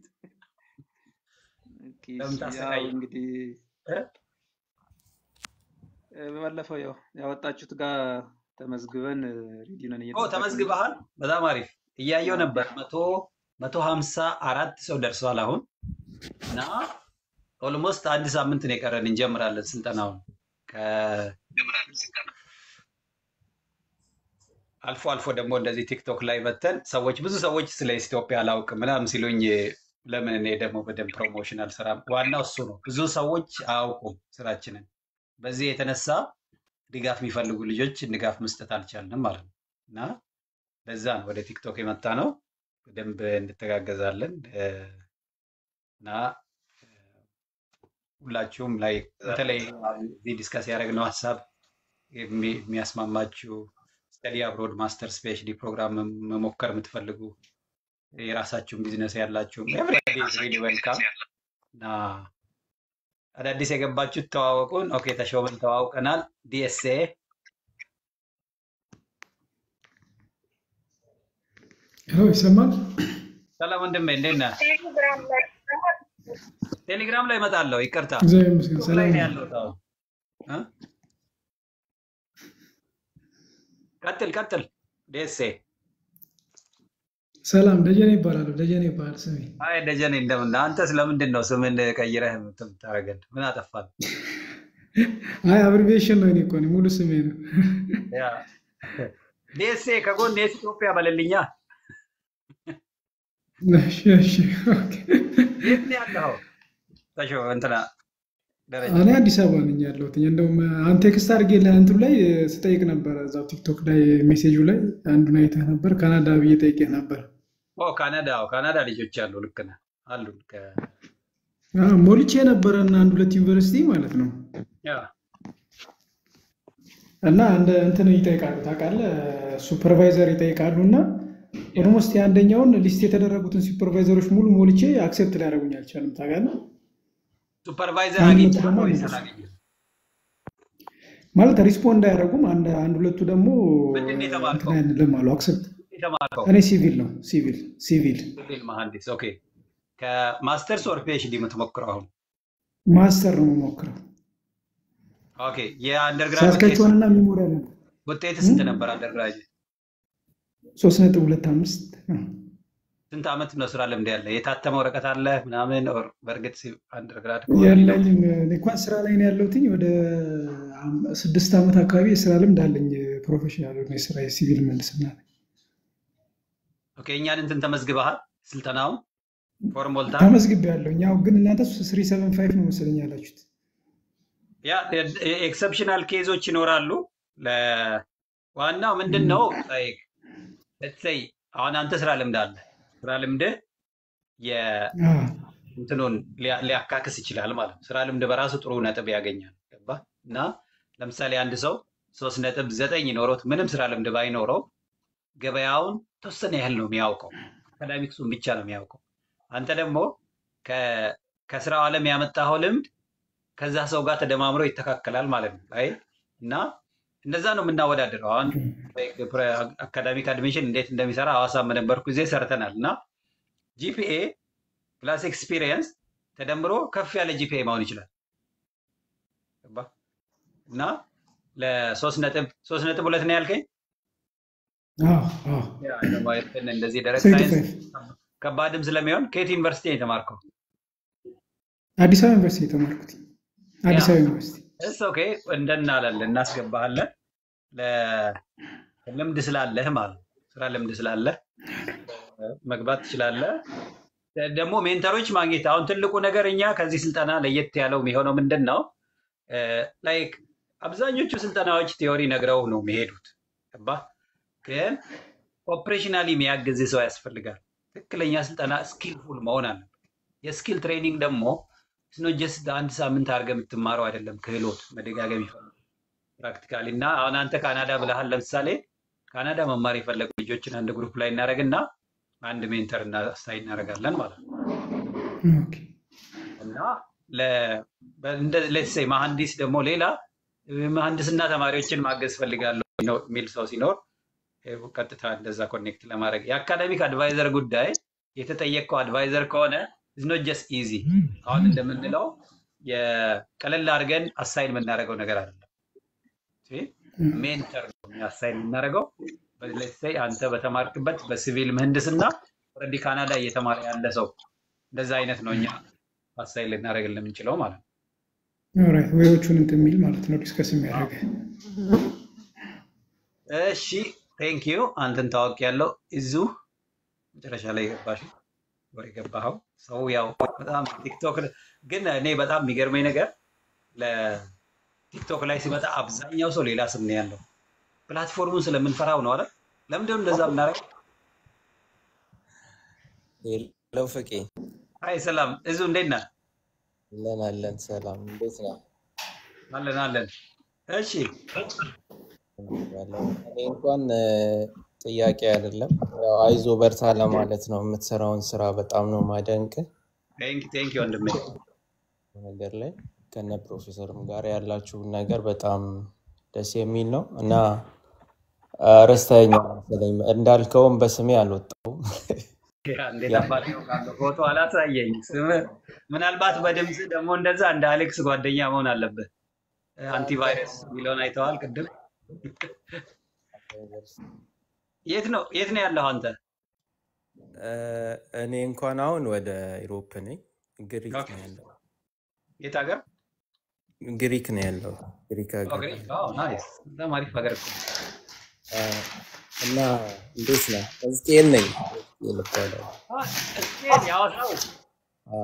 ኦኬ፣ ለምን እሺ፣ ያው ታሰቃየው? እንግዲህ እ? እ፣ በባለፈው ያው ያወጣችሁት ጋር ተመዝግበን ሬዲ ነን ኦ እየጠበቅን ነው። ተመዝግበሃል? በጣም አሪፍ። እያየው ነበር። መቶ መቶ ሀምሳ አራት ሰው ደርሷል አሁን እና ኦልሞስት አንድ ሳምንት ነው የቀረን እንጀምራለን ስልጠናውን። ከ- አልፎ አልፎ ደግሞ እንደዚህ ቲክቶክ ላይ መተን ሰዎች ብዙ ሰዎች ስለ ኢትዮጵያ አላውቅም ምናምን ሲሉኝ ለምን እኔ ደግሞ በደንብ ፕሮሞሽን አልሰራም? ዋናው እሱ ነው። ብዙ ሰዎች አያውቁም ስራችንን። በዚህ የተነሳ ድጋፍ የሚፈልጉ ልጆች ድጋፍ መስጠት አልቻልንም ማለት ነው እና ለዛ ነው ወደ ቲክቶክ የመጣ ነው። በደንብ እንተጋገዛለን እ፣ እና ሁላችሁም ላይ በተለይ እዚህ ዲስከስ ያደረግነው ሀሳብ የሚ- የሚያስማማችሁ ስተዲ አብሮድ ማስተርስ ፒኤችዲ ፕሮግራም መ- መሞከር የምትፈልጉ የራሳችሁን ቢዝነስ ያላችሁም ኤቭሪባዲ ኢዝ ሪሊ ዌልካም እና አዳዲስ የገባችሁት ተዋወቁን። ኦኬ ተሾመን ተዋውቀናል። ዲኤስኤ ሄሎ ይሰማል? ሰላም ወንድሜ እንዴት ነህ? ቴሌግራም ላይ እመጣለሁ። ይቅርታ እግዚአብሔር ይመስገን ቲክቶክ ላይ ሰላም ነው ነው። ያለሁት አሁን እ? ቀጥል ቀጥል። ዲኤስኤ ሰላም ደጀኔ ይባላሉ። ደጀኔ ይባላል ስሜ። አይ ደጀኔ እንደምን ነህ? አንተ ስለምንድን ነው ስምን ቀይረህ የምታደርገን? ምን አጠፋን? አይ አብሪቬሽን ነው። እኔ እኮ ነኝ፣ ሙሉ ስሜ ነው። ያ ዲኤስኤ ከጎን የት ኢትዮጵያ በልልኛ። እሺ እሺ ኦኬ። የት ነው ያለኸው? ተሾ እንትና ደረጃ እኔ አዲስ አበባ ነኝ ያለሁት። እንደውም አንተ ቴክስት አድርጌልህ እንትኑ ላይ ስጠይቅ ነበረ፣ እዛው ቲክቶክ ላይ ሜሴጁ ላይ አንዱን አይተህ ነበር። ካናዳ ብዬ ጠይቄህ ነበር። ኦ ካናዳ አዎ፣ ካናዳ ልጆች አሉ። ልክ ነህ አሉ። ከ- አዎ፣ ሞልቼ ነበረ እና አንድ ሁለት ዩኒቨርሲቲ ማለት ነው ያ እና እንደ እንትን ይጠይቃሉ ታውቃለህ፣ ሱፐርቫይዘር ይጠይቃሉ እና ኦልሞስት የአንደኛውን ሊስት የተደረጉትን ሱፐርቫይዘሮች ሙሉ ሞልቼ አክሴፕት ሊያደርጉኝ አልቻለም። ታውቃለህ ሱፐርቫይዘር አንድ ሁለቱ አግኝተሃል ደግሞ ወይስ አልመለሱም። አላገኘህም? ማለት ሪስፖንድ አያደርጉም። አንድ አንድ ሁለቱ ደግሞ ምንድን ነው እንትን የተማርከው? አይንልም አሉ አክሴፕት። የተማርከው እኔ ሲቪል ነው ሲቪል ሲቪል ሲቪል መሐንዲስ። ኦኬ ከማስተርስ ኦር ፒኤችዲ የምትሞክረው አሁን? ማስተር ነው የምሞክረው። ኦኬ የአንደርግራጅ ውጤት ሳስከችዋንና ሚሞሪያል ነው ውጤት ስንት ነበር? አንደርግራጅ ሶስት ነጥብ ሁለት አምስት ስንት ዓመት ነው ስራ ልምድ ያለ? የታተመ ወረቀት አለ ምናምን? ኦር በእርግጥ አንደርግራድ ከሆነ ነው የለኝም። እኔ እንኳን ስራ ላይ ነው ያለሁትኝ። ወደ አም- ስድስት ዓመት አካባቢ የስራ ልምድ አለኝ። ፕሮፌሽናል የሆነ የስራ የሲቪል ምህንድስና ላይ ኦኬ እኛን እንትን ተመዝግበሃል? ስልጠናውን ፎርም ሞልተሃል? ተመዝግቤያለሁ። ያው ግን እናንተ ስሪ ሰቨን ፋይቭ ነው መሰለኝ ያላችሁት። ያ ኤክሰፕሽናል ኬዞች ይኖራሉ። ለ- ዋናው ምንድን ነው like, let's say አሁን አንተ ስራ ልምድ አለ ስራ ልምድህ አዎ። የእንትኑን ሊያ- ሊያካክስ ይችላል ማለት ነው። ስራ ልምድ በራሱ ጥሩ ነጥብ ያገኛል። ገባህ? እና ለምሳሌ አንድ ሰው ሶስት ነጥብ ዘጠኝ ኖሮት ምንም ስራ ልምድ ባይኖረው ገበያውን ተወሰነ ያህል ነው የሚያውቀው። አካዳሚክሱን ብቻ ነው የሚያውቀው። አንተ ደግሞ ከ- ከስራው ዓለም ያመጣኸው ልምድ ከዛ ሰው ጋር ተደማምሮ ይተካከላል ማለት ነው። አይ እና እንደዛ ነው የምናወዳደረው። አሁን አካዳሚክ አድሚሽን እንዴት እንደሚሰራ ሐዋሳ በነበርኩ ጊዜ ሰርተናል እና ጂፒኤ ፕላስ ኤክስፒሪየንስ ተደምሮ ከፍ ያለ ጂፒኤ መሆን ይችላል። ገባህ? እና ለሶስት ነጥብ ሶስት ነጥብ ሁለት ነው ያልከኝ። አዎ፣ አዎ። ያ ደግሞ እንትን እንደዚህ ደረቅ ስሪ ቱ ሳይንስ ፋይቭ ከባድም ስለሚሆን ከየት ዩኒቨርሲቲ ነው የተማርከው? አዲስ አበባ ዩኒቨርሲቲ የተማርኩት ያ አዲስ አበባ ዩኒቨርሲቲ። እስ ኦኬ እንደናለን እናስገባሃለን። ለ- ልምድ ስላለህ ማለት ነው። ስራ ልምድ ስላለህ መግባት ትችላለህ። ደግሞ ሜንተሮች ማግኘት አሁን ትልቁ ነገር እኛ ከዚህ ስልጠና ለየት ያለው የሚሆነው ምንድን ነው? ላይክ አብዛኞቹ ስልጠናዎች ቲዮሪ ነግረው ነው የሚሄዱት። ገባህ? ግን ኦፕሬሽናሊ የሚያግዝ ሰው ያስፈልጋል። ትክክለኛ ስልጠና ስኪልፉል መሆን አለበት። የስኪል ትሬኒንግ ደግሞ ስኖ ጀስት አንድ ሳምንት አድርገህ የምትማረው አይደለም። ክህሎት መደጋገም ይፈልጋል ፕራክቲካሊ እና አሁን አንተ ካናዳ ብለሃል። ለምሳሌ ካናዳ መማር የፈለጉ ልጆችን አንድ ግሩፕ ላይ እናደርግና አንድ ሜንተር እና አሳይ እናደርጋለን ማለት ነው እና ሌትስ ሴይ መሐንዲስ ደግሞ ሌላ መሐንዲስና ተማሪዎችን ማገዝ ፈልጋለሁ ነው የሚል ሰው ሲኖር ይሄ ቀጥታ እንደዛ ኮኔክት ለማድረግ የአካዳሚክ አድቫይዘር ጉዳይ የተጠየቀው አድቫይዘር ከሆነ ኖት ጀስት ኢዚ አሁን እንደምንለው የቀለል አድርገን አሳይን የምናደርገው ነገር አይደለም። ሜንተር ነው አሳይን የምናደርገው። ሌትስ ሴይ አንተ በተማርክበት በሲቪል ምህንድስና ኦልሬዲ ካናዳ እየተማረ ያለ ሰው እንደዛ አይነት ነው እኛ አሳይን ልናደርግልን የምንችለው ማለት ነው። ኦራይት ወዮቹን እንትን የሚል ማለት ነው ዲስከስ የሚያደርገ እሺ ቴንክ ዩ አንተን ታዋቂ ያለው እዚሁ መጨረሻ ላይ ገባሽ ወይ ገባኸው ሰው ያው በጣም ቲክቶክ ግን እኔ በጣም የሚገርመኝ ነገር ለቲክቶክ ላይ ሲመጣ አብዛኛው ሰው ሌላ ስም ነው ያለው ፕላትፎርሙን ስለምንፈራው ነው አይደል ለምንድነው እንደዛ የምናደርገው ለው ፍቄ አይ ሰላም እዙ እንዴት ነህ አለን አለን ሰላም እንዴት ነው አለን አለን እሺ ያለው እኔ እንኳን እ፣ ጥያቄ አይደለም ያው አይዞ በርታ ለማለት ነው የምትሰራውን ስራ በጣም ነው ማደንቅ ቴንክ ቴንክ ወንድሜ ነገር ላይ ከነ ፕሮፌሰርም ጋር ያላችሁን ነገር በጣም ደስ የሚል ነው እና አ፣ ረስተኸኛል መሰለኝ እንዳልከውም በስሜ አልወጣሁም ያ እንዴት አባቴ አውቃለሁ ፎቶ አላሳየኝ ስም ምናልባት በድምፅ ደግሞ እንደዛ እንደ አሌክስ ጓደኛ መሆን አለብህ አንቲቫይረስ የሚለውን አይተዋል ቅድም የት ነው የት ነው ያለው አንተ እ፣ እኔ እንኳን አሁን ወደ ኢሮፕ ነኝ ግሪክ ነው ያለው የት ሀገር ግሪክ ነው ያለው ግሪክ ሀገር ኦኬ ናይስ በጣም አሪፍ ሀገር እኮ ነው። አ፣ እና እንዴት ነው ሕዝቅኤል ነኝ ሕዝቅኤል እባላለሁ አ፣ እስኬል ያወሳው አ፣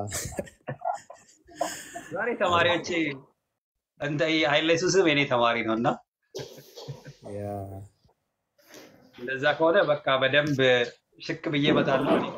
ዛሬ ተማሪዎቼ እንደ ኃይለ ሱስም የኔ ተማሪ ነው እና ያ እንደዛ ከሆነ በቃ በደንብ ሽክ ብዬ እመጣለሁ እኔ።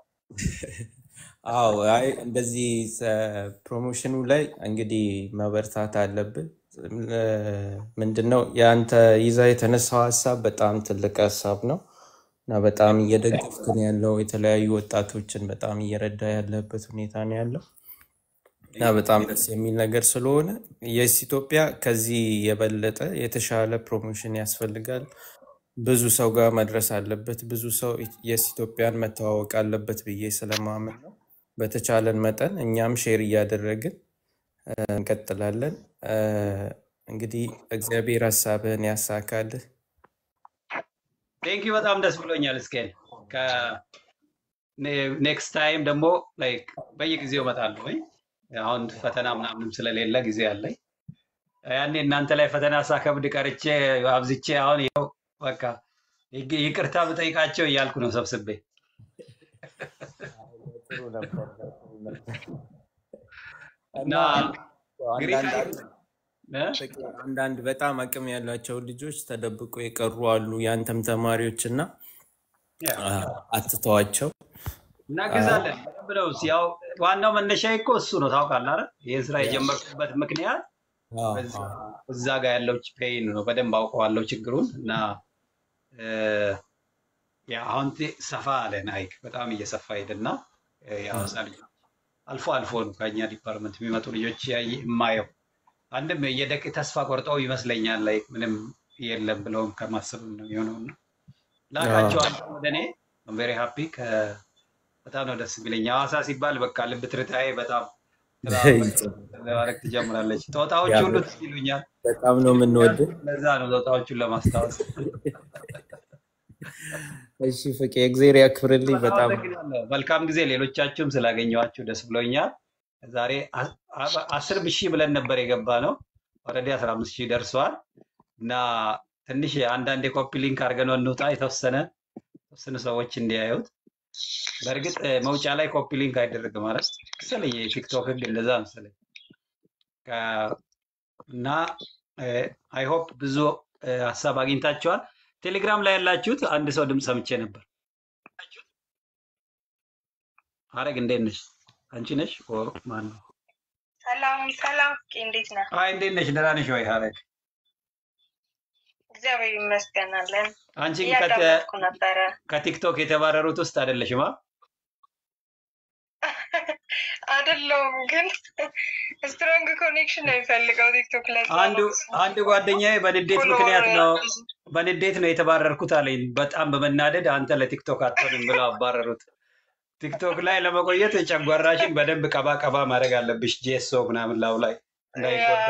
አዎ አይ እንደዚህ ሰ- ፕሮሞሽኑ ላይ እንግዲህ መበርታት አለብን። ምንድነው የአንተ ይዛ የተነሳው ሀሳብ በጣም ትልቅ ሀሳብ ነው እና በጣም እየደገፍክ ነው ያለው። የተለያዩ ወጣቶችን በጣም እየረዳ ያለበት ሁኔታ ነው ያለው እና በጣም ደስ የሚል ነገር ስለሆነ የስ ኢትዮጵያ ከዚህ የበለጠ የተሻለ ፕሮሞሽን ያስፈልጋል። ብዙ ሰው ጋር መድረስ አለበት። ብዙ ሰው የስ ኢትዮጵያን መተዋወቅ አለበት ብዬ ስለማምን ነው። በተቻለን መጠን እኛም ሼር እያደረግን እ፣ እንቀጥላለን። እ፣ እንግዲህ እግዚአብሔር ሀሳብህን ያሳካልህ። ቴንክ ዩ በጣም ደስ ብሎኛል። እስኬል ኔክስት ታይም ደግሞ ላይክ በየጊዜው እመጣለሁ ወይ አሁን ፈተና ምናምንም ስለሌለ ጊዜ አለኝ። ያኔ እናንተ ላይ ፈተና ሳከብድ ቀርቼ አብዝቼ አሁን ይኸው በቃ ይቅ- ይቅርታ ብጠይቃቸው እያልኩ ነው ሰብስቤ ጥሩ ነበር፣ ጥሩ ነበር። እና እና ግሪክ አንዳንድ እ? ፍቅር አንዳንድ በጣም አቅም ያላቸው ልጆች ተደብቆ የቀሩ አሉ፣ ያንተም ተማሪዎች እና ያ አ፣ አትተዋቸው። አ፣ እናግዛለን በደንብ ነው። ያው ዋናው መነሻ እኮ እሱ ነው ታውቃለህ አይደል? ይህን ስራ የጀመርኩበት ምክንያት አዎ፣ በዛ አዎ። እዛ ጋር ያለው ፔይን ነው። በደንብ አውቀዋለሁ ችግሩን እና እ፣ ያ አሁን ቴ- ሰፋ አለ ናይክ በጣም እየሰፋ ሄደና እ፣ የሐዋሳ ልጆች አልፎ አልፎ ነው ከኛ ዲፓርትመንት የሚመጡ ልጆች ያየ- የማየው አንድም የደቅ ተስፋ ቆርጠው ይመስለኛል ላይ ምንም የለም ብለውም ከማሰብም ነው የሆነው እና ላካቸዋለሁ ወደ እኔ ቬሪ ሃፒ በጣም ነው ደስ የሚለኝ። ሐዋሳ ሲባል በቃ ልብ ትርታዬ በጣም ማድረግ ትጀምራለች። ጦጣዎች ያ ሁሉ ትዝ ይሉኛል። በጣም ነው የምንወድህ። ለዛ ነው ጦጣዎቹን ለማስታወስ። እሺ ፍቄ እግዜር ያክብርልኝ። በጣም በጣም አመሰግናለሁ። መልካም ጊዜ። ሌሎቻችሁም ስላገኘኋችሁ ደስ ብሎኛል። ዛሬ አ- አ- አስር ሺህ ብለን ነበር የገባ ነው። ኦልሬዲ አስራ አምስት ሺህ ደርሷል እና ትንሽ አንዳንድ የኮፒ ሊንክ አድርገን እንውጣ የተወሰነ የተወሰኑ ሰዎች እንዲያዩት። በእርግጥ እ፣ መውጫ ላይ ኮፒ ሊንክ አይደረግም ማለት መሰለኝ የቲክቶክ ህግ እንደዛ መሰለኝ ከ- እና አይ ሆፕ ብዙ እ፣ ሀሳብ አግኝታችኋል። ቴሌግራም ላይ ያላችሁት አንድ ሰው ድምፅ ሰምቼ ነበር። ሀረግ እንዴት ነሽ? አንቺ ነሽ? ኦ ማን ነው? ሰላም ሰላም፣ ፍቄ እንዴት ነህ? አይ እንዴት ነሽ? ደህና ነሽ ወይ ሀረግ? እግዚአብሔር ይመስገን አለን። አንቺ ግን ከተ- እያዳመጥኩ ነበረ። ከቲክቶክ የተባረሩት ውስጥ አይደለሽማ? አይደለሁም ግን ስትሮንግ ኮኔክሽን ነው የሚፈልገው ቲክቶክ ላይ አንዱ አንድ ጓደኛዬ በንዴት ምክንያት ነው በንዴት ነው የተባረርኩት አለኝ። በጣም በመናደድ አንተ ለቲክቶክ አትሆንም ብለው አባረሩት። ቲክቶክ ላይ ለመቆየት ጨጓራሽን በደንብ ቀባ ቀባ ማድረግ አለብሽ። ጄሶ ምናምን ላው ላይ እንዳይጎዳ።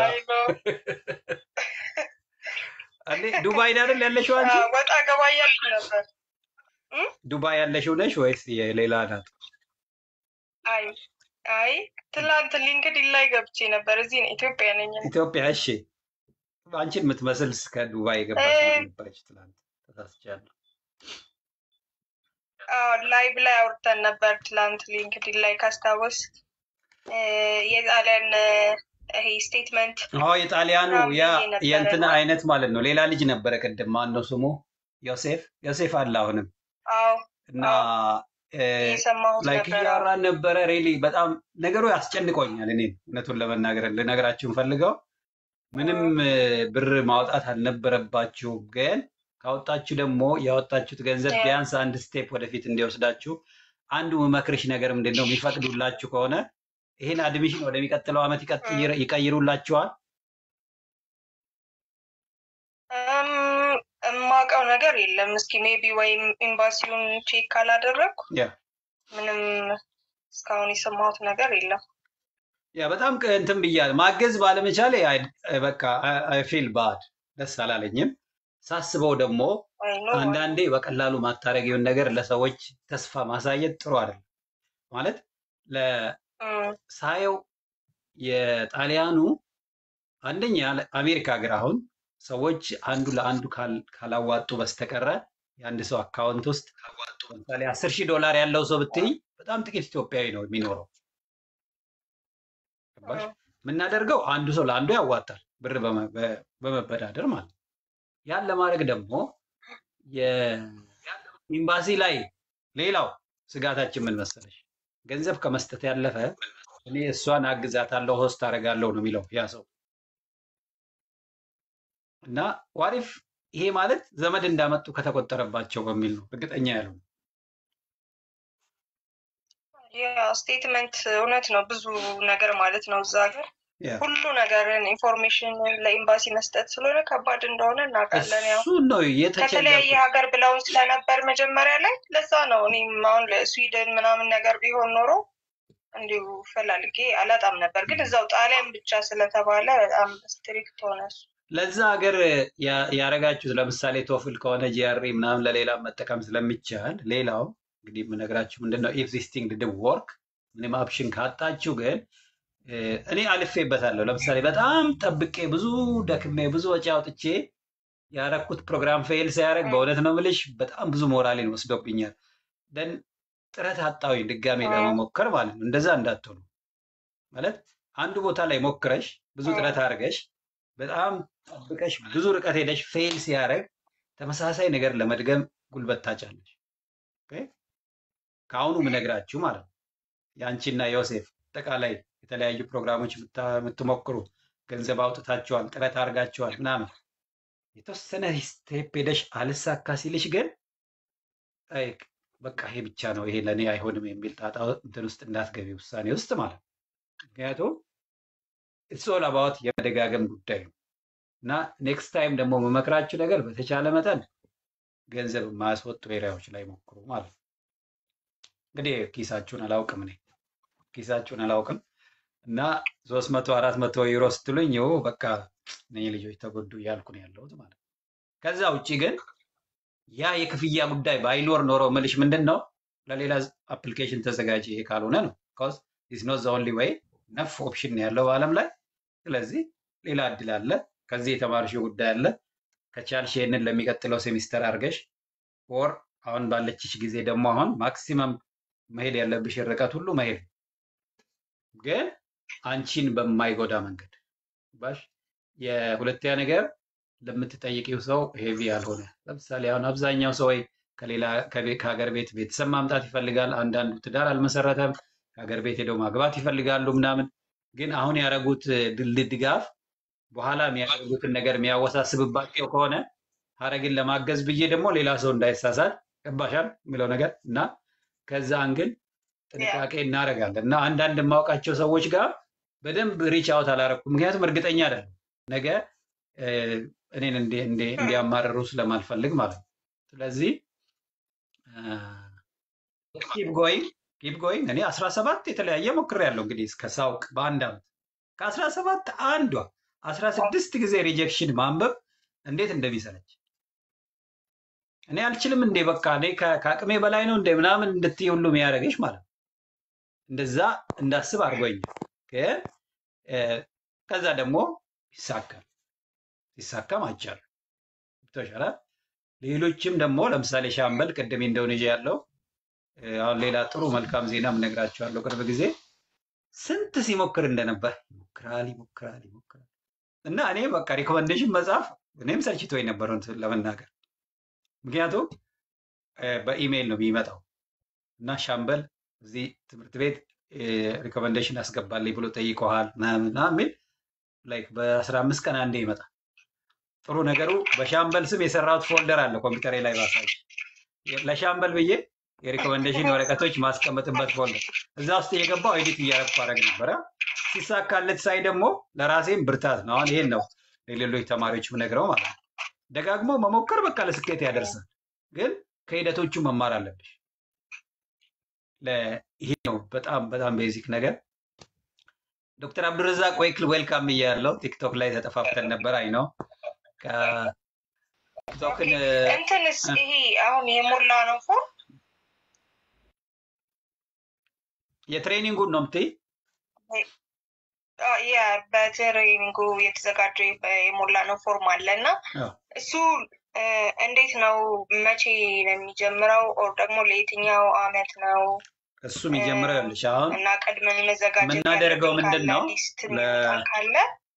እንዴ ዱባይ አይደል ያለሽው አንቺ? ወጣ ገባ እያልኩ ነበር። ዱባይ ያለሽው ነሽ ወይስ የሌላ ናት? አይ አይ ትላንት ሊንክድኢን ላይ ገብቼ ነበር። እዚህ ነው ኢትዮጵያ ነኝ። እኔ። ኢትዮጵያ። እሺ አንቺን የምትመስል ከዱባይ የገባች ልጅ ነበረች ትላንት። ተሳስቻለሁ። አዎ ላይቭ ላይ አውርተን ነበር ትላንት ሊንክድኢን ላይ ካስታወስ የጣሊያን ይሄ ስቴትመንት አዎ የጣሊያኑ ምናምን ያ ብዬ ነበረ የእንትና እና አይነት ማለት ነው። ሌላ ልጅ ነበረ ቅድም ማን ነው ስሙ? ዮሴፍ ዮሴፍ አለ አሁንም አዎ እና የሰማሁት ላይክ ነበረ። እያወራን ነበረ። ሬሊ በጣም ነገሩ ያስጨንቆኛል። እኔ እውነቱን ለመናገር ልነግራችሁ ፈልገው ምንም እ፣ ብር ማውጣት አልነበረባችሁም፣ ግን ካወጣችሁ ደግሞ ያወጣችሁት ገንዘብ ቢያንስ አንድ ስቴፕ ወደፊት እንዲወስዳችሁ አንዱ መክርሽ ነገር ምንድን ነው የሚፈቅዱላችሁ ከሆነ ይህን አድሚሽን ወደሚቀጥለው ዓመት ይቀጥይር- ይቀይሩላችኋል። እም፣ የማውቀው ነገር የለም። እስኪ ሜቢ ወይም ኤምባሲውን ቼክ ካላደረግኩ ያ ምንም እስካሁን የሰማሁት ነገር የለም። ያ በጣም ቅ- እንትን ብያለሁ። ማገዝ ባለመቻሌ አይ- በቃ አይ ፊል ባድ ደስ አላለኝም። ሳስበው ደግሞ አይ ኖ አንዳንዴ በቀላሉ ማታረጊውን ነገር ለሰዎች ተስፋ ማሳየት ጥሩ አይደለም። ማለት ለ- ሳየው የጣሊያኑ አንደኛ አሜሪካ ሀገር አሁን ሰዎች አንዱ ለአንዱ ካል- ካላዋጡ በስተቀረ የአንድ ሰው አካውንት ውስጥ ለምሳሌ አስር ሺህ ዶላር ያለው ሰው ብትይ በጣም ጥቂት ኢትዮጵያዊ ነው የሚኖረው። ገባሽ? የምናደርገው አንዱ ሰው ለአንዱ ያዋጣል ብር በመ- በ- በመበዳደር ማለት ነው። ያን ለማድረግ ደግሞ የኤምባሲ ላይ ሌላው ስጋታችን ምን መሰለሽ፣ ገንዘብ ከመስጠት ያለፈ እኔ እሷን አግዛታለሁ ሆስት አደርጋለሁ ነው የሚለው ያ ሰው እና ዋሪፍ ይሄ ማለት ዘመድ እንዳመጡ ከተቆጠረባቸው በሚል ነው እርግጠኛ ያለው ያ ስቴትመንት እውነት ነው። ብዙ ነገር ማለት ነው እዛ ሀገር ያ ሁሉ ነገርን ኢንፎርሜሽን ለኤምባሲ መስጠት ስለሆነ ከባድ እንደሆነ እናውቃለን። ያው እሱን ነው ከተለያየ የተቸገርኩት። ሀገር ብለውን ስለነበር መጀመሪያ ላይ ለዛ ነው እኔም አሁን ለስዊድን ምናምን ነገር ቢሆን ኖሮ እንዲሁ ፈላልጌ አላጣም ነበር። ግን እዛው ጣሊያን ብቻ ስለተባለ በጣም ስትሪክት ሆነ እሱ። ለዛ ሀገር ያ- ያረጋችሁት ለምሳሌ ቶፍል ከሆነ ጂአርኢ ምናምን ለሌላ መጠቀም ስለሚቻል ሌላው እንግዲህ የምነግራችሁ ምንድን ነው ኢፍ ዚስ ቲንግ ዲድ ወርክ ምንም ኦፕሽን ካጣችሁ ግን እ፣ እኔ አልፌበታለሁ። ለምሳሌ በጣም ጠብቄ ብዙ ደክሜ ብዙ ወጪ አውጥቼ ያረኩት ፕሮግራም ፌል ሲያደርግ በእውነት ነው የምልሽ በጣም ብዙ ሞራሌን ወስዶብኛል። ደን ጥረት አጣሁኝ ድጋሜ ለመሞከር ማለት ነው። እንደዛ እንዳትሆኑ ማለት አንዱ ቦታ ላይ ሞክረሽ ብዙ ጥረት አድርገሽ በጣም ጠብቀሽ ብዙ ርቀት ሄደሽ ፌል ሲያደርግ ተመሳሳይ ነገር ለመድገም ጉልበት ታጫለሽ። ኦኬ? ከአሁኑ ምነግራችሁ ማለት ነው የአንቺና ዮሴፍ አጠቃላይ የተለያዩ ፕሮግራሞች የምታ- የምትሞክሩ ገንዘብ አውጥታችኋል፣ ጥረት አድርጋችኋል ምናምን የተወሰነ ስቴፕ ሄደሽ አልሳካ ሲልሽ ግን አይ በቃ ይሄ ብቻ ነው ይሄ ለእኔ አይሆንም የሚል ጣጣ እንትን ውስጥ እንዳትገቢ ውሳኔ ውስጥ ማለት ነው። ምክንያቱም ኢትስ ኦል አባውት የመደጋገም ጉዳይ ነው እና ኔክስት ታይም ደግሞ መመክራችሁ ነገር በተቻለ መጠን ገንዘብ የማያስወጡ ኤሪያዎች ላይ ሞክሩ ማለት ነው። እንግዲህ ኪሳችሁን አላውቅም እኔ ኪሳችሁን አላውቅም እና ሶስት መቶ አራት መቶ ዩሮ ስትሉኝ ይኸው በቃ እነኚህ ልጆች ተጎዱ እያልኩ ነው ያለሁት ማለት ነው። ከዛ ውጭ ግን ያ የክፍያ ጉዳይ ባይኖር ኖሮ ምልሽ ምንድን ነው ለሌላ አፕሊኬሽን ተዘጋጅ ይሄ ካልሆነ ነው ኮዝ ኢዝ ኖት ዘ ኦንሊ ዌይ ነፍ ኦፕሽን ነው ያለው በዓለም ላይ ስለዚህ ሌላ እድል አለ ከዚህ የተማርሽው ጉዳይ አለ ከቻልሽ ይህንን ለሚቀጥለው ሴሚስተር አድርገሽ ኦር አሁን ባለችሽ ጊዜ ደግሞ አሁን ማክሲመም መሄድ ያለብሽ ርቀት ሁሉ መሄድ ነው። ግን አንቺን በማይጎዳ መንገድ ባሽ የሁለተኛ ነገር ለምትጠይቂው ሰው ሄቪ ያልሆነ ለምሳሌ አሁን አብዛኛው ሰው ወይ ከሌላ ከቤ- ከሀገር ቤት ቤተሰብ ማምጣት ይፈልጋል። አንዳንዱ ትዳር አልመሰረተም፣ ከሀገር ቤት ሄደው ማግባት ይፈልጋሉ ምናምን። ግን አሁን ያደረጉት ድል ድጋፍ በኋላ የሚያደርጉትን ነገር የሚያወሳስብባቸው ከሆነ ሀረግን ለማገዝ ብዬ ደግሞ ሌላ ሰው እንዳይሳሳት ገባሻል የሚለው ነገር እና ከዛ አንግል ጥንቃቄ እናደርጋለን እና አንዳንድ የማውቃቸው ሰዎች ጋር በደንብ ሪች አውት አላረኩም። ምክንያቱም እርግጠኛ አይደለም ነገ እ፣ እኔን እንዲ- እንዲ- እንዲያማርሩ ስለማልፈልግ ማለት ነው። ስለዚህ ኪፕ ጎይንግ ኪፕ ጎይንግ። እኔ አስራ ሰባት የተለያየ ሞክሬያለሁ እንግዲህ እስከ ሳውቅ በአንድ ዓመት ከአስራ ሰባት አንዷ አስራ ስድስት ጊዜ ሪጀክሽን ማንበብ እንዴት እንደሚሰለች እኔ አልችልም እንዴ በቃ እኔ ከ- ከአቅሜ በላይ ነው እንደ ምናምን እንድትይ ሁሉ የሚያደርግሽ ማለት ነው። እንደዛ እንዳስብ አድርጎኛል። ግን እ፣ ከዛ ደግሞ ይሳካል ሲሳካም አይቻልም ገብቶሻል። ሌሎችም ደግሞ ለምሳሌ ሻምበል ቅድም ኢንዶኔዥያ ያለው እ፣ አሁን ሌላ ጥሩ መልካም ዜና እነግራቸዋለሁ። ቅርብ ጊዜ ስንት ሲሞክር እንደነበር ይሞክራል ይሞክራል ይሞክራል እና እኔ በቃ ሪኮመንዴሽን መጽሐፍ እኔም ሰልችቶኝ ነበር እውነቱን ለመናገር ምክንያቱም እ፣ በኢሜይል ነው የሚመጣው እና ሻምበል እዚህ ትምህርት ቤት ሪኮመንዴሽን አስገባልኝ ብሎ ጠይቀዋል ምናምን ምናምን የሚል ላይክ በአስራ አምስት ቀን አንዴ ይመጣል። ጥሩ ነገሩ በሻምበል ስም የሰራሁት ፎልደር አለ ኮምፒውተሬ ላይ ባሳይ ለሻምበል ብዬ የሪኮመንዴሽን ወረቀቶች ማስቀመጥበት ፎልደር እዛ ውስጥ እየገባው ኤዲት እያደረግኩ አደረግ ነበረ። ሲሳካለት ሳይ ደግሞ ለራሴም ብርታት ነው። አሁን ይሄን ነው ለሌሎች ተማሪዎች ምነግረው ማለት ነው። ደጋግሞ መሞከር በቃ ለስኬት ያደርሳል። ግን ከሂደቶቹ መማር አለብሽ። ለ- ይሄ ነው በጣም በጣም ቤዚክ ነገር። ዶክተር አብዱረዛቅ ወይክል ዌልካም እያለው ቲክቶክ ላይ ተጠፋፍተን ነበር። አይ ነው ቲክቶክን እንትንስ ይሄ አሁን የሞላ ነው ፎርም የትሬኒንጉን ነው የምትይ? ያ በትሬኒንጉ የተዘጋጀ የሞላ ነው ፎርም አለ እና አዎ። እሱ እ፣ እንዴት ነው መቼ ነው የሚጀምረው? ኦር ደግሞ ለየትኛው አመት ነው? እሱ የሚጀምረው ይኸውልሽ አሁን እና ቀድመን መዘጋጀት የምናደርገው ያለብን ምንድን ካለ ነው ሊስት ለ- የሚወጣ ካለ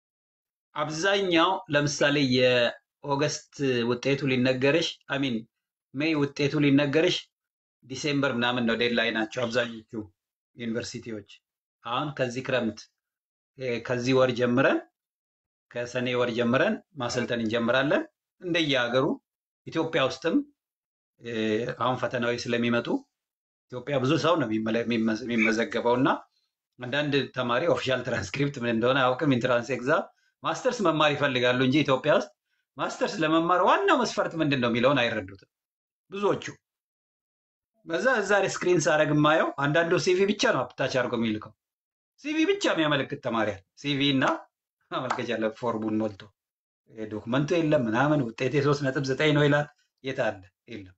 አብዛኛው ለምሳሌ የኦገስት ውጤቱ ሊነገርሽ አሚን ሜይ ውጤቱ ሊነገርሽ ዲሴምበር ምናምን ነው ዴድላይ ናቸው አብዛኞቹ ዩኒቨርሲቲዎች። አሁን ከዚህ ክረምት እ፣ ከዚህ ወር ጀምረን ከሰኔ ወር ጀምረን ማሰልጠን እንጀምራለን። እንደየሀገሩ ኢትዮጵያ ውስጥም እ፣ አሁን ፈተናዎች ስለሚመጡ ኢትዮጵያ ብዙ ሰው ነው የሚመለ- የሚመዘ- የሚመዘገበው እና አንዳንድ ተማሪ ኦፊሻል ትራንስክሪፕት ምን እንደሆነ አያውቅም። ኢንትራንስ ኤግዛም ማስተርስ መማር ይፈልጋሉ እንጂ ኢትዮጵያ ውስጥ ማስተርስ ለመማር ዋናው መስፈርት ምንድን ነው የሚለውን አይረዱትም ብዙዎቹ። በዛ እዛ ስክሪን ሳረግ የማየው አንዳንዱ ሲቪ ብቻ ነው አፕታች አድርጎ የሚልከው ሲቪ ብቻ የሚያመለክት ተማሪ አለ። ሲቪ እና ማመልከቻ ለ ፎርሙን ሞልቶ ይሄ ዶክመንቱ የለም ምናምን ውጤቴ ሶስት ነጥብ ዘጠኝ ነው ይላል። የት አለ? የለም።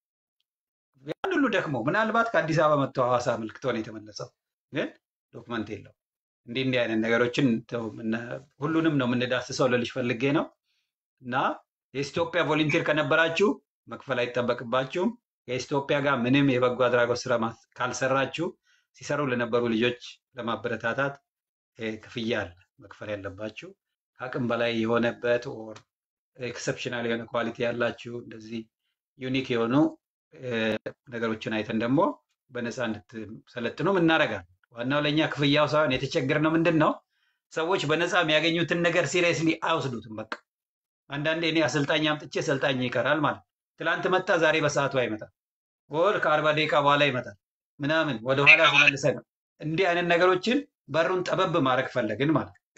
ያን ሁሉ ደክሞ ምናልባት ከአዲስ አበባ መጥቶ ሐዋሳ አመልክቶ ነው የተመለሰው፣ ግን ዶክመንት የለው። እንዲህ እንዲህ አይነት ነገሮችን ተው፣ ምነ- ሁሉንም ነው የምንዳስሰው ልልሽ ፈልጌ ነው። እና የኢትዮጵያ ቮለንቲር ከነበራችሁ መክፈል አይጠበቅባችሁም። የኢትዮጵያ ጋር ምንም የበጎ አድራጎት ስራ ማስ- ካልሰራችሁ ሲሰሩ ለነበሩ ልጆች ለማበረታታት እ፣ ክፍያ አለ መክፈል ያለባችሁ። ከአቅም በላይ የሆነበት ኦር ኤክሰፕሽናል የሆነ ኳሊቲ ያላችሁ እንደዚህ ዩኒክ የሆኑ እ፣ ነገሮችን አይተን ደግሞ በነፃ እንድትሰለጥኑ እናደርጋለን። ዋናው ለእኛ ክፍያው ሳይሆን የተቸገርነው ምንድን ነው ሰዎች በነፃ የሚያገኙትን ነገር ሲሪየስሊ አይወስዱትም። በቃ አንዳንዴ እኔ አሰልጣኝ አምጥቼ ሰልጣኝ ይቀራል ማለት ነው። ትላንት መጣ፣ ዛሬ በሰዓቱ አይመጣም፣ ወር ከአርባ ደቂቃ በኋላ ይመጣል ምናምን ወደኋላ ተመልሰ ነው። እንዲህ አይነት ነገሮችን በሩን ጠበብ ማድረግ ፈለግን ማለት ነው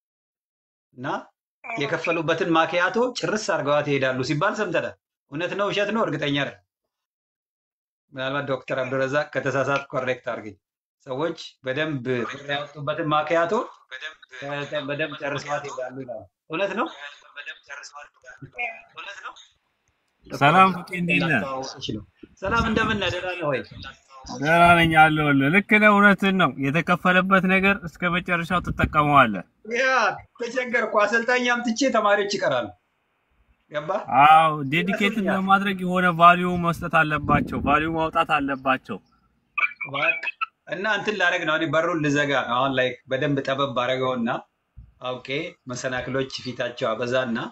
እና የከፈሉበትን ማኪያቶ ጭርስ አድርገዋት ይሄዳሉ ሲባል ሰምተናል። እውነት ነው ውሸት ነው እርግጠኛ አይደለም። ምናልባት ዶክተር አብዱረዛቅ ከተሳሳት ኮሬክት አድርገኝ። ሰዎች በደንብ ብር ያወጡበትን ማኪያቶ ከ- በደንብ ጨርሰዋት ይሄዳሉ ይላሉ። እውነት ነው። ሰላም ፍቄ፣ እንዴት ነህ? ላስተዋውቅሽ ነው። ሰላም እንደምን ነህ? ደህና ነህ ወይ? ደህና ነኝ አለሁልህ። ልክ ነህ፣ እውነትን ነው። የተከፈለበት ነገር እስከ መጨረሻው ትጠቀመዋለህ። ያ ተቸገርኩ። አሰልጣኝ አምጥቼ ተማሪዎች ይቀራሉ። ገባ? አዎ ዴዲኬትን ለማድረግ የሆነ ቫሊዩ መስጠት አለባቸው፣ ቫሊዩ ማውጣት አለባቸው። በቃ እና እንትን ላደርግ ነው። እኔ በሩን ልዘጋ ነው። አሁን ላይ በደንብ ጠበብ አደረገውና አውቄ መሰናክሎች ፊታቸው አበዛና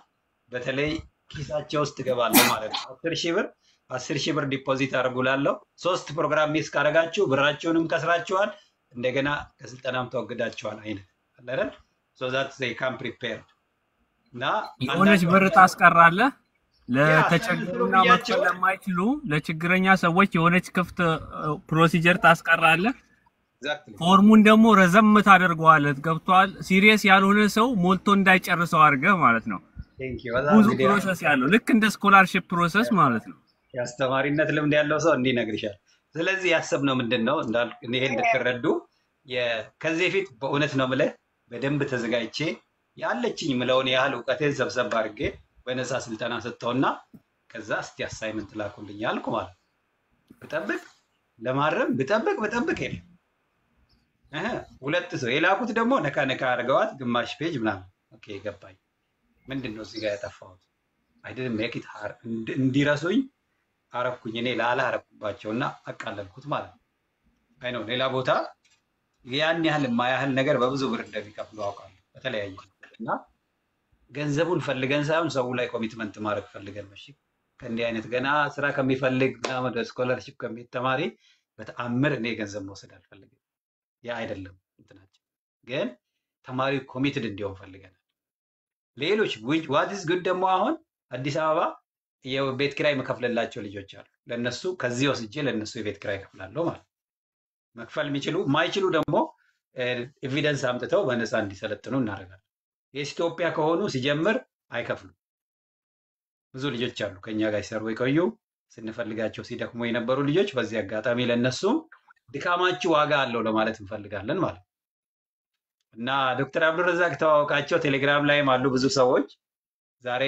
በተለይ ኪሳቸው ውስጥ እገባለሁ ማለት ነው። አስር ሺህ ብር አስር ሺህ ብር ዲፖዚት አድርጉላለሁ። ሶስት ፕሮግራም ሚስ ካደረጋችሁ ብራቸውንም ከስራችኋል፣ እንደገና ከስልጠናም ተወግዳችኋል አይነት አለ አይደል? ሶ ዛት ዜይ ካም ፕሪፔር እና የሆነች አንዳንዱ ብር ታስቀራለህ ያ ለተቸገሩና መክፈል ብያቸው ለማይችሉ ለችግረኛ ሰዎች የሆነች ክፍት ፕሮሲጀር ታስቀራለህ። ኤግዛክትሊ ፎርሙን ደግሞ ረዘም ታደርገዋለህ። ገብቷል። ሲሪየስ ያልሆነ ሰው ሞልቶ እንዳይጨርሰው አድርገህ ማለት ነው። ቴንክ ዩ በጣም ብዙ እንግዲህ ፕሮሰስ ያለው ልክ እንደ ስኮላርሽፕ ፕሮሰስ ማለት ነው። የአስተማሪነት ልምድ ያለው ሰው እንዲህ ይነግርሻል። ስለዚህ ያሰብነው ምንድን ነው እንዳል ይሄ እንድትረዱ የ- ከዚህ በፊት በእውነት ነው ምልህ በደንብ ተዘጋጅቼ ያለችኝ ምለውን ያህል እውቀቴን ሰብሰብ አድርጌ በነፃ ስልጠና ሰጠውና ከዛ እስቲ አሳይመንት ላኩልኝ አልኩ ማለት ነው። ብጠብቅ ለማረም ብጠብቅ ብጠብቅ የለም እህ፣ ሁለት ሰው የላኩት ደግሞ ነካ ነካ አድርገዋት ግማሽ ፔጅ ምናምን። ኦኬ ገባኝ። ምንድን ነው እዚህ ጋር ያጠፋሁት? አይደለም ሜክ ኢት ሃር እንዲረሱኝ አረኩኝ እኔ ላላ አረኩባቸው እና አቃለልኩት ማለት ነው። አይ ነው ሌላ ቦታ ያን ያህል የማያህል ነገር በብዙ ብር እንደሚከፍሉ አውቃለሁ በተለያየ መንገድ እና ገንዘቡን ፈልገን ሳይሆን ሰው ላይ ኮሚትመንት ማድረግ ፈልገን ነው። እሺ ከእንዲህ አይነት ገና ስራ ከሚፈልግ ምናምን ወደ ስኮለርሽፕ ከሚሄድ ተማሪ በተአምር እኔ ገንዘብ መውሰድ አልፈልግም። ያ አይደለም እንትናችን፣ ግን ተማሪው ኮሚትድ እንዲሆን ፈልገናል። ሌሎች ዋትስ ጉድ ደግሞ አሁን አዲስ አበባ የቤት ኪራይ መከፍልላቸው ልጆች አሉ። ለነሱ ከዚህ ወስጄ ለነሱ የቤት ኪራይ እከፍላለሁ ማለት ነው። መክፈል የሚችሉ የማይችሉ ደግሞ ኤቪደንስ አምጥተው በነፃ እንዲሰለጥኑ እናደርጋለን። የኢትዮጵያ ከሆኑ ሲጀምር አይከፍሉም። ብዙ ልጆች አሉ ከኛ ጋር ሲሰሩ የቆዩ ስንፈልጋቸው ሲደክሙ የነበሩ ልጆች። በዚህ አጋጣሚ ለነሱም ድካማችሁ ዋጋ አለው ለማለት እንፈልጋለን ማለት ነው እና ዶክተር አብዱረዛቅ ተዋወቃቸው ቴሌግራም ላይም አሉ ብዙ ሰዎች ዛሬ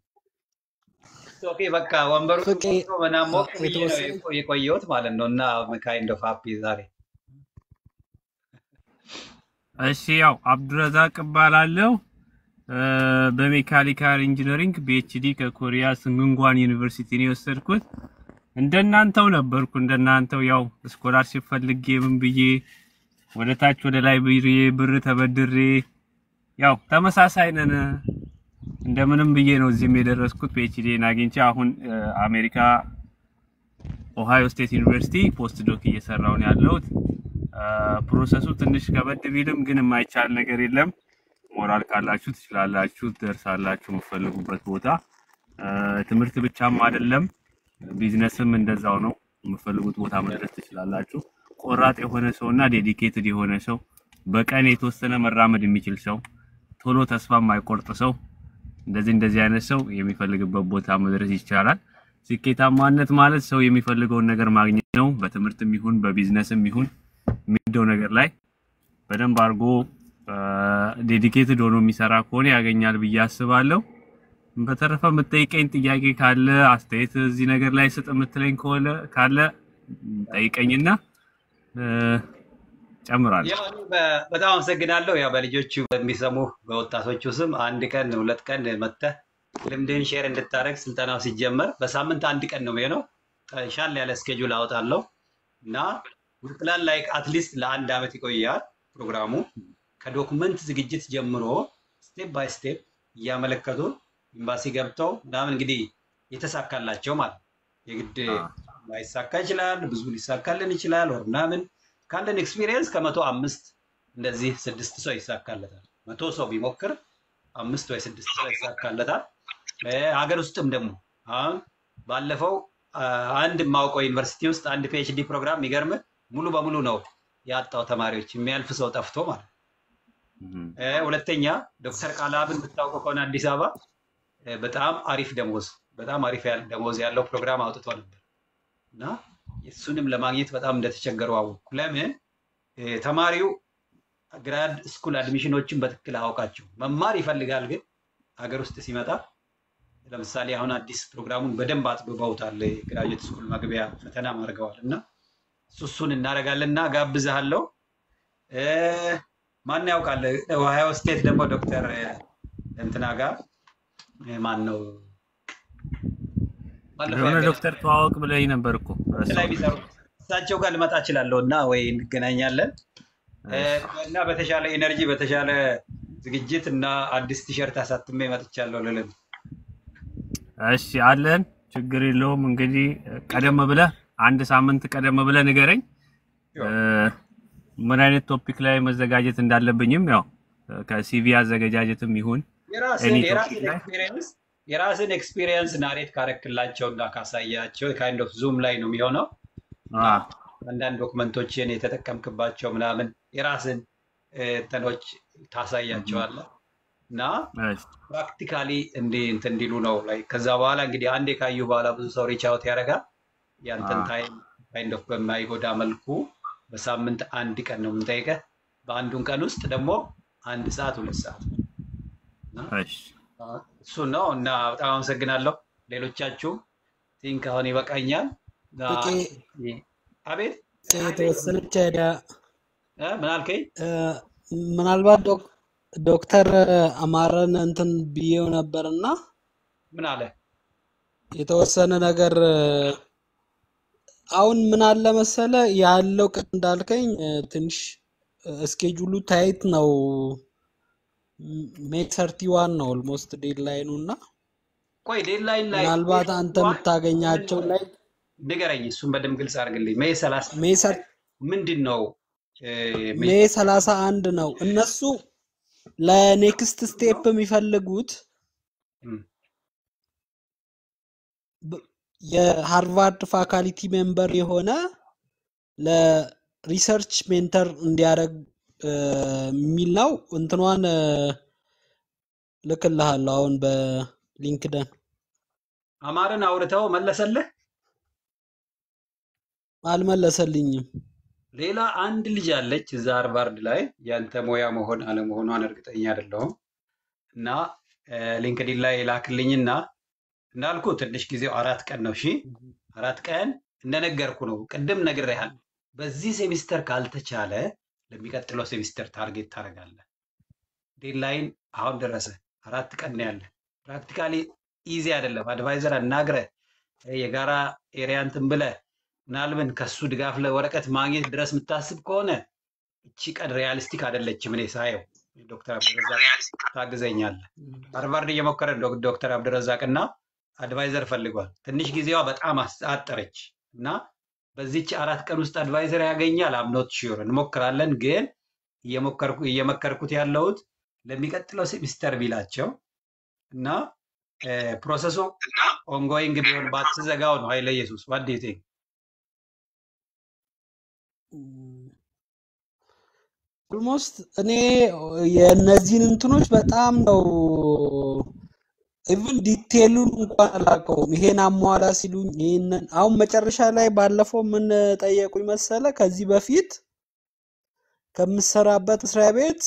ኦኬ በቃ ወንበሩ ፍቄ ሞልቶ ምናምን ሞቅ ብዬ ነው የተወሰነ የቆ- የቆየሁት ማለት ነው እና ካይንድ ኦፍ ሃፒ ዛሬ እሺ ያው አብዱረዛቅ እባላለሁ እ፣ በሜካኒካል ኢንጂነሪንግ ፒኤችዲ ከኮሪያ ስንግንጓን ዩኒቨርሲቲ ነው የወሰድኩት። እንደናንተው ነበርኩ። እንደናንተው ያው ስኮላርሽፕ ፈልጌ ምን ብዬ ወደ ታች ወደ ላይ ብሬ ብር ተበድሬ ያው ተመሳሳይ ነን። እንደምንም ብዬ ነው እዚህም የደረስኩት። ፒኤችዲን አግኝቼ አሁን እ፣ አሜሪካ ኦሃዮ ስቴት ዩኒቨርሲቲ ፖስት ዶክ እየሰራሁ ነው ያለሁት። አ፣ ፕሮሰሱ ትንሽ ከበድ ቢልም ግን የማይቻል ነገር የለም። ሞራል ካላችሁ ትችላላችሁ፣ ትደርሳላችሁ የምትፈልጉበት ቦታ። አ፣ ትምህርት ብቻም አይደለም፣ ቢዝነስም እንደዛው ነው። የምትፈልጉት ቦታ መድረስ ትችላላችሁ። ቆራጥ የሆነ ሰው እና ዴዲኬትድ የሆነ ሰው፣ በቀን የተወሰነ መራመድ የሚችል ሰው፣ ቶሎ ተስፋ የማይቆርጥ ሰው፣ እንደዚህ እንደዚህ አይነት ሰው የሚፈልግበት ቦታ መድረስ ይቻላል። ስኬታማነት ማለት ሰው የሚፈልገውን ነገር ማግኘት ነው። በትምህርትም ይሁን በቢዝነስም ይሁን የሚወደው ነገር ላይ በደንብ አድርጎ ዴዲኬትድ ሆኖ የሚሰራ ከሆነ ያገኛል ብዬ አስባለሁ። በተረፈ የምትጠይቀኝ ጥያቄ ካለ አስተያየት እዚህ ነገር ላይ ስጥ የምትለኝ ከሆነ ካለ ጠይቀኝና እ፣ ጨምራለሁ። ያው እኔ በ- በጣም አመሰግናለሁ። ያው በልጆቹ በሚሰሙ በወጣቶቹ ስም አንድ ቀን ሁለት ቀን መጥተህ ልምድህን ሼር እንድታደርግ ስልጠናው ሲጀመር በሳምንት አንድ ቀን ነው የሚሆነው። ሻል ያለ ስኬጁል አወጣለሁ እና ፕላን ላይ አትሊስት ለአንድ ዓመት ይቆያል ፕሮግራሙ ከዶክመንት ዝግጅት ጀምሮ ስቴፕ ባይ ስቴፕ እያመለከቱ ኤምባሲ ገብተው ምናምን እንግዲህ የተሳካላቸው ማለት ነው። የግድ ላይሳካ ይችላል፣ ብዙ ሊሳካልን ይችላል ወር ምናምን ካለን ኤክስፒሪየንስ ከመቶ አምስት እንደዚህ ስድስት ሰው ይሳካለታል። መቶ ሰው ቢሞክር አምስት ወይ ስድስት ሰው ይሳካለታል። እ፣ ሀገር ውስጥም ደግሞ አሁን ባለፈው አ፣ አንድ የማውቀው ዩኒቨርሲቲ ውስጥ አንድ ፒኤችዲ ፕሮግራም የሚገርም ሙሉ በሙሉ ነው ያጣው ተማሪዎች የሚያልፍ ሰው ጠፍቶ ማለት ነው። እ፣ ሁለተኛ ዶክተር ቃላብን ብታውቀው ከሆነ አዲስ አበባ እ፣ በጣም አሪፍ ደሞዝ በጣም አሪፍ ያለ ደሞዝ ያለው ፕሮግራም አውጥቶ ነበር እና እሱንም ለማግኘት በጣም እንደተቸገሩ አወቅኩ። ለምን እ፣ ተማሪው ግራድ ስኩል አድሚሽኖችን በትክክል አያውቃቸው መማር ይፈልጋል፣ ግን ሀገር ውስጥ ሲመጣ ለምሳሌ አሁን አዲስ ፕሮግራሙን በደንብ አጥብበውታል። ግራጁዌት ስኩል መግቢያ ፈተና አድርገዋል እና እሱ እሱን እናደርጋለን እና ጋብዝሃለሁ። እ፣ ማን ያውቃል ኦሃዮ ስቴት ደግሞ ዶክተር እንትና ጋር እ፣ ማን ነው ባለፈው የሆነ ያገናኘን ዶክተር ተዋወቅ ብለኝ ነበር እኮ ላይ ረሳሁት። ቢሰሩ እሳቸው ጋር ልመጣ እችላለሁ እና ወይ እንገናኛለን እ፣ እና በተሻለ ኤነርጂ በተሻለ ዝግጅት እና አዲስ ቲሸርት አሳትሜ መጥቻለሁ ልልም እሺ አለን፣ ችግር የለውም። እንግዲህ ቀደም ብለህ አንድ ሳምንት ቀደም ብለህ ንገረኝ እ፣ ምን አይነት ቶፒክ ላይ መዘጋጀት እንዳለብኝም ያው ከሲቪ አዘገጃጀትም ይሁን የራስን ኤኒ የራስን ቶፒክ ላይ ኤክስፒሪየንስ የራስን ኤክስፒሪየንስ ናሬት ካረክላቸው እና ካሳያቸው ካይንድ ኦፍ ዙም ላይ ነው የሚሆነው እና አ፣ አንዳንድ ዶክመንቶችን የተጠቀምክባቸው ምናምን የራስን እ፣ እንትኖች ታሳያቸዋለህ እና እሺ፣ ፕራክቲካሊ እንዲ እንትን እንዲሉ ነው ላይ ከዛ በኋላ እንግዲህ አንዴ ካዩ በኋላ ብዙ ሰው ሪች አውት ያደርጋል። ያንተን አ፣ ታይም ካይንድ ኦፍ በማይጎዳ መልኩ በሳምንት አንድ ቀን ነው የምንጠይቀህ። በአንዱን ቀን ውስጥ ደግሞ አንድ ሰዓት ሁለት ሰዓት እና እሺ፣ እሱን ነው እና በጣም አመሰግናለሁ። ሌሎቻችሁ ቲንክ አሁን ይበቃኛል። እና ፍቄ አቤት የተወሰነች አይዳ እ፣ ምን አልከኝ? እ፣ ምናልባት ዶክ- ዶክተር አማረን እንትን ብዬው ነበርና ምን አለ? የተወሰነ ነገር እ፣ አሁን ምን አለ መሰለ ያለው ቅድ እንዳልከኝ እ፣ ትንሽ እስኬጁሉ ታይት ነው። ሜይ ሰርቲ ዋን ነው ኦልሞስት ዴድላይኑ እና ቆይ ዴድላይን ላይ ምናልባት አንተ የምታገኛቸው ላይ ንገረኝ። እሱን በደንብ ግልጽ አድርግልኝ። ሜይ ሰላሳ ሜይ ሰር ምንድን ነው? እ፣ ሜይ ሜይ ሰላሳ አንድ ነው። እነሱ ለኔክስት ስቴፕ የሚፈልጉት እም፣ ብ- የሃርቫርድ ፋካልቲ ሜምበር የሆነ ለሪሰርች ሜንተር እንዲያደርግ እ፣ የሚል ነው። እንትኗን እ፣ ልክልሃለሁ አሁን በሊንክደን አማርን አውርተው መለሰልህ? አልመለሰልኝም። ሌላ አንድ ልጅ አለች እዛ ሃርቫርድ ላይ ያንተ ሙያ መሆን አለመሆኗን እርግጠኛ አይደለሁም እና ሊንክዲን ላይ ላክልኝና እንዳልኩ ትንሽ ጊዜው አራት ቀን ነው። እሺ አራት ቀን እንደነገርኩ ነው። ቅድም ነግሬሃለሁ። በዚህ ሴሚስተር ካልተቻለ ለሚቀጥለው ሴሚስተር ታርጌት ታደርጋለህ። ዴድላይን አሁን ደረሰ። አራት ቀን ነው ያለ። ፕራክቲካሊ ኢዚ አይደለም። አድቫይዘር አናግረህ የጋራ ኤሪያ እንትን ብለህ ምናልብን ከሱ ድጋፍ ለወረቀት ማግኘት ድረስ የምታስብ ከሆነ እቺ ቀን ሪያሊስቲክ አይደለችም። እኔ ሳየው ዶክተር አብዱረዛቅ ታግዘኛለህ። ሃርቫርድ እየሞከረ ነው ዶክተር አብዱረዛቅ እና አድቫይዘር ፈልጓል። ትንሽ ጊዜዋ በጣም አስ- አጠረች እና በዚች አራት ቀን ውስጥ አድቫይዘር ያገኛል። አምኖት ሺር እንሞክራለን፣ ግን እየሞከርኩ እየመከርኩት ያለሁት ለሚቀጥለው ሴሚስተር ቢላቸው እና ፕሮሰሱ ኦንጎይንግ ቢሆን ባትዘጋው ነው። ኃይለ ኢየሱስ ዋት ዱ ዩ ቲንክ? ኦልሞስት እኔ የእነዚህን እንትኖች በጣም ነው ኢቭን ዲቴሉን እንኳን አላውቀውም። ይሄን አሟላ ሲሉኝ ይሄንን አሁን መጨረሻ ላይ ባለፈው ምን ጠየቁኝ መሰለ ከዚህ በፊት ከምሰራበት መስሪያ ቤት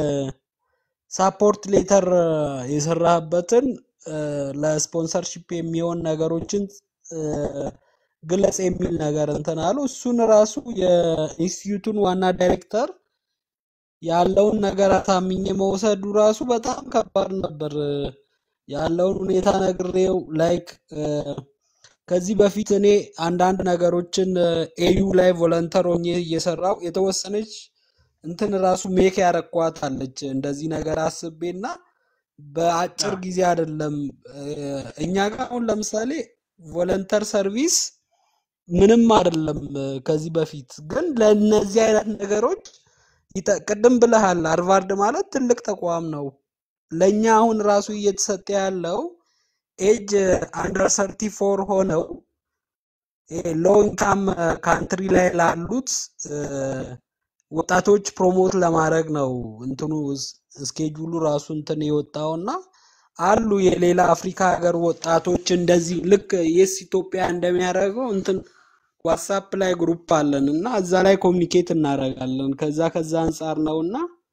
የሳፖርት ሌተር የሰራህበትን እ፣ ለስፖንሰርሺፕ የሚሆን ነገሮችን እ፣ ግለጽ የሚል ነገር እንትን አሉ። እሱን ራሱ የኢንስቲትዩቱን ዋና ዳይሬክተር ያለውን ነገር አሳምኜ መውሰዱ ራሱ በጣም ከባድ ነበር። ያለውን ሁኔታ ነግሬው ላይክ ከዚህ በፊት እኔ አንዳንድ ነገሮችን ኤዩ ላይ ቮለንተር ሆኜ እየሰራው የተወሰነች እንትን ራሱ ሜክ ያረኳት አለች እንደዚህ ነገር አስቤና በአጭር ጊዜ አይደለም እ፣ እኛ ጋር አሁን ለምሳሌ ቮለንተር ሰርቪስ ምንም አይደለም እ፣ ከዚህ በፊት ግን ለእነዚህ አይነት ነገሮች ይጠ- ቅድም ብለሃል ሃርቫርድ ማለት ትልቅ ተቋም ነው። ለእኛ አሁን ራሱ እየተሰጠ ያለው ኤጅ አንደር ሰርቲ ፎር ሆነው ሎ ኢንካም ካንትሪ ላይ ላሉት እ፣ ወጣቶች ፕሮሞት ለማድረግ ነው እንትኑ ስኬጁሉ ራሱ እንትን የወጣውና አሉ የሌላ አፍሪካ ሀገር ወጣቶች እንደዚህ ልክ የስ ኢትዮጵያ እንደሚያደርገው እንትን ዋትሳፕ ላይ ግሩፕ አለን እና እዛ ላይ ኮሚኒኬት እናደርጋለን። ከዛ ከዛ አንጻር ነው እና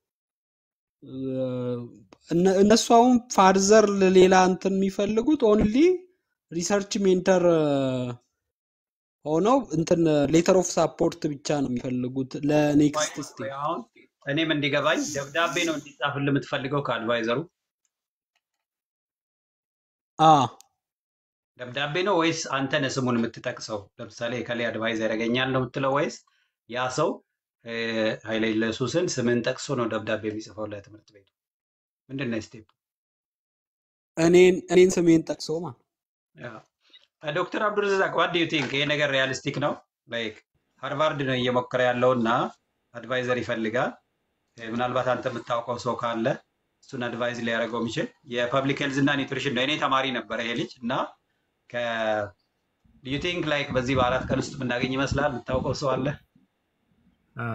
እነ- እነሱ አሁን ፋርዘር ሌላ እንትን የሚፈልጉት ኦንሊ ሪሰርች ሜንተር ሆነው እንትን ሌተር ኦፍ ሳፖርት ብቻ ነው የሚፈልጉት ለኔክስት ስቴፕ። አሁን እኔም እንዲገባኝ ደብዳቤ ነው እንዲጻፍልህ የምትፈልገው ከአድቫይዘሩ አ ደብዳቤ ነው ወይስ አንተ ነህ ስሙን የምትጠቅሰው? ለምሳሌ ከሌ አድቫይዘር ያገኛል ነው የምትለው ወይስ ያ ሰው እ፣ ኃይለ ኢየሱስን ስምን ጠቅሶ ነው ደብዳቤ የሚጽፈው ለትምህርት ቤቱ? ምንድን ነው ስቴፕ? እኔን እኔን ስሜን ጠቅሶ ማለት ዶክተር አብዱልረዛቅ ዋት ዱ ዩ ቲንክ ይሄ ነገር ሪያሊስቲክ ነው? ላይክ ሃርቫርድ ነው እየሞከረ ያለው እና አድቫይዘር ይፈልጋል። እ፣ ምናልባት አንተ የምታውቀው ሰው ካለ እሱን አድቫይዝ ሊያደርገው የሚችል የፐብሊክ ሄልዝ እና ኒውትሪሽን ነው። እኔ ተማሪ ነበረ ይሄ ልጅ እና ዩ ቲንክ ላይክ በዚህ በአራት ቀን ውስጥ የምናገኝ ይመስላል? የምታውቀው ሰው አለ? አ፣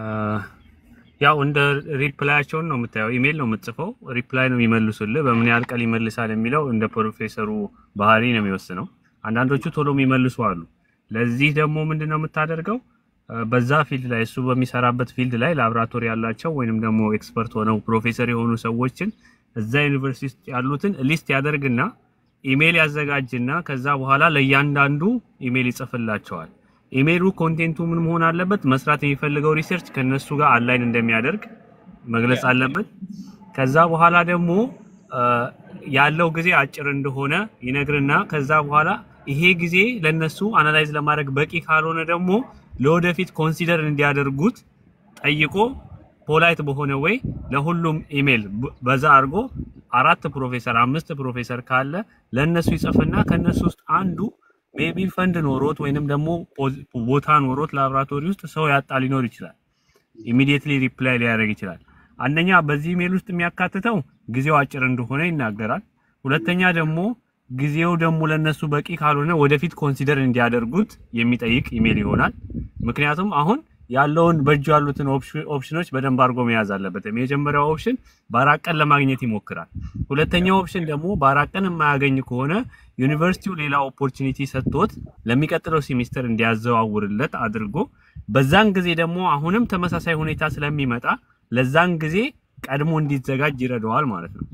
ያው እንደ ሪፕላያቸውን ነው የምታየው። ኢሜል ነው የምትጽፈው፣ ሪፕላይ ነው የሚመልሱልህ። በምን ያህል ቀን ይመልሳል የሚለው እንደ ፕሮፌሰሩ ባህሪ ነው የሚወስነው። አንዳንዶቹ ቶሎ የሚመልሱ አሉ። ለዚህ ደግሞ ምንድን ነው የምታደርገው? አ፣ በዛ ፊልድ ላይ እሱ በሚሰራበት ፊልድ ላይ ላብራቶሪ ያላቸው ወይንም ደግሞ ኤክስፐርት ሆነው ፕሮፌሰር የሆኑ ሰዎችን እዛ ዩኒቨርሲቲ ውስጥ ያሉትን ሊስት ያደርግና ኢሜል ያዘጋጅና ከዛ በኋላ ለእያንዳንዱ ኢሜል ይጽፍላቸዋል። ኢሜሉ ኮንቴንቱ ምን መሆን አለበት? መስራት የሚፈልገው ሪሰርች ከነሱ ጋር አላይን እንደሚያደርግ መግለጽ አለበት። ከዛ በኋላ ደግሞ አ፣ ያለው ጊዜ አጭር እንደሆነ ይነግርና ከዛ በኋላ ይሄ ጊዜ ለነሱ አናላይዝ ለማድረግ በቂ ካልሆነ ደግሞ ለወደፊት ኮንሲደር እንዲያደርጉት ጠይቆ ፖላይት በሆነ ወይ ለሁሉም ኢሜል ብ- በዛ አድርጎ አራት ፕሮፌሰር አምስት ፕሮፌሰር ካለ ለእነሱ ይጽፍና ከእነሱ ውስጥ አንዱ ሜቢ ፈንድ ኖሮት ወይንም ደግሞ ፖዚ- ቦታ ኖሮት ላቦራቶሪ ውስጥ ሰው ያጣ ሊኖር ይችላል። ኢሚዲየትሊ ሪፕላይ ሊያደርግ ይችላል። አንደኛ በዚህ ኢሜል ውስጥ የሚያካትተው ጊዜው አጭር እንደሆነ ይናገራል። ሁለተኛ ደግሞ ጊዜው ደግሞ ለነሱ በቂ ካልሆነ ወደፊት ኮንሲደር እንዲያደርጉት የሚጠይቅ ኢሜል ይሆናል። ምክንያቱም አሁን ያለውን በእጁ ያሉትን ኦፕሽ- ኦፕሽኖች በደንብ አድርጎ መያዝ አለበት። የመጀመሪያው ኦፕሽን በአራት ቀን ለማግኘት ይሞክራል። ሁለተኛው ኦፕሽን ደግሞ በአራት ቀን የማያገኝ ከሆነ ዩኒቨርሲቲው ሌላ ኦፖርቹኒቲ ሰጥቶት ለሚቀጥለው ሴሚስተር እንዲያዘዋውርለት አድርጎ በዛን ጊዜ ደግሞ አሁንም ተመሳሳይ ሁኔታ ስለሚመጣ ለዛን ጊዜ ቀድሞ እንዲዘጋጅ ይረዳዋል ማለት ነው።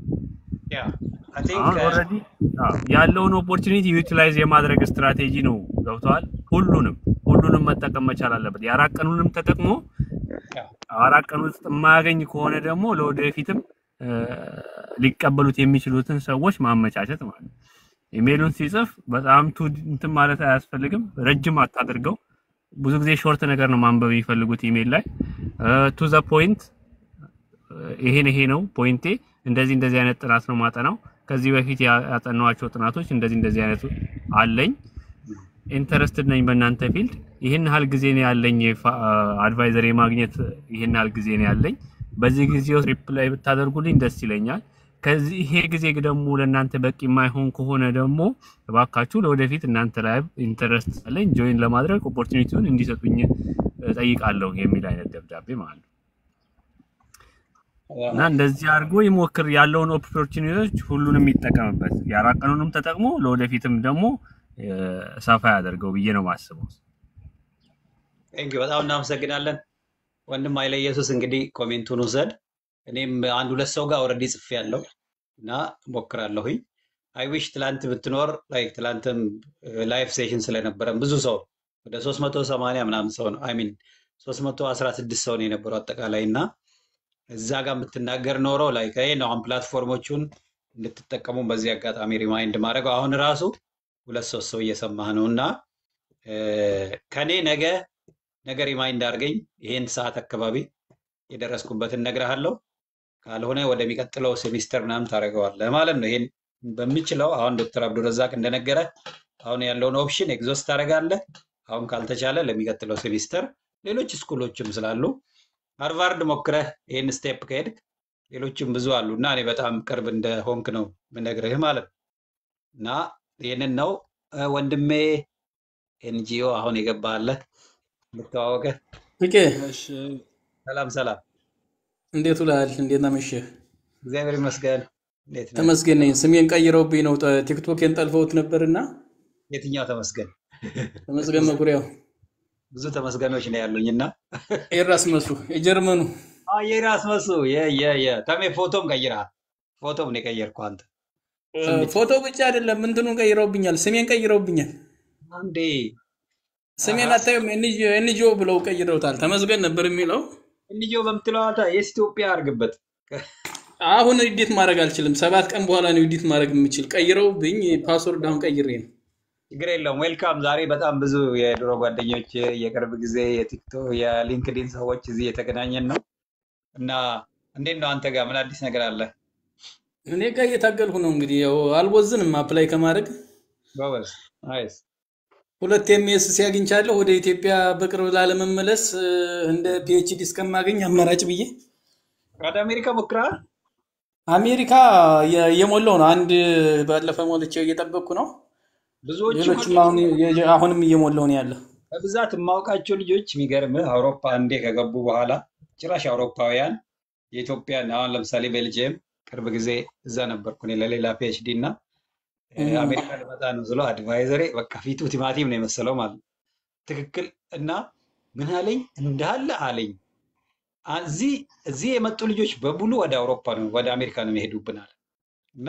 ያ አይ ቲንክ አሁን ኦልሬዲ ያለውን ኦፖርቹኒቲ ዩቲላይዝ የማድረግ ስትራቴጂ ነው። ገብተዋል። ሁሉንም ሁሉንም መጠቀም መቻል አለበት። የአራት ቀኑንም ተጠቅሞ አራት ቀን ውስጥ የማያገኝ ከሆነ ደግሞ ለወደፊትም እ፣ ሊቀበሉት የሚችሉትን ሰዎች ማመቻቸት ማለት ነው። ኢሜሉን ሲጽፍ በጣም ቱ እንትን ማለት አያስፈልግም። ረጅም አታድርገው። ብዙ ጊዜ ሾርት ነገር ነው ማንበብ የሚፈልጉት ኢሜል ላይ ቱ ዘ ፖይንት ይሄን ይሄ ነው ፖይንቴ፣ እንደዚህ እንደዚህ አይነት ጥናት ነው ማጠናው። ከዚህ በፊት ያ- ያጠናኋቸው ጥናቶች እንደዚህ እንደዚህ አይነት አለኝ፣ ኢንተረስትድ ነኝ በእናንተ ፊልድ፣ ይህን ያህል ጊዜ ነው ያለኝ፣ አድቫይዘር የማግኘት ይህን ያህል ጊዜ ነው ያለኝ። በዚህ ጊዜ ውስጥ ሪፕላይ ብታደርጉልኝ ደስ ይለኛል። ከዚህ ይሄ ጊዜ ደግሞ ለእናንተ በቂ የማይሆን ከሆነ ደግሞ እባካችሁ ለወደፊት እናንተ ላይ ኢንተረስት አለኝ ጆይን ለማድረግ ኦፖርቹኒቲውን እንዲሰጡኝ እጠይቃለሁ የሚል አይነት ደብዳቤ ማለት ነው። እና እንደዚህ አድርጎ ይሞክር ያለውን ኦፖርቹኒቲዎች ሁሉንም ይጠቀምበት። የአራት ቀኑንም ተጠቅሞ ለወደፊትም ደግሞ እ፣ ሰፋ ያደርገው ብዬ ነው የማስበው። ቴንክ በጣም እናመሰግናለን ወንድም ኃይለ ኢየሱስ። እንግዲህ ኮሜንቱን ውሰድ። እኔም አንድ ሁለት ሰው ጋር ኦልሬዲ ጽፌ ያለው እና ሞክራለሁኝ። አይ ዊሽ ትላንት ብትኖር ላይክ ትላንትም ላይፍ ሴሽን ስለነበረን ብዙ ሰው ወደ 380 ምናምን ሰው ነው አይ ሚን 316 ሰው ነው የነበረው አጠቃላይ እና እዛ ጋር የምትናገር ኖሮ ላይ ይሄ ነው አሁን ፕላትፎርሞቹን እንድትጠቀሙ በዚህ አጋጣሚ ሪማይንድ ማድረገው አሁን ራሱ ሁለት ሶስት ሰው እየሰማህ ነው እና እ፣ ከኔ ነገ ነገ ሪማይንድ አድርገኝ ይሄን ሰዓት አካባቢ የደረስኩበትን እነግርሃለሁ። ካልሆነ ወደሚቀጥለው ሴሚስተር ምናምን ታደርገዋለህ ማለት ነው። ይሄን በምችለው አሁን ዶክተር አብዱረዛቅ እንደነገረ አሁን ያለውን ኦፕሽን ኤግዞስት ታደርጋለህ። አሁን ካልተቻለ ለሚቀጥለው ሴሚስተር ሌሎች ስኩሎችም ስላሉ ሃርቫርድ ሞክረህ ይህን ስቴፕ ከሄድክ ሌሎችም ብዙ አሉ እና እኔ በጣም ቅርብ እንደ ሆንክ ነው ምነግርህ ማለት ነው። እና ይህንን ነው እ፣ ወንድሜ ኤንጂኦ አሁን የገባለህ ልተዋወቀህ። ፍቄ ሰላም ሰላም፣ እንዴት ውለሃል? እንዴት አመሸህ? እግዚአብሔር ይመስገን። እንዴት ነህ? ተመስገን ነኝ። ስሜን ቀይረውብኝ ነው ጠ- ቲክቶኬን ጠልፈውት ነበርና የትኛው ተመስገን? ተመስገን መኩሪያው ብዙ ተመስገኖች ነው ያሉኝ እና ኤራስ መሱ የጀርመኑ የራስ መሱ የ- የ- የ- ተሜ ፎቶም ቀይረሃል። ፎቶም ነው የቀየርከው አንተ። እ፣ ስም ብቻ ፎቶ ብቻ አይደለም እንትኑን ቀይረውብኛል። ስሜን ቀይረውብኛል። አንዴ ስሜን አታዩም? ኤንጂኦ ብለው ቀይረውታል። ተመስገን ነበር የሚለው እንዲሁ በምትለው አንተ የስ ኢትዮጵያ አድርግበት። አሁን ኤዲት ማድረግ አልችልም። ሰባት ቀን በኋላ ነው ኤዲት ማድረግ የምችል። ቀይረውብኝ ፓስወርድ አሁን ቀይሬ ነው። ችግር የለውም። ዌልካም። ዛሬ በጣም ብዙ የድሮ ጓደኞች፣ የቅርብ ጊዜ የቲክቶክ የሊንክዲን ሰዎች እዚህ የተገናኘን ነው እና እንዴት ነው አንተ ጋር ምን አዲስ ነገር አለ? እኔ ጋር እየታገልኩ ነው እንግዲህ ያው አልቦዝንም አፕላይ ከማድረግ ጎበዝ ናይስ። ሁለት ኤምኤስሲ አግኝቻለሁ። ወደ ኢትዮጵያ በቅርብ ላለመመለስ እ፣ እንደ ፒኤችዲ እስከማገኝ አማራጭ ብዬ ወደ አሜሪካ ሞክረሃል? አሜሪካ የ- እየሞላው ነው። አንድ ባለፈ ሞልቼ እየጠበቅኩ ነው። ብዙዎቹ ሌሎችም አሁን የ- አሁንም እየሞላው ነው ያለ። በብዛት የማውቃቸው ልጆች የሚገርምህ አውሮፓ አንዴ ከገቡ በኋላ ጭራሽ አውሮፓውያን የኢትዮጵያን አሁን ለምሳሌ ቤልጅየም ቅርብ ጊዜ እዛ ነበርኩ እኔ ለሌላ ፒኤችዲ እና እ፣ እም። አሜሪካ ልመጣ ነው ስለው አድቫይዘሬ በቃ ፊቱ ቲማቲም ነው የመሰለው ማለት ነው። ትክክል እና ምን አለኝ እንዳለ አለኝ አ- እዚህ እዚህ የመጡ ልጆች በሙሉ ወደ አውሮፓ ነው ወደ አሜሪካ ነው የሚሄዱብናል እና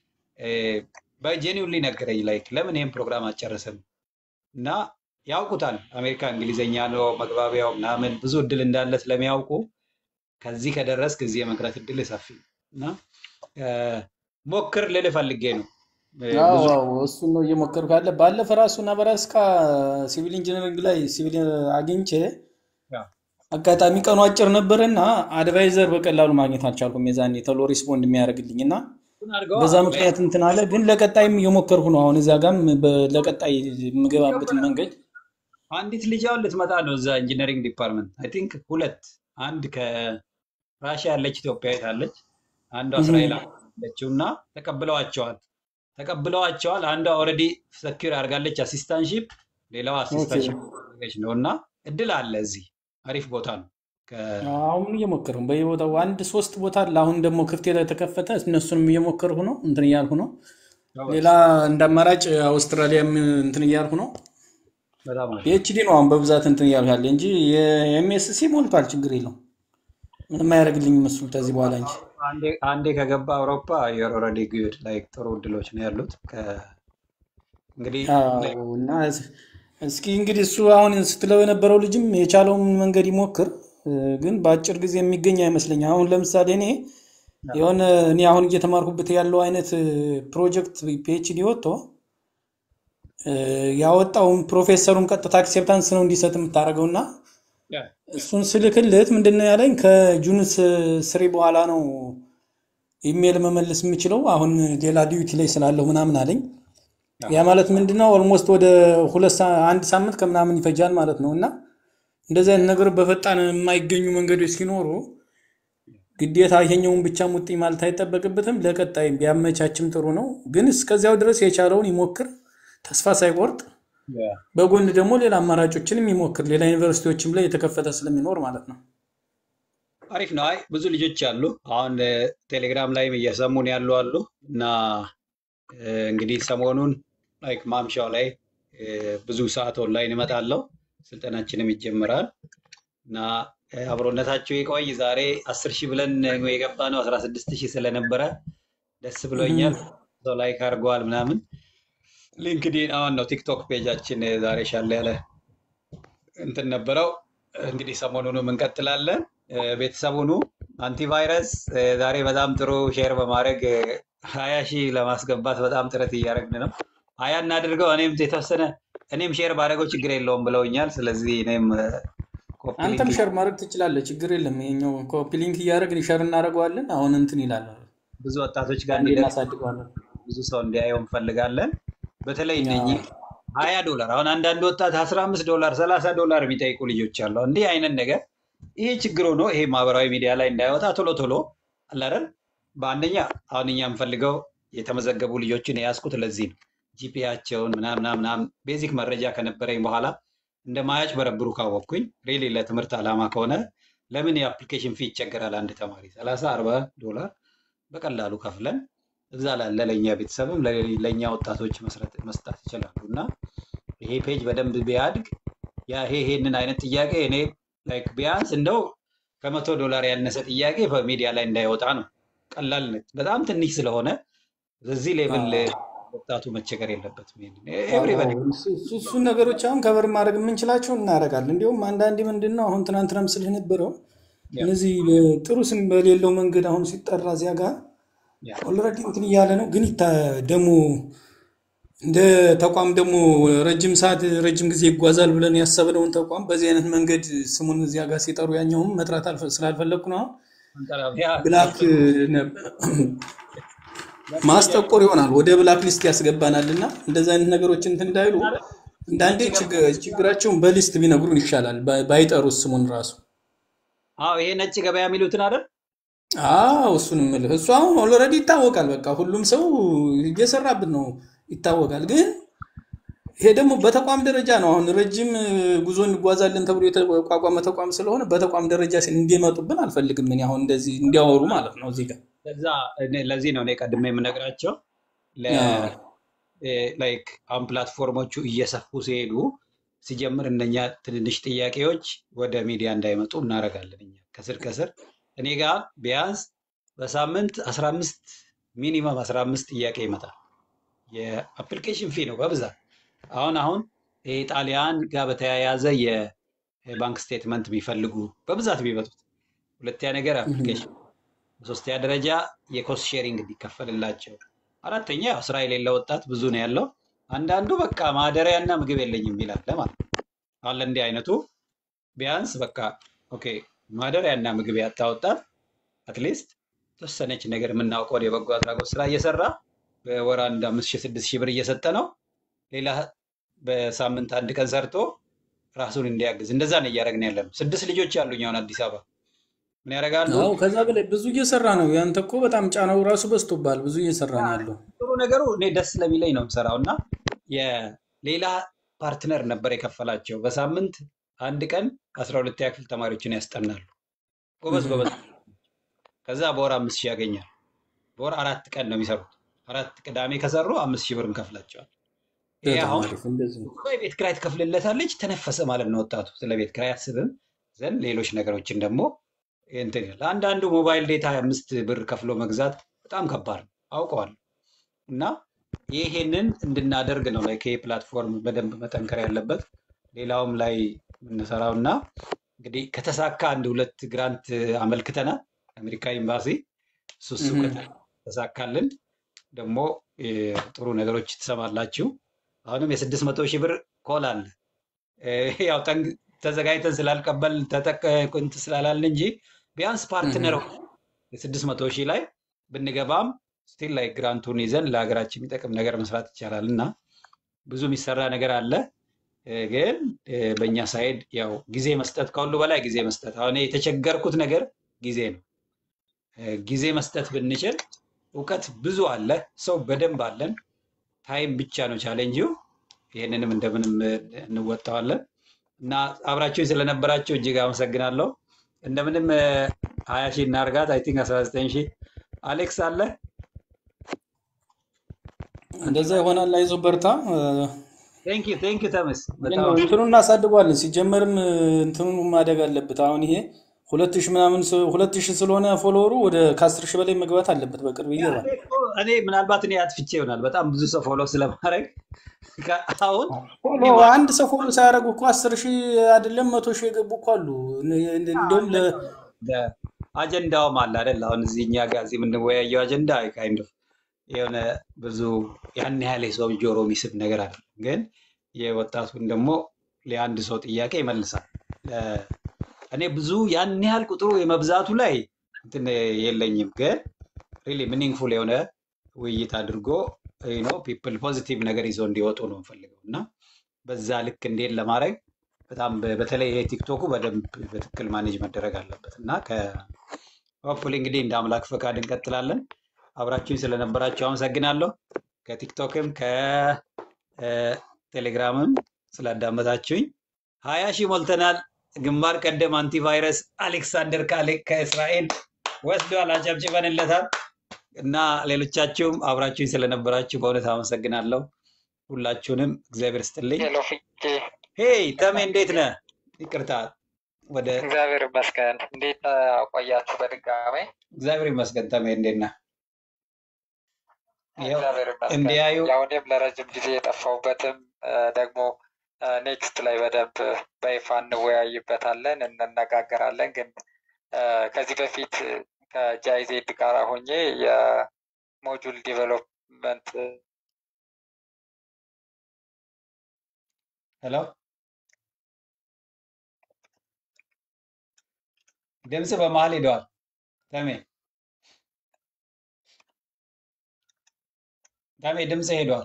በጄኒውንሊ ነገረኝ ላይክ ለምን ይህን ፕሮግራም አጨረስም እና ያውቁታል አሜሪካ እንግሊዝኛ ነው መግባቢያው ምናምን ብዙ እድል እንዳለ ስለሚያውቁ ከዚህ ከደረስክ እዚህ የመቅረት እድል ሰፊ ነው እና እ፣ ሞክር ልልህ ፈልጌ ነው እ፣ አዎ ብዙ አዎ፣ እሱን ነው እየሞከርኩ ያለ። ባለፈ ራሱ ነብራስካ ሲቪል ኢንጂነሪንግ ላይ ሲቪል አግኝቼ ያ፣ አጋጣሚ ቀኑ አጭር ነበረና አድቫይዘር በቀላሉ ማግኘት አልቻልኩም። የዛኔ ቶሎ ሪስፖንድ የሚያደርግልኝ እና እሱን አድርገዋ በዛ ምክንያት እንትን አለ። ግን ለቀጣይም እየሞከርኩ ነው። አሁን እዚያ ጋም በ- ለቀጣይ የምገባበትን መንገድ አንዲት ልጅ አሁን ልትመጣ ነው እዛ ኢንጂነሪንግ ዲፓርትመንት አይ ቲንክ ሁለት አንድ ከራሽያ ያለች ኢትዮጵያዊት አለች አንዷ እህ፣ እስራኤል አለችው እና ተቀብለዋቸዋል ተቀብለዋቸዋል አንዷ ኦልሬዲ ሰኪር አድርጋለች አሲስታንሺፕ ሌላዋ ኦኬ። አሲስታንሺፕ አድርጋለች ነው እና እድል አለ እዚህ አሪፍ ቦታ ነው ከ- አሁን እየሞከርኩ ነው። በየቦታው አንድ ሶስት ቦታ አለ። አሁን ደግሞ ክፍት የተከፈተ እነሱንም እየሞከርኩ ነው። እንትን እያልኩ ነው። ጎበዝ ሌላ እንደ አማራጭ አውስትራሊያም እንትን እያልኩ ነው። በጣም አሪፍ ፒኤችዲ ነው አሁን በብዛት እንትን እያልኩ ያለ እንጂ የኤምኤስሲ ሞልቷል። ችግር የለው ምንም አያደርግልኝም እሱ ከዚህ በኋላ እንጂ አንዴ አንዴ ከገባ አውሮፓ ዩር ኦልሬዲ ጉድ ላይክ ጥሩ እድሎች ነው ያሉት ከ- እንግዲህ አዎ እና እስኪ እንግዲህ እሱ አሁን ስትለው የነበረው ልጅም የቻለውን መንገድ ይሞክር፣ እ፣ ግን በአጭር ጊዜ የሚገኝ አይመስለኝም። አሁን ለምሳሌ እኔ የሆነ እኔ አሁን እየተማርኩበት ያለው አይነት እ፣ ፕሮጀክት ፒኤችዲ ወጥቶ እ፣ ያወጣውን ፕሮፌሰሩን ቀጥታ አክሴፕታንስ ነው እንዲሰጥ የምታደርገው እና ያ፣ እሱን ስልክልት ምንድን ነው ያለኝ ከጁን ስ- ስሪ በኋላ ነው ኢሜል መመለስ የምችለው አሁን ሌላ ዲዩቲ ላይ ስላለሁ ምናምን አለኝ። ያ ማለት ምንድነው ኦልሞስት ወደ ሁለት ሳ- አንድ ሳምንት ከምናምን ይፈጃል ማለት ነው። እና እንደዚህ አይነት ነገሮች በፈጣን የማይገኙ መንገዶች ሲኖሩ ግዴታ ይሄኛውን ብቻ ሙጥኝ ማለት አይጠበቅበትም። ለቀጣይ ቢያመቻችም ጥሩ ነው። ግን እስከዚያው ድረስ የቻለውን ይሞክር፣ ተስፋ ሳይቆርጥ ያ። በጎን ደግሞ ሌላ አማራጮችንም ይሞክር። ሌላ ዩኒቨርሲቲዎችም ላይ የተከፈተ ስለሚኖር ማለት ነው። አሪፍ ነው። አይ ብዙ ልጆች አሉ አሁን እ፣ ቴሌግራም ላይም እየሰሙን ያሉ አሉ እና እ፣ እንግዲህ ሰሞኑን ላይክ ማምሻው ላይ እ፣ ብዙ ሰዓት ኦንላይን እመጣለሁ። ስልጠናችንም ይጀምራል እና እ፣ አብሮነታቸው ይቆይ። ዛሬ አስር ሺህ ብለን ነው የገባ ነው አስራ ስድስት ሺህ ስለነበረ ደስ ብሎኛል። ሰው ላይክ አድርገዋል ምናምን። ሊንክዲን አሁን ነው ቲክቶክ ፔጃችን እ፣ ዛሬ ሻለ ያለ እንትን ነበረው። እንግዲህ ሰሞኑንም እንቀጥላለን። እ፣ ቤተሰቡኑ አንቲቫይረስ እ፣ ዛሬ በጣም ጥሩ ሼር በማድረግ እ፣ ሀያ ሺህ ለማስገባት በጣም ጥረት እያደረግን ነው። ሀያ እናድርገው። እኔም የተወሰነ እኔም ሼር ባደረገው ችግር የለውም ብለውኛል። ስለዚህ እኔም ኮፒ አንተም ሊንክ ሸር ማድረግ ትችላለህ፣ ችግር የለም። ይኸኛው ኮፒ ሊንክ እያደረግን ሸር እናደርገዋለን። አሁን እንትን ይላል፣ ብዙ ወጣቶች ጋር አንዴ እንዲደርስ እናሳድገዋለን። ብዙ ሰው እንዲያየው እንፈልጋለን። በተለይ አዎ። እነኚህ ሀያ ዶላር አሁን አንዳንድ ወጣት አስራ አምስት ዶላር ሰላሳ ዶላር የሚጠይቁ ልጆች አሉ። እንዲህ አይነት ነገር ይሄ ችግር ሆኖ ይሄ ማህበራዊ ሚዲያ ላይ እንዳይወጣ ቶሎ ቶሎ አለ አይደል? በአንደኛ አሁን እኛ የምፈልገው የተመዘገቡ ልጆችን የያዝኩት ለዚህ ነው። ጂፒያቸውን ምናምን ምናምን ምናምን ቤዚክ መረጃ ከነበረኝ በኋላ እንደማያጭበረብሩ ካወቅኩኝ ሪሊ ለትምህርት ዓላማ ከሆነ ለምን የአፕሊኬሽን ፊ ይቸገራል? አንድ ተማሪ ሰላሳ አርባ ዶላር በቀላሉ ከፍለን እዛ ላለ ለእኛ ቤተሰብም ለሌ- ለእኛ ወጣቶች መስረት መስጠት ይችላሉ እና ይሄ ፔጅ በደንብ ቢያድግ ያ ይሄ ይሄንን አይነት ጥያቄ እኔ ላይክ ቢያንስ እንደው ከመቶ ዶላር ያነሰ ጥያቄ በሚዲያ ላይ እንዳይወጣ ነው። ቀላል ነ- በጣም ትንሽ ስለሆነ በዚህ ሌቭል ወጣቱ መቸገር የለበትም። ኤቭሪበዲ እሱን ነገሮች አሁን ከበር ማድረግ የምንችላቸው እናደርጋለን። እንዲሁም አንዳንዴ ምንድን ነው አሁን ትናንትና ምስል የነበረው እነዚህ ጥሩ ስም በሌለው መንገድ አሁን ሲጠራ እዚያ ጋር ኦልሬዲ እንትን እያለ ነው። ግን ይታ ደግሞ እንደ ተቋም ደግሞ ረጅም ሰዓት ረጅም ጊዜ ይጓዛል ብለን ያሰብነውን ተቋም በዚህ አይነት መንገድ ስሙን እዚያ ጋር ሲጠሩ ያኛውም መጥራት አልፈ- ስላልፈለግኩ ነው። አሁን ብላክ ማስጠቆር ይሆናል፣ ወደ ብላክ ሊስት ያስገባናል እና እንደዚህ አይነት ነገሮች እንትን እንዳይሉ አንዳንዴ ችግ- ችግራቸውን በሊስት ቢነግሩን ይሻላል፣ ባይ- ባይጠሩት ስሙን ራሱ። አዎ ይሄ ነጭ ገበያ የሚሉትን አይደል? አዎ እሱን የምልህ እሱ አሁን ኦልሬዲ ይታወቃል። በቃ ሁሉም ሰው እየሰራብን ነው ይታወቃል። ግን ይሄ ደግሞ በተቋም ደረጃ ነው። አሁን ረጅም ጉዞ እንጓዛለን ተብሎ የተቋቋመ ተቋም ስለሆነ በተቋም ደረጃ እንዲመጡብን አልፈልግም። እኔ አሁን እንደዚህ እንዲያወሩ ማለት ነው እዚህ ጋር ለዛ እኔ- ለዚህ ነው እኔ ቀድሜ የምነግራቸው አዎ። ላይክ አሁን ፕላትፎርሞቹ እየሰፉ ሲሄዱ ሲጀምር እነኛ ትንንሽ ጥያቄዎች ወደ ሚዲያ እንዳይመጡ እናደርጋለን። እኛ ከስር ከስር እኔ ጋር ቢያንስ በሳምንት 15 ሚኒመም 15 ጥያቄ ይመጣል። የአፕሊኬሽን ፊ ነው በብዛት አሁን አሁን የጣሊያን ጋር በተያያዘ የባንክ ስቴትመንት የሚፈልጉ በብዛት የሚመጡት። ሁለተኛ ነገር አፕሊኬሽን፣ በሶስተኛ ደረጃ የኮስት ሼሪንግ እንዲከፈልላቸው፣ አራተኛ ያው ስራ የሌለ ወጣት ብዙ ነው ያለው። አንዳንዱ በቃ ማደሪያና ምግብ የለኝም ይላል ማለት ነው። አሁን ለእንዲህ አይነቱ ቢያንስ በቃ ኦኬ ማደሪያና ምግብ ያጣ ወጣት አትሊስት ተወሰነች ነገር የምናውቀውን የበጎ አድራጎት ስራ እየሰራ በወር አንድ አምስት ሺህ ስድስት ሺህ ብር እየሰጠ ነው። ሌላ በሳምንት አንድ ቀን ሰርቶ ራሱን እንዲያግዝ እንደዛ ነው እያደረግን ያለ ነው። ስድስት ልጆች ያሉኝ አሁን አዲስ አበባ ምን ያደርጋሉ? አዎ ከዛ በላይ ብዙ እየሰራ ነው። ያንተ እኮ በጣም ጫናው ራሱ በዝቶብሃል። ብዙ እየሰራ ነው ያለው። ጥሩ ነገሩ እኔ ደስ ስለሚለኝ ነው የምሰራው እና የሌላ ፓርትነር ነበር የከፈላቸው በሳምንት አንድ ቀን አስራ ሁለተኛ ክፍል ተማሪዎችን ያስጠናሉ። ጎበዝ እህ። ጎበዝ። ከዛ በወር አምስት ሺህ ያገኛል። በወር አራት ቀን ነው የሚሰሩት። አራት ቅዳሜ ከሰሩ አምስት ሺህ ብር እንከፍላቸዋል። ይሄ በጣም አሁን አሪፍ እንደዚህ ነው። እኮ የቤት ኪራይ ትከፍልለታለች፣ ተነፈሰ ማለት ነው ወጣቱ። ስለ ቤት ኪራይ አስብም ዘንድ ሌሎች ነገሮችን ደግሞ እንትን ይላል። አንዳንዱ ሞባይል ዴታ አምስት ብር ከፍሎ መግዛት በጣም ከባድ ነው አውቀዋለሁ። እና ይሄንን እንድናደርግ ነው ላይ ፕላትፎርም በደንብ መጠንከር ያለበት ሌላውም ላይ የምንሰራው እና እንግዲህ ከተሳካ አንድ ሁለት ግራንት አመልክተናል አሜሪካ ኤምባሲ እሱ እሱ እህ። ከተሳካልን ደግሞ እ፣ ጥሩ ነገሮች ትሰማላችሁ። አሁንም የስድስት መቶ ሺህ ብር ኮል አለ እ፣ ያው ጠንግ- ተዘጋጅተን ስላልቀበል ተጠቅንት ስላላልን እንጂ ቢያንስ ፓርትነር እህ። የስድስት መቶ ሺህ ላይ ብንገባም ስቲል ላይ ግራንቱን ይዘን ለሀገራችን የሚጠቅም ነገር መስራት ይቻላል እና ብዙ የሚሰራ ነገር አለ። እ፣ ግን እ፣ በእኛ ሳይድ ያው ጊዜ መስጠት ከሁሉ በላይ ጊዜ መስጠት። አሁን እኔ የተቸገርኩት ነገር ጊዜ ነው። እ፣ ጊዜ መስጠት ብንችል እውቀት ብዙ አለ፣ ሰው በደንብ አለን። ታይም ብቻ ነው ቻሌንጂው። ይህንንም እንደምንም እ፣ እንወጣዋለን እና አብራችሁኝ ስለነበራችሁ እጅግ አመሰግናለሁ። እንደምንም እ፣ ሀያ ሺህ እናርጋት። አይ ቲንክ አስራ ዘጠኝ ሺህ አሌክስ አለ እንደዛ ይሆናል። አይዞህ በርታ። ቴንክ ዩ ቴንክ ዩ ተመስ ግን በጣም ነው እንትኑን እናሳድገዋለን። ሲጀመርም እንትኑ ማደግ አለበት። አሁን ይሄ ሁለት ሺህ ምናምን ስ- ሁለት ሺህ ስለሆነ ፎሎወሩ ወደ ከአስር ሺህ በላይ መግባት አለበት። በቅርብ ይገባል። እኔ እኮ እኔ ምናልባት እኔ አጥፍቼ ይሆናል በጣም ብዙ ሰው ፎሎ ስለማድረግ ከ- አሁን ፎሎ እኔ ማ- አንድ ሰው ፎሎ ሳያደርጉ እኮ አስር ሺህ አይደለም መቶ ሺህ የገቡ እኮ አሉ። እንዲሁም ለ ለ- አጀንዳውም አለ አይደል? አሁን እዚህ እኛ ጋር እዚህ የምንወያየው አጀንዳ ካይንድ ኦፍ የሆነ ብዙ ያን ያህል የሰው ጆሮ የሚስብ ነገር አለ፣ ግን የወጣቱን ደግሞ ለአንድ ሰው ጥያቄ ይመልሳል። ለ- እኔ ብዙ ያን ያህል ቁጥሩ የመብዛቱ ላይ እንትን የለኝም፣ ግን ሪሊ ሚኒንግፉል የሆነ ውይይት አድርጎ ነው ፒፕል ፖዚቲቭ ነገር ይዘው እንዲወጡ ነው የምፈልገው እና በዛ ልክ እንዴት ለማድረግ በጣም በ- በተለይ ይሄ ቲክቶኩ በደንብ በትክክል ማኔጅ መደረግ አለበት እና ሆፕፉሊ እንግዲህ እንደ አምላክ ፈቃድ እንቀጥላለን። አብራችሁኝ ስለነበራችሁ አመሰግናለሁ። ከቲክቶክም ከቴሌግራምም ስላዳመጣችሁኝ ሀያ ሺህ ሞልተናል። ግንባር ቀደም አንቲቫይረስ አሌክሳንደር ካሌ ከእስራኤል ወስዷል። አጨብጭበንለታል እና ሌሎቻችሁም አብራችሁኝ ስለነበራችሁ በእውነት አመሰግናለሁ። ሁላችሁንም እግዚአብሔር ስጥልኝ። ሄሎ ፍቄ፣ ሄይ ተሜ እንዴት ነህ? ይቅርታ ወደ እግዚአብሔር ይመስገን። እንዴት አ፣ ቆያችሁ? በድጋሜ እግዚአብሔር ይመስገን። ተሜ እንዴት ነህ? ይኸው እግዚአብሔር ይመስገን። እንዲያዩ ያው እኔም ለረጅም ጊዜ የጠፋሁበትም አ፣ ደግሞ ኔክስት ላይ በደንብ በይፋ እንወያይበታለን፣ እንነጋገራለን። ግን አ፣ ከዚህ በፊት ከጃይዜድ ጋር ሆኜ የሞጁል ዲቨሎፕመንት ሄሎ ድምፅ በመሀል ሄደዋል። ተሜ ታሜ ድምፅ ሄዷል።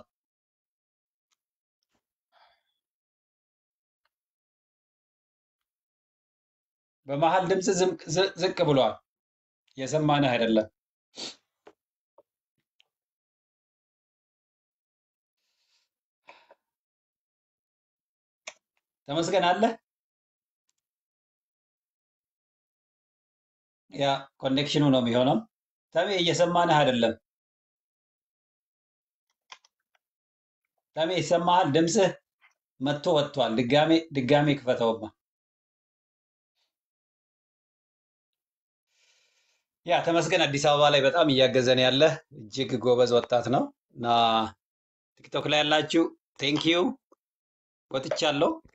በመሀል ድምፅ ዝም- ዝ- ዝቅ ብሏል። የሰማንህ አይደለም። ተመስገን አለ። ያ ኮኔክሽኑ ነው የሚሆነው። ታሜ እየሰማንህ አይደለም። ታሜ ይሰማሃል? ድምፅህ መጥቶ ወጥቷል። ድጋሜ ድጋሜ ክፈተውማ። ያ ተመስገን አዲስ አበባ ላይ በጣም እያገዘን ያለ እጅግ ጎበዝ ወጣት ነው እና ቲክቶክ ላይ ያላችሁ ቴንኪዩ ወጥቻለሁ።